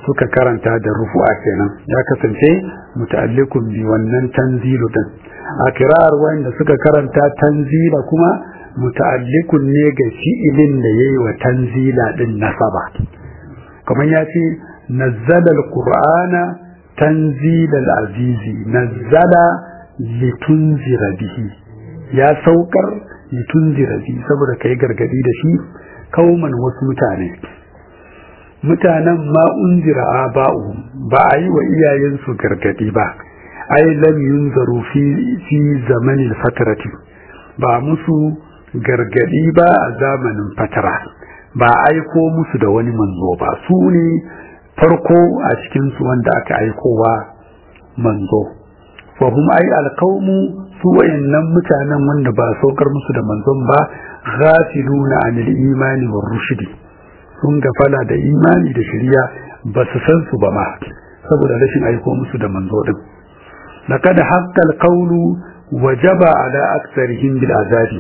suka karanta da rufu'a kenan ya kasance muta'alliqun bi wannan tanzilu din a kira'ar wanda suka karanta tanzila kuma muta'alliqun ne ga fi'ilin da yayi wa tanzila din nasaba kamar ya ce nazzala alqur'ana tanzila alazizi nazzala litunzira bihi ya saukar litunzira bihi saboda kai gargadi da shi kauman wasu mutane mutanen ma unzira aba'u ba a yi wa iyayensu gargadi ba ai lam yunzaru fi fi zamanin fatarati ba musu gargadi ba a zamanin fatara ba aiko musu da wani manzo ba su ne farko a cikin su wanda aka aikowa manzo fa hum ai alqaumu su wayannan mutanen wanda ba saukar musu da manzon ba ghafiluna anil imani war rushdi sun gafala da imani da shari'a ba su san su ba ma saboda rashin aiko musu da manzo din laqad haqqal qawlu wajaba ala aktsarihim bil azabi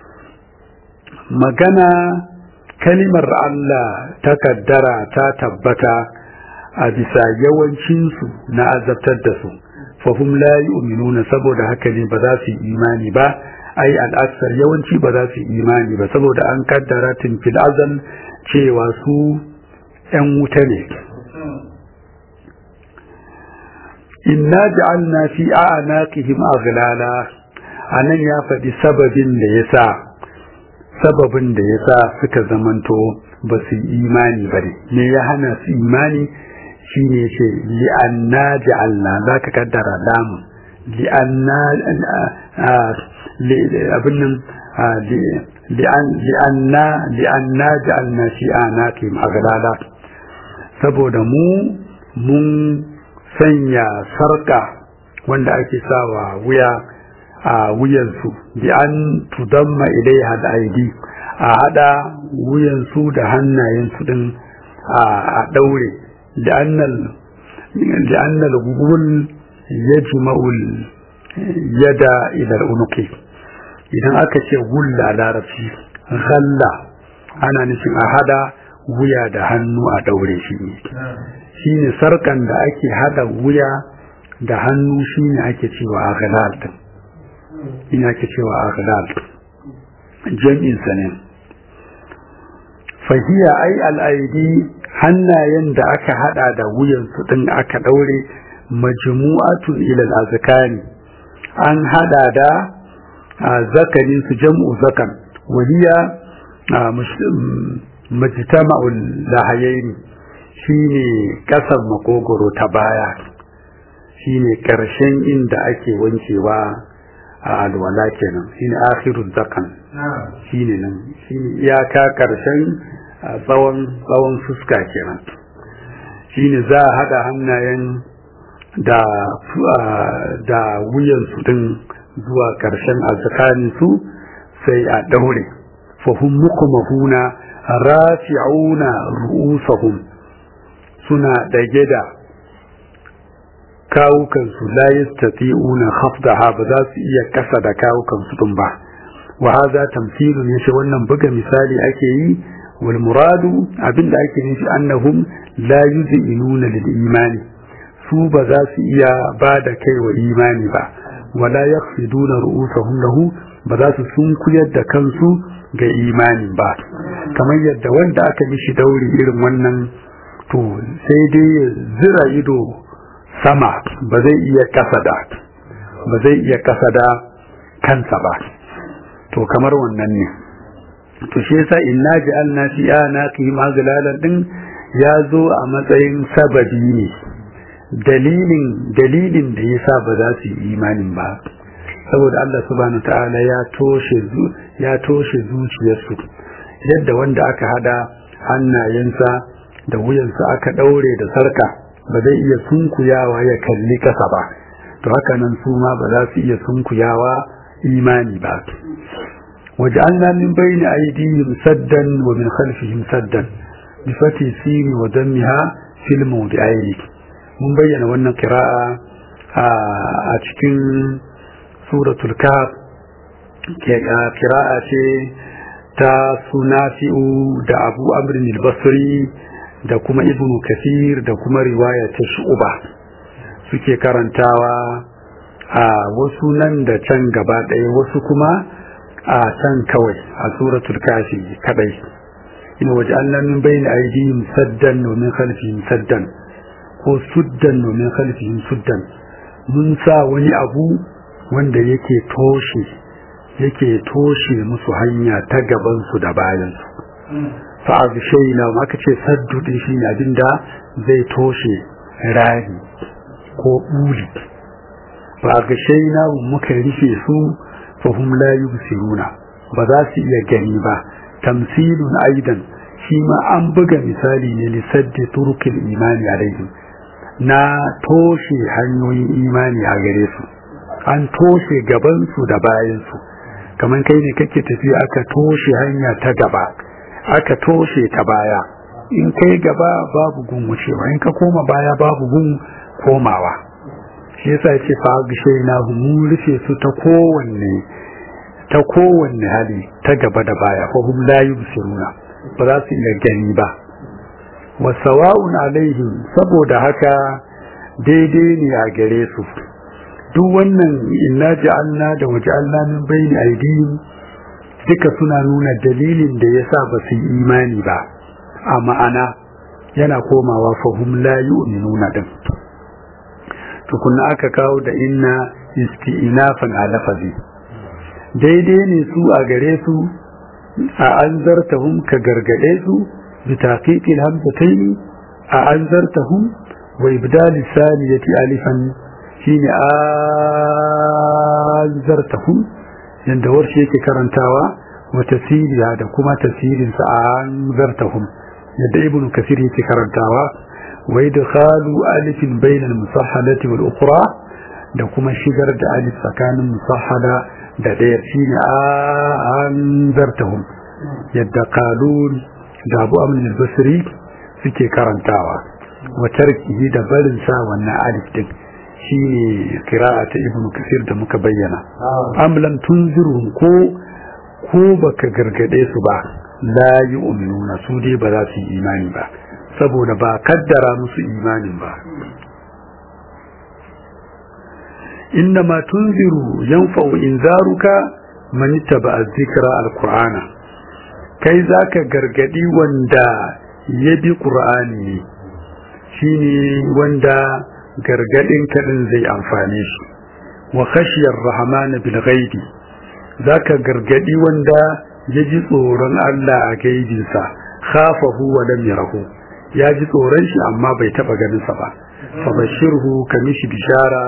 magana kalimar Allah ta kaddara ta tabbata a bisa yawancinsu na azabtar da su fahim la yu'minuna saboda haka ne ba za su yi imani ba ai al'aksar yawanci ba za su yi imani ba saboda an kaddara tun fil azal cewa su ‘yan wuta ne. Inna ja'alna fi a'anaqihim aghlala anan ya faɗi sababin da ya sa sababin da ya sa suka zamanto ba su imani ba ne me ya hana su imani shi ne ce li'anna ja'alna za ka kaddara damu li'anna abin nan li'anna li'anna ja'alna fi anaqim aghlala saboda mu mun sanya sarka wanda ake sawa wuya a wuyansu bi an tudamma ilaiha da aidi a hada wuyansu da hannayensu din a daure li'annal gugul yajma'ul yada ila unuqi idan aka ce gulla larabci ghalla ana nufin a hada wuya da hannu a daure shi ne shine sarkan da ake hada wuya da hannu shine ake cewa aghlal din ina ke cewa aghlal jam'in sa ne fahiya ai al'aidi hannayen da aka hada da wuyan su din aka daure majmu'atu ila al-azkani an hada da zakarin su jam'u zakan waliya majtama'ul lahayaini shine kasar makogoro ta baya shine karshen inda ake wankewa a alwala kenan shine akhirul zakan shine nan shine iyaka karshen tsawon tsawon fuska kenan shine za a hada hannayen da da wuyan su din zuwa karshen azzakanin su sai a daure fahum mukumahuna rafi'una ru'usahum suna dage da kawukansu la yastati'una khafdaha ba za su iya kasa da kawukansu din ba wa hadha tamthilun yace wannan buga misali ake yi wal muradu abinda ake nufi annahum la yuzinuna lil imani su ba za su iya ba da kai wa imani ba wala yakhfiduna ru'usahum lahu ba za su sunkuyar da kansu ga imani ba kamar yadda wanda aka mishi dauri irin wannan to sai dai zira ido sama ba zai iya kasada ba zai iya kasada kansa ba to kamar wannan ne to shi yasa inna ja'alna fi anaqihim aghlalan din ya zo a matsayin sababi ne dalilin dalilin da yasa ba za su yi imanin ba saboda Allah subhanahu ta'ala ya toshe ya toshe zuciyarsu yadda wanda aka hada hannayensa da wuyansa aka daure da sarka ba zai iya sunkuyawa ya kalli kasa ba to haka nan su ma ba za su iya sunkuyawa imani ba waj'alna min bayni aydihim saddan wa min khalfihim saddan bi fati sin wa dammiha fil mawdi'aini mun bayyana wannan qira'a a cikin suratul kahf qira'a ce ta sunafi'u da abu amrin al-basri da kuma ibnu kasir da kuma riwaya ta shu'uba suke karantawa a wasu nan da can gaba ɗaya wasu kuma a can kawai a suratul kafi kadai ina waje Allah min bayna aydihim saddan wa min khalfihim saddan ko suddan wa min khalfihim suddan mun sa wani abu wanda yake toshe yake toshe musu hanya ta gaban su da bayan su fa azshayna ma aka ce saddu din shine abinda zai toshe rani ko buli fa azshayna muka rufe su fa hum la yubsiruna ba za su iya gani ba tamsilun aidan shi ma an buga misali ne lissaddi turukil imani alaihim na toshe hanyoyin imani a gare su an toshe gabansu da bayansu kamar kai ne kake tafi aka toshe hanya ta gaba aka toshe ta baya in kai gaba babu gun wucewa in ka koma baya babu gun komawa shi yasa yace fa gishe na mun rufe su ta kowanne ta kowanne hali ta gaba da baya fa hum la yubsiruna ba za su iya gani ba wa sawa'un alaihim saboda haka daidai ne a gare su duk wannan inna ja'alna da waja'alna min bayni aydihim duka suna nuna dalilin da yasa ba su yi imani ba a ma'ana yana komawa fahum la yu'minuna din tukunna aka kawo da inna isti'nafan a lafazi daidai ne su a gare su a anzartahum ka gargade su bi taqiqil hamzatayn a anzartahum wa ibdal saniyati alifan shine anzartahum yanda warshe yake karantawa wa tasiriya da kuma tasirin sa anzartahum yadda ibn kasir yake karantawa wa idkhalu alifin bainal musahhalati wal ukhra da kuma shigar da alif tsakanin musahhada da ɗaya shine anzartahum yadda qalun da abu amin al-basri suke karantawa wa tarkihi da barin sa wannan alif din shine qira'a ta ibn kasir da muka bayyana am lam tunzirhum ko ko baka gargade su ba la yu'minuna su dai ba za su yi imani ba saboda ba kaddara musu imanin ba innama tunziru yanfa'u inzaruka man ittaba dhikra alqur'ana kai zaka gargadi wanda ya bi qur'ani ne shine wanda gargadin kadin zai amfane shi wa khashiyar rahman bil ghaibi zaka gargadi wanda ya ji tsoron Allah a gaibinsa khafahu wa lam yarahu ya ji tsoron shi amma bai taba ganin sa ba fa bashirhu kamishi bishara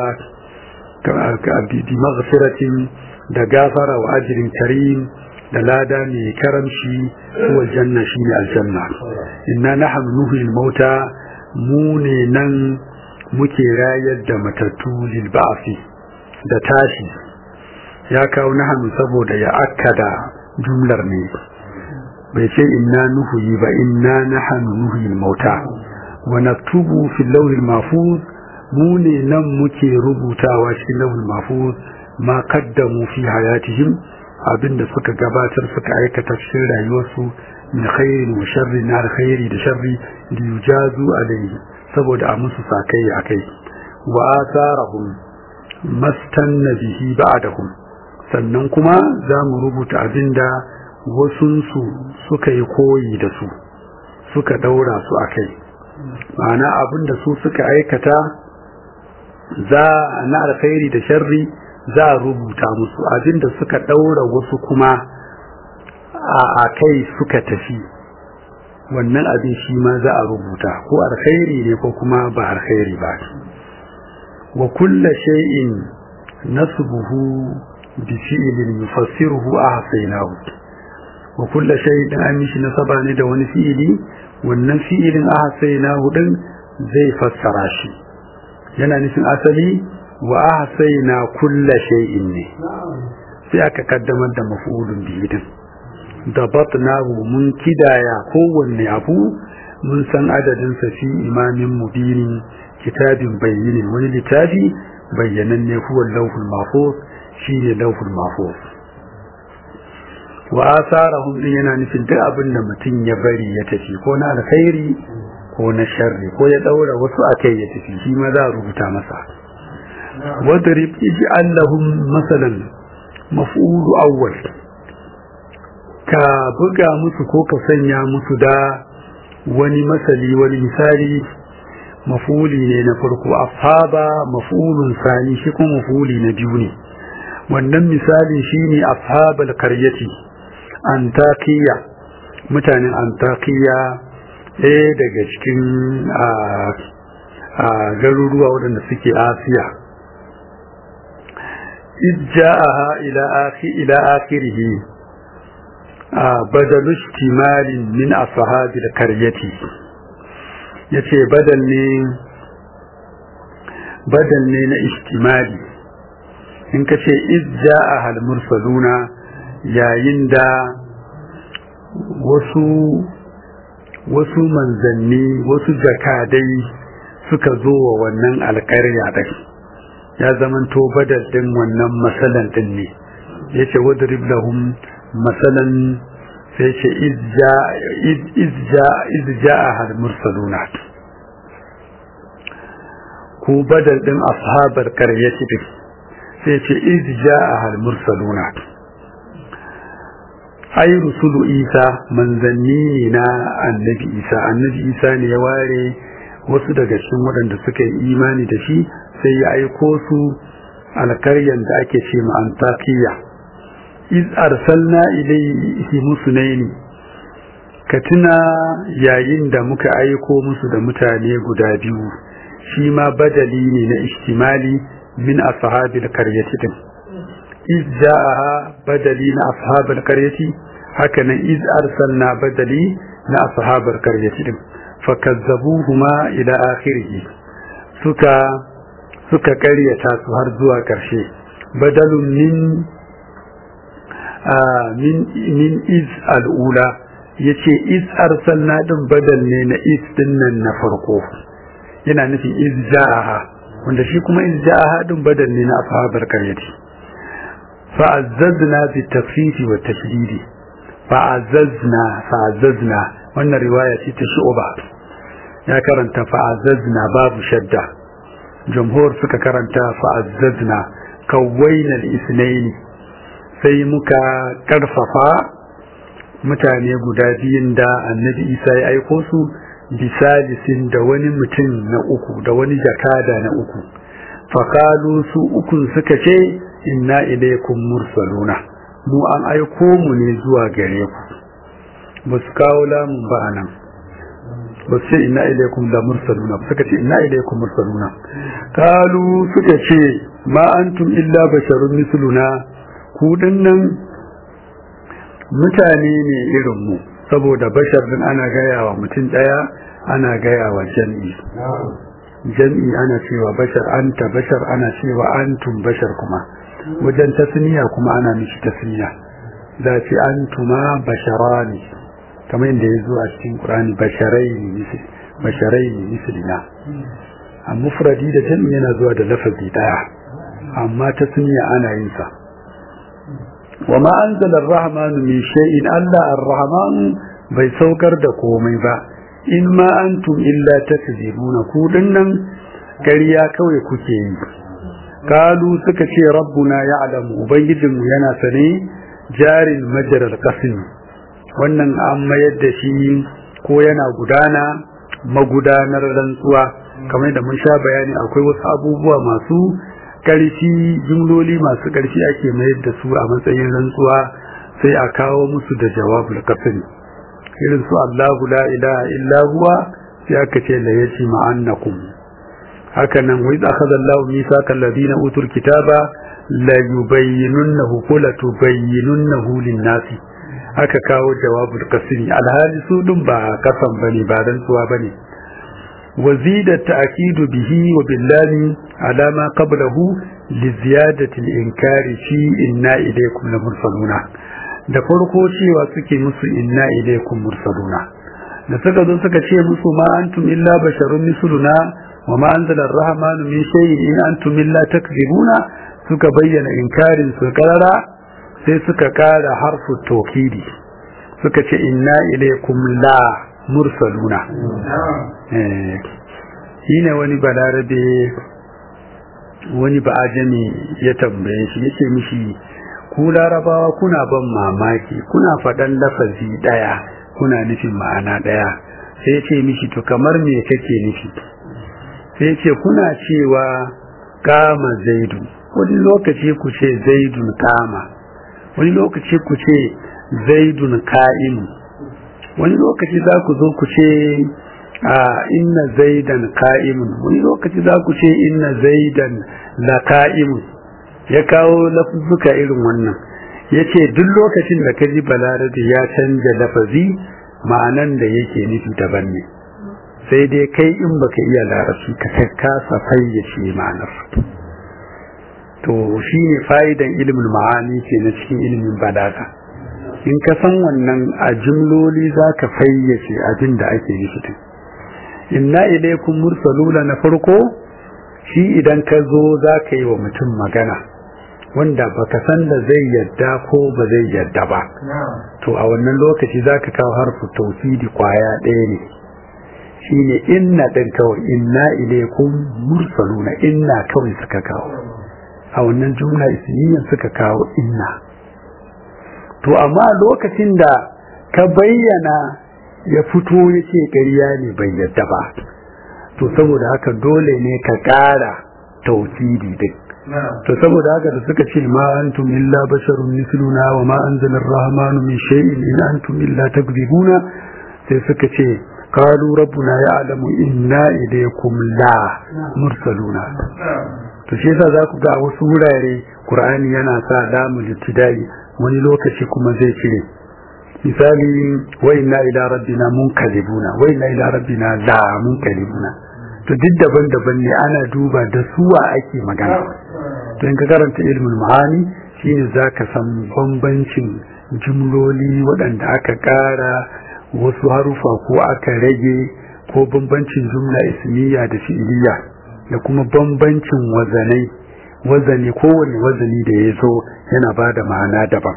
ka bi maghfiratin da gafara wa ajrin karim da lada mai karamci huwa janna shine aljanna inna nahnu nuhyil mauta mu ne nan muke rayar da matattu lil ba'fi da tashi ya kawo nahnu saboda ya akkada jumlar ne bai ce inna nuhuyi ba inna nahnu nuhyil mauta wa naktubu fil lawhil mahfuz mu ne nan muke rubutawa cikin lawhil mahfuz ma qaddamu fi hayatihim abinda suka gabatar suka aikata cikin rayuwarsu min khairin wa sharri na alkhairi da sharri da yujazu alayhi saboda a musu sakai akai wa atharahum mastanna bihi ba'dahum sannan kuma za mu rubuta abinda wasunsu suka yi koyi da su suka daura su akai ma'ana abinda su suka aikata za na alkhairi da sharri za a rubuta musu abinda suka daura wasu kuma a kai suka tafi wannan abin shi ma za a rubuta ko alkhairi ne ko kuma ba alkhairi ba wa kulla shay'in nasbuhu bi fi'lin yufassiruhu ahsaynahu wa kulla shay'in an shi nasaba ne da wani fi'ili wannan fi'ilin ahsaynahu din zai fassara shi yana nufin asali wa ahsayna kulla shay'in ne sai aka kaddamar da maf'ulun bihi din dabatnahu mun kidaya kowanne abu mun san adadin sa fi imamin mubinin kitabin bayyinin wani littafi bayyananne huwa lawhul mahfuz shine lawhul mahfuz wa asarahum din yana nufin duk abin da mutum ya bari ya tafi ko na alkhairi ko na sharri ko ya daura wasu akai ya tafi shi ma za a rubuta masa wadrib ij'al lahum masalan maf'ulu awwal ka buga musu ko ka sanya musu da wani masali wani misali mafuli ne na farko ashaba mafulun sani shi kuma mafuli na biyu ne wannan misali shine ashabal qaryati antakiya mutanen antakiya ɗaya daga cikin garuruwa waɗanda suke asiya ijja'aha ila akhi ila akhirih badalu ihtimalin min ashabil qaryati yace badal ne badal ne na ihtimali in kace ijja'aha al mursaluna yayin da wasu wasu manzanni wasu jakadai suka zo wa wannan alƙarya ɗin ya zamanto badal ɗin wannan masalan ɗin ne ya ce wadrib lahum masalan sai ce izja a har mursaluna ko badal ɗin ashabar ƙaryati ɗin sai ce izja a har mursaluna ai rusulu isa manzanni ne na annabi isa annabi isa ne ya ware wasu daga cikin waɗanda suka yi imani da shi sai ya aiko su alkaryan da ake ce ma antakiya iz arsalna ilayhi musnaini ka tuna yayin da muka aiko musu da mutane guda biyu shi ma badali ne na ihtimali min ashabil qaryati din iz ja'aha badali na ashabil qaryati haka nan iz arsalna badali na ashabil qaryati din fakazzabuhuma ila akhirih suka suka karyata su har zuwa karshe badalun min min min iz al'ula yace iz arsalna din badal ne na iz din nan na farko yana nufin iz ja'aha wanda shi kuma iz ja'aha din badal ne na ashabar qaryati fa'azzazna bi tafsiri wa tashdidi fa'azzazna fa'azzazna wannan riwaya ce ta shu'ba ya karanta fa'azzazna babu shadda jumhur suka karanta fa'azzazna kawwaina al-isnaini sai muka karfafa mutane guda biyun da annabi isa ya aiko su bisalisin da wani mutum na uku da wani jakada na uku fakalu su ukun suka ce inna ilaikum mursaluna mu an aiko mu ne zuwa gare ku ba su kawo lamun ba nan ba su ce inna ilaikum la mursaluna ba suka ce inna ilaikum mursaluna kalu suka ce ma antum illa basharun misluna ku dinnan mutane ne irin mu saboda bashar din ana gaya wa mutum daya ana gaya wa jam'i jam'i ana cewa bashar anta bashar ana cewa antum bashar kuma wajen tasniya kuma ana mishi tasniya za ce antuma basharani kamar yadda ya zo a cikin qur'ani basharai ne basharai ne mislina a mufradi da jam'i yana zuwa da lafazi daya amma tasniya ana yin sa wa ma anzala ar-rahman min shay'in alla ar-rahman bai saukar da komai ba in ma antum illa takzibuna ku dinnan ƙarya kawai kuke yi kalu suka ce rabbuna ya'lamu ubangijinmu yana sane jarin majaral qasim wannan an mayar da shi ko yana gudana magudanar rantsuwa kamar da mun sha bayani akwai wasu abubuwa masu ƙarfi jumloli masu ƙarfi ake mayar da su a matsayin rantsuwa sai a kawo musu da jawabul qasim irin su Allahu la ilaha illa huwa sai aka ce la yaji ma'annakum haka nan wa idza akhadha Allahu mithaqa alladhina utul kitaba la yubayyinunnahu ko la tubayyinunnahu lin-nasi aka kawo jawabul qasri alhali su dun ba kasan bane ba rantsuwa bane وزيد التأكيد به وبالله على ما قبله لزيادة الإنكار في إنا إليكم لمرسلون da farko cewa suke musu inna ilaikum mursaluna da suka zo suka ce musu ma antum illa basharun misluna wa ma anzala ar-rahmanu min shay'in in antum illa takzibuna suka bayyana inkarin su karara sai suka kara harfu tawkidi suka ce inna ilaikum la mursaluna shi ne wani balarabe wani ba'ajami ya tambaye shi yake mishi ku larabawa kuna ban mamaki kuna faɗan lafazi ɗaya kuna nufin ma'ana ɗaya sai ya ce mishi to kamar me kake nufi sai ce kuna cewa kama zaidu wani lokaci ku ce zaidun kama wani lokaci ku ce zaidun ka'imu wani lokaci za ku zo ku ce a inna zaidan ka'imun wani lokaci za ku ce inna zaidan la ka'imun ya kawo lafuzzuka irin wannan ya ce duk lokacin da ka ji balarabe ya canja lafazi ma'anan da yake nufi daban ne sai dai kai in baka iya larabci ka kasa fayyace ma'anar to shi ne fa'idan ilimin ma'ani ke na cikin ilimin balaga in ka san wannan a jimloli za ka fayyace abin da ake nufi din inna ilaikum mursaluna na farko shi idan ka zo za ka yi wa mutum magana wanda baka san da zai yadda ko ba zai yadda ba to a wannan lokaci za ka kawo harfu tausidi kwaya ɗaya ne shi ne inna ɗin kawai inna ilaikum mursaluna inna kawai suka kawo a wannan jumla ismiyyar suka kawo inna to amma lokacin da ka bayyana ya fito ya ce ƙarya ne bai yadda ba to saboda haka dole ne ka ƙara tausidi din to saboda haka da suka ce ma antum illa basharun misluna wa ma anzala ar-rahmanu min shay'in in antum illa takzibuna sai suka ce qalu rabbuna ya'lamu inna ilaykum la mursaluna to shi yasa za ku ga wasu wurare qur'ani yana sa lamul ibtidai wani lokaci kuma zai cire misali wa inna ila rabbina munkalibuna wa inna ila rabbina la munkalibuna to duk daban-daban ne ana duba da suwa ake magana to in ka karanta ilmul ma'ani shine zaka san bambancin jumloli waɗanda aka ƙara wasu harufa ko aka rage ko bambancin jumla ismiya da fi'iliya da kuma bambancin wazanai wazani kowane wazani da ya zo yana ba da ma'ana daban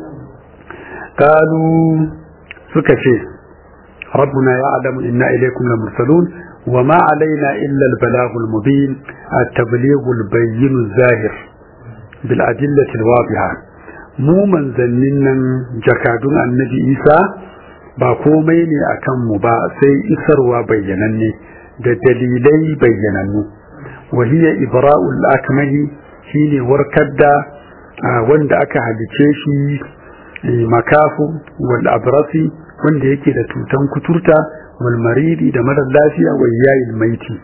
kalu suka ce rabbuna ya adamu inna ilaikum la mursalun wa ma alaina illa al-balagh al-mubin at-tabligh al-bayyin zahir bil adillati al-wadiha mu manzannin nan jakadun annabi Isa ba komai ne akan mu ba sai isarwa bayyananne da dalilai bayyanannu wa hiya ibra'ul akmahi shine warkar da wanda aka halice shi makafu wal abrasi wanda yake da tutan kuturta wal maridi da marar lafiya wa yayin maiti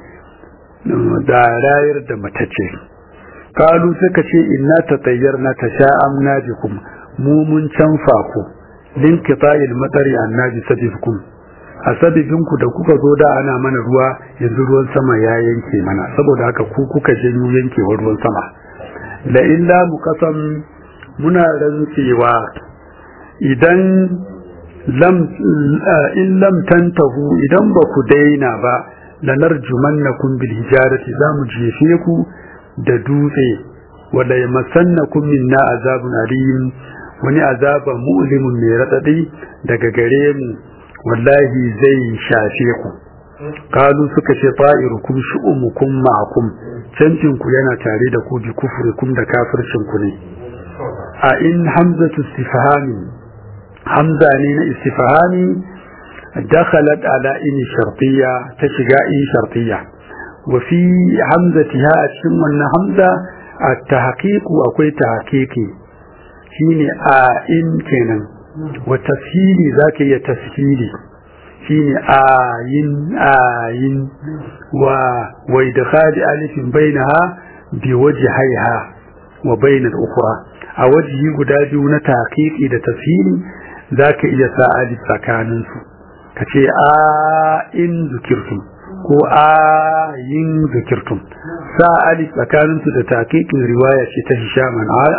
da rayar da matace kalu suka ce inna tatayyarna tasha'amna bikum mu mun canfa ku linkita'il matari annabi sabikum a sabibinku da kuka zo da ana mana ruwa yanzu ruwan sama ya yanke mana saboda haka ku kuka janyo yankewar ruwan sama la illa muqasam muna rantsewa idan lam in lam tantahu idan ba ku daina ba lanarjumannakum bil hijarati zamu jefe ku da dutse wala yamassannakum minna azabun alim wani azaba mu'limun mai radadi daga gare mu wallahi zai shafe ku kalu suka ce ta'irukum shu'umukum ma'akum cancin ku yana tare da ku bi kufrikum da kafircin ku ne a in hamzatu istifhami hamza ne na istifhami dakhalat ala in shartiyya ta shiga in shartiyya wa fi hamzatiha a cikin wannan hamza at-tahqiqu akwai tahqiqi shine a in kenan wa tafsiri zaka iya tafsiri shine ayin ayin wa wa idkhali alifin bainaha bi wajhiha wa bainal ukhra a wajhi guda biyu na tahqiqi da tafsiri zaka iya sa alif tsakanin su kace a in zikirtum ko a yin zikirtum sa alif tsakanin su da tahqiqin riwaya ce ta Hisham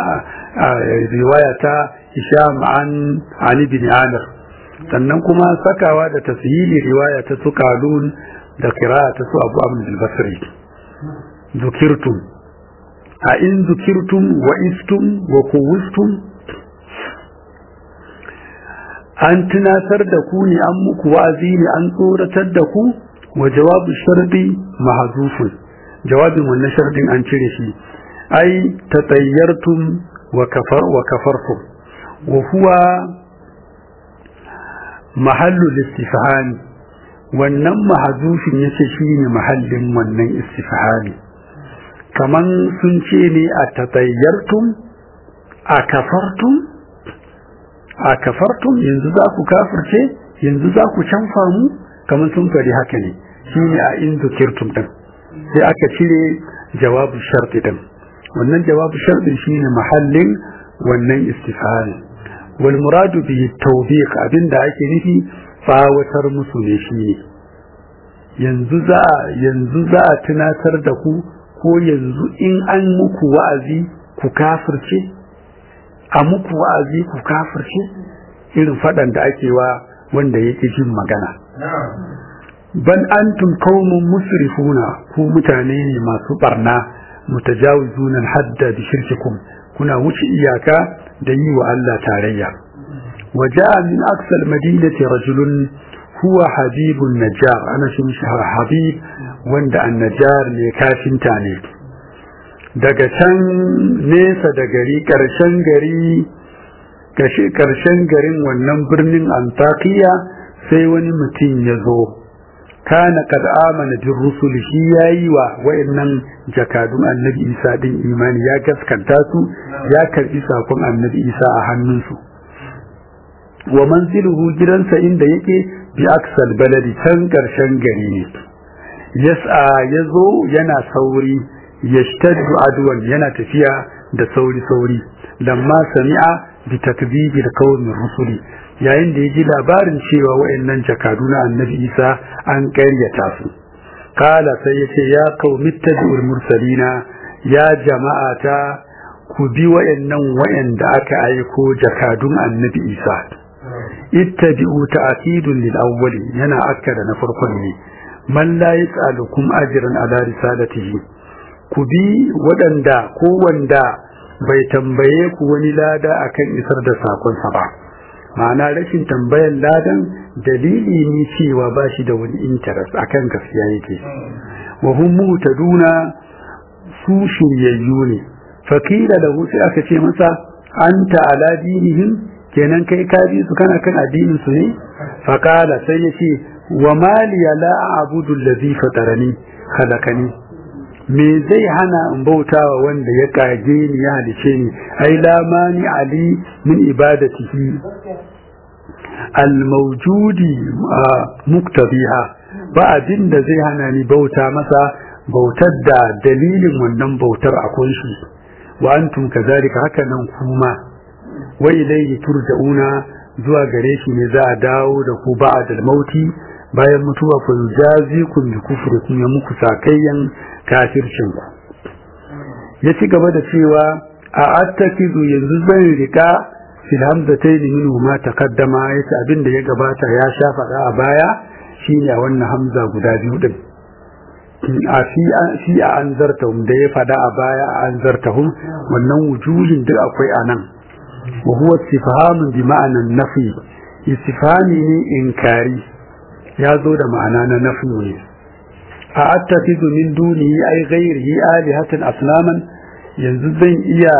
riwaya ta Hisham an Ali bin Amir sannan kuma sakawa da tasiri riwaya ta su kalun da kira ta su abu abu al-basri zukirtum a in zukirtum wa istum wa kuwistum an tunatar da ku ne an muku wa'azi ne an tsoratar da ku wa jawabu shardi mahzufun jawabin wannan shardin an cire shi ai tatayyartum wa kafar wa kafartum wa huwa mahallu istifhami wannan mahzufin yace shine mahallin wannan istifhami kaman sun ce ne a tatayyartum a kafartum a kafartum yanzu za ku kafirce yanzu za ku canfa mu kamar sun fari haka ne shi ne a in zukirtum din sai aka cire jawabu sharti din wannan jawabu sharti shi ne mahallin wannan istifhari wal muradu bi tawbiq abinda ake nufi fawatar musu ne shi ne yanzu za yanzu za a tunatar da ku ko yanzu in an muku wa'azi ku kafirce a muku wa'azi ku kafirce irin faɗan da ake wa wanda yake jin magana ban antum qaumun musrifuna ku mutane ne masu barna mutajawizuna hadda bi shirkikum kuna wuce iyaka da yi wa Allah tarayya waja'a min aqsal madinati rajulun huwa habibun najjar ana shi habib wanda an-najjar ne kafinta ne daga can nesa da gari ƙarshen gari ƙarshen garin wannan birnin antakiya sai wani mutum ya zo kana kad amana bin rusul shi yayi wa wayannan jakadun annabi isa din imani ya gaskanta su ya karbi sakon annabi isa a hannunsu wa manziluhu gidansa inda yake bi aksal baladi can ƙarshen gari ne yas'a yazo yana sauri yashtaddu adwan yana tafiya da sauri sauri lamma sami'a bi takdibil qawmi rusuli yayin da yaji labarin cewa wayannan jakadu na annabi Isa an ƙaryata su kala sai yace ya qaumi tabi'ul mursalina ya jama'ata ku bi wayannan wayanda aka aiko jakadun annabi Isa ittabi'u ta'kidun lil awwali yana akkada na farkon ne man la yas'alukum ajran ala risalatihi ku bi waɗanda ko wanda bai tambaye ku wani lada akan isar da sakonsa ba ma'ana rashin tambayan ladan dalili ne cewa ba shi da wani interest akan gaskiya yake wa hum mutaduna su shiryayyu ne fakila da sai aka ce masa anta ala dinihim kenan kai ka bi su kana kan addinin su ne fakala sai ya ce wa maliya la a'budu allazi fatarani khalaqani me zai hana in bautawa wanda ya kage ni ya halice ni ai la mani ali min ibadatihi al mawjudi muktabiha ba abin da zai hana ni bauta masa bautar da dalilin wannan bautar akwai shi wa antum kazalika haka nan kuma wa ilayhi turja'una zuwa gare shi ne za a dawo da ku ba'da mauti bayan mutuwa fa yujazikum bi kufrikum ya muku sakayyan kafircin ku ya ci gaba da cewa a attakizu yanzu zan rika fil hamzatayn minhu ma taqaddama yace abin da ya gabata ya sha faɗa a baya shine a wannan hamza guda biyu din a fi fi a anzartahum da ya faɗa a baya a anzartahum wannan wujuhin duk akwai anan wa huwa istifhamun bi ma'anan nafi istifhami ne inkari ya zo da ma'ana na nafi ne a attafizu min dunihi ai ghairihi alihatan asnaman yanzu zan iya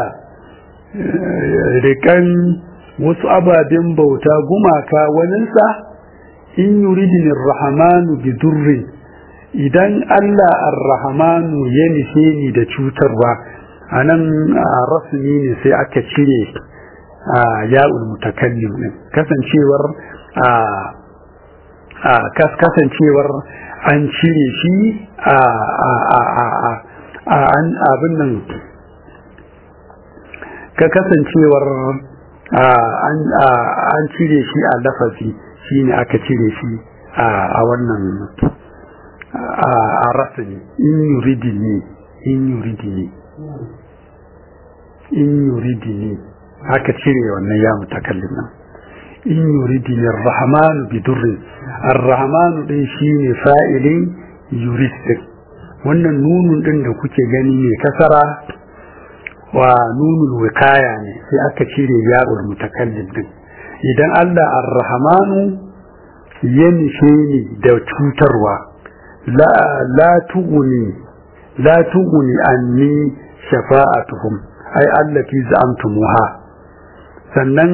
rikan wasu ababen bauta gumaka waninsa in yuridin rahmanu bi durrin idan Allah ar-rahmanu ya nufe ni da cutarwa anan rasmi ne sai aka cire ya'ul mutakallim din kasancewar a kasancewar an cire shi a abin nan ka kasancewar an cire shi a lafazi shi ne aka cire shi a wannan a rasani in yuridini in yuridini in yuridini aka cire wannan ya mutakallim nan in yuridini ar-rahmanu bi durrin ar-rahmanu din shine fa'ilin yurid wannan nunun din da kuke gani ne kasara wa nunul wikaya ne sai aka cire ya'ul mutakallim din idan Allah ar-rahmanu ya nishe ni da cutarwa la la tuguni la tuguni anni shafa'atuhum ai allati za'amtumuha sannan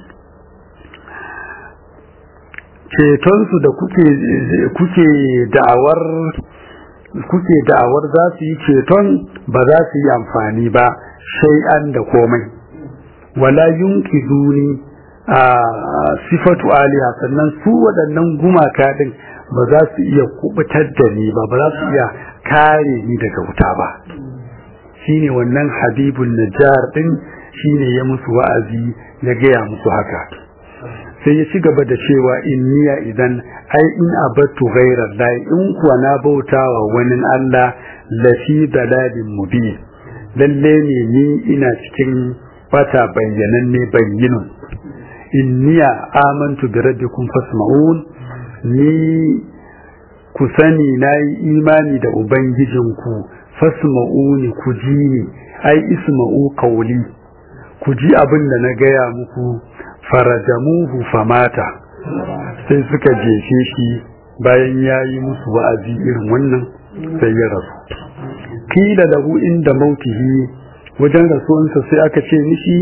cetonsu da kuke kuke da'awar kuke da'awar za su yi ceton ba za su yi amfani ba shay'an da komai wala yunkiduni a sifatu aliha sannan su waɗannan gumaka din ba za su iya kubutar da ni ba ba za su iya kare ni daga wuta ba shine wannan habibun najjar din shine ya musu wa'azi ya gaya musu haka sai ya ci gaba da cewa inniya idan ai in abattu ghairar lahi in kuwa na bautawa wani Allah lafi dalalin mubin lalle ne ni ina cikin bata bayyananne bayyinun inniya amantu bi rabbikum fasma'un ni ku sani nayi imani da ubangijinku fasma'uni ku ji ni ai isma'u qawli ku ji abin da na gaya muku farajamuhu famata sai suka jefe shi bayan ya yi musu wa'azi irin wannan sai ya rasu kila lahu inda mautihi wajen rasuwansa sai aka ce mishi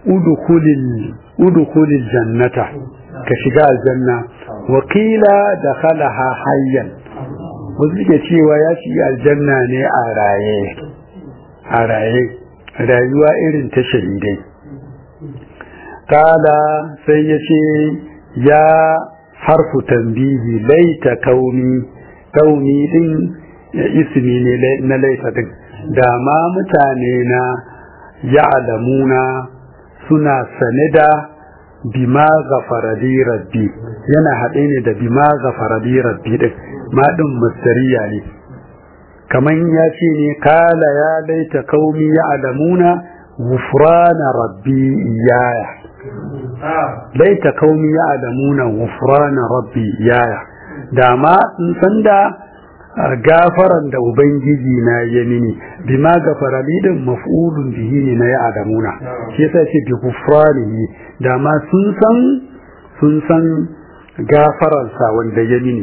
udukulil jannata ka shiga aljanna wa kila da khalaha hayyan wasu ke cewa ya shiga aljanna ne a raye a raye rayuwa irin ta shahidai kala sai ya ce ya harfu tambihi laita kauni kauni din ismi ne na laita din da ma mutane na ya'lamuna suna sane da bima gafaradi rabbi yana haɗe ne da bima gafaradi rabbi din ma din mustariya ne kaman ya ce ne kala ya laita kaumi ya'lamuna gufrana rabbi iyaya laita kaumi ya adamuna wufrana rabbi yaya da ma sun san da gafaran da ubangiji na ya mini bima gafara lidin maf'ulun bihi ne na ya adamuna shi yasa ce bi gufranihi da ma sun san sun san gafaransa wanda ya mini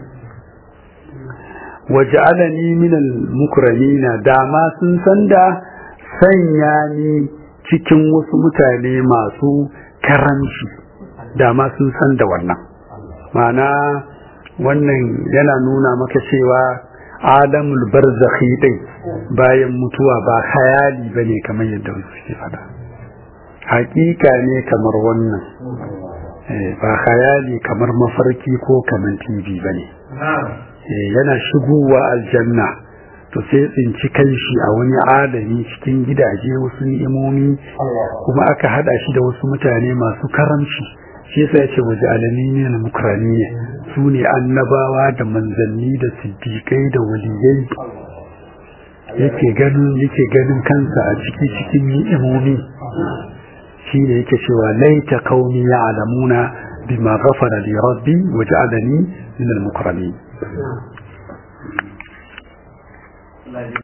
waj'alani min al-mukramina da ma sun san da sanya ni cikin wasu mutane masu karanci da ma sun san da wannan mana wannan yana nuna maka cewa alamul barzakhi din bayan mutuwa ba khayali bane kamar yadda wasu suke fada hakika ne kamar wannan ba khayali kamar mafarki ko kamar tv bane yana shigowa aljanna to sai tsinci kanshi a wani alami cikin gidaje wasu ni'imomi kuma aka hada shi da wasu mutane masu karamci shi yasa yace waje alami ne na mukrani ne su ne annabawa da manzanni da siddiƙai da waliyai yake ganin yake ganin kansa a ciki cikin ni'imomi shi ne yake cewa laita qaumi ya'lamuna bima ghafara li rabbi waj'alani min al-mukramin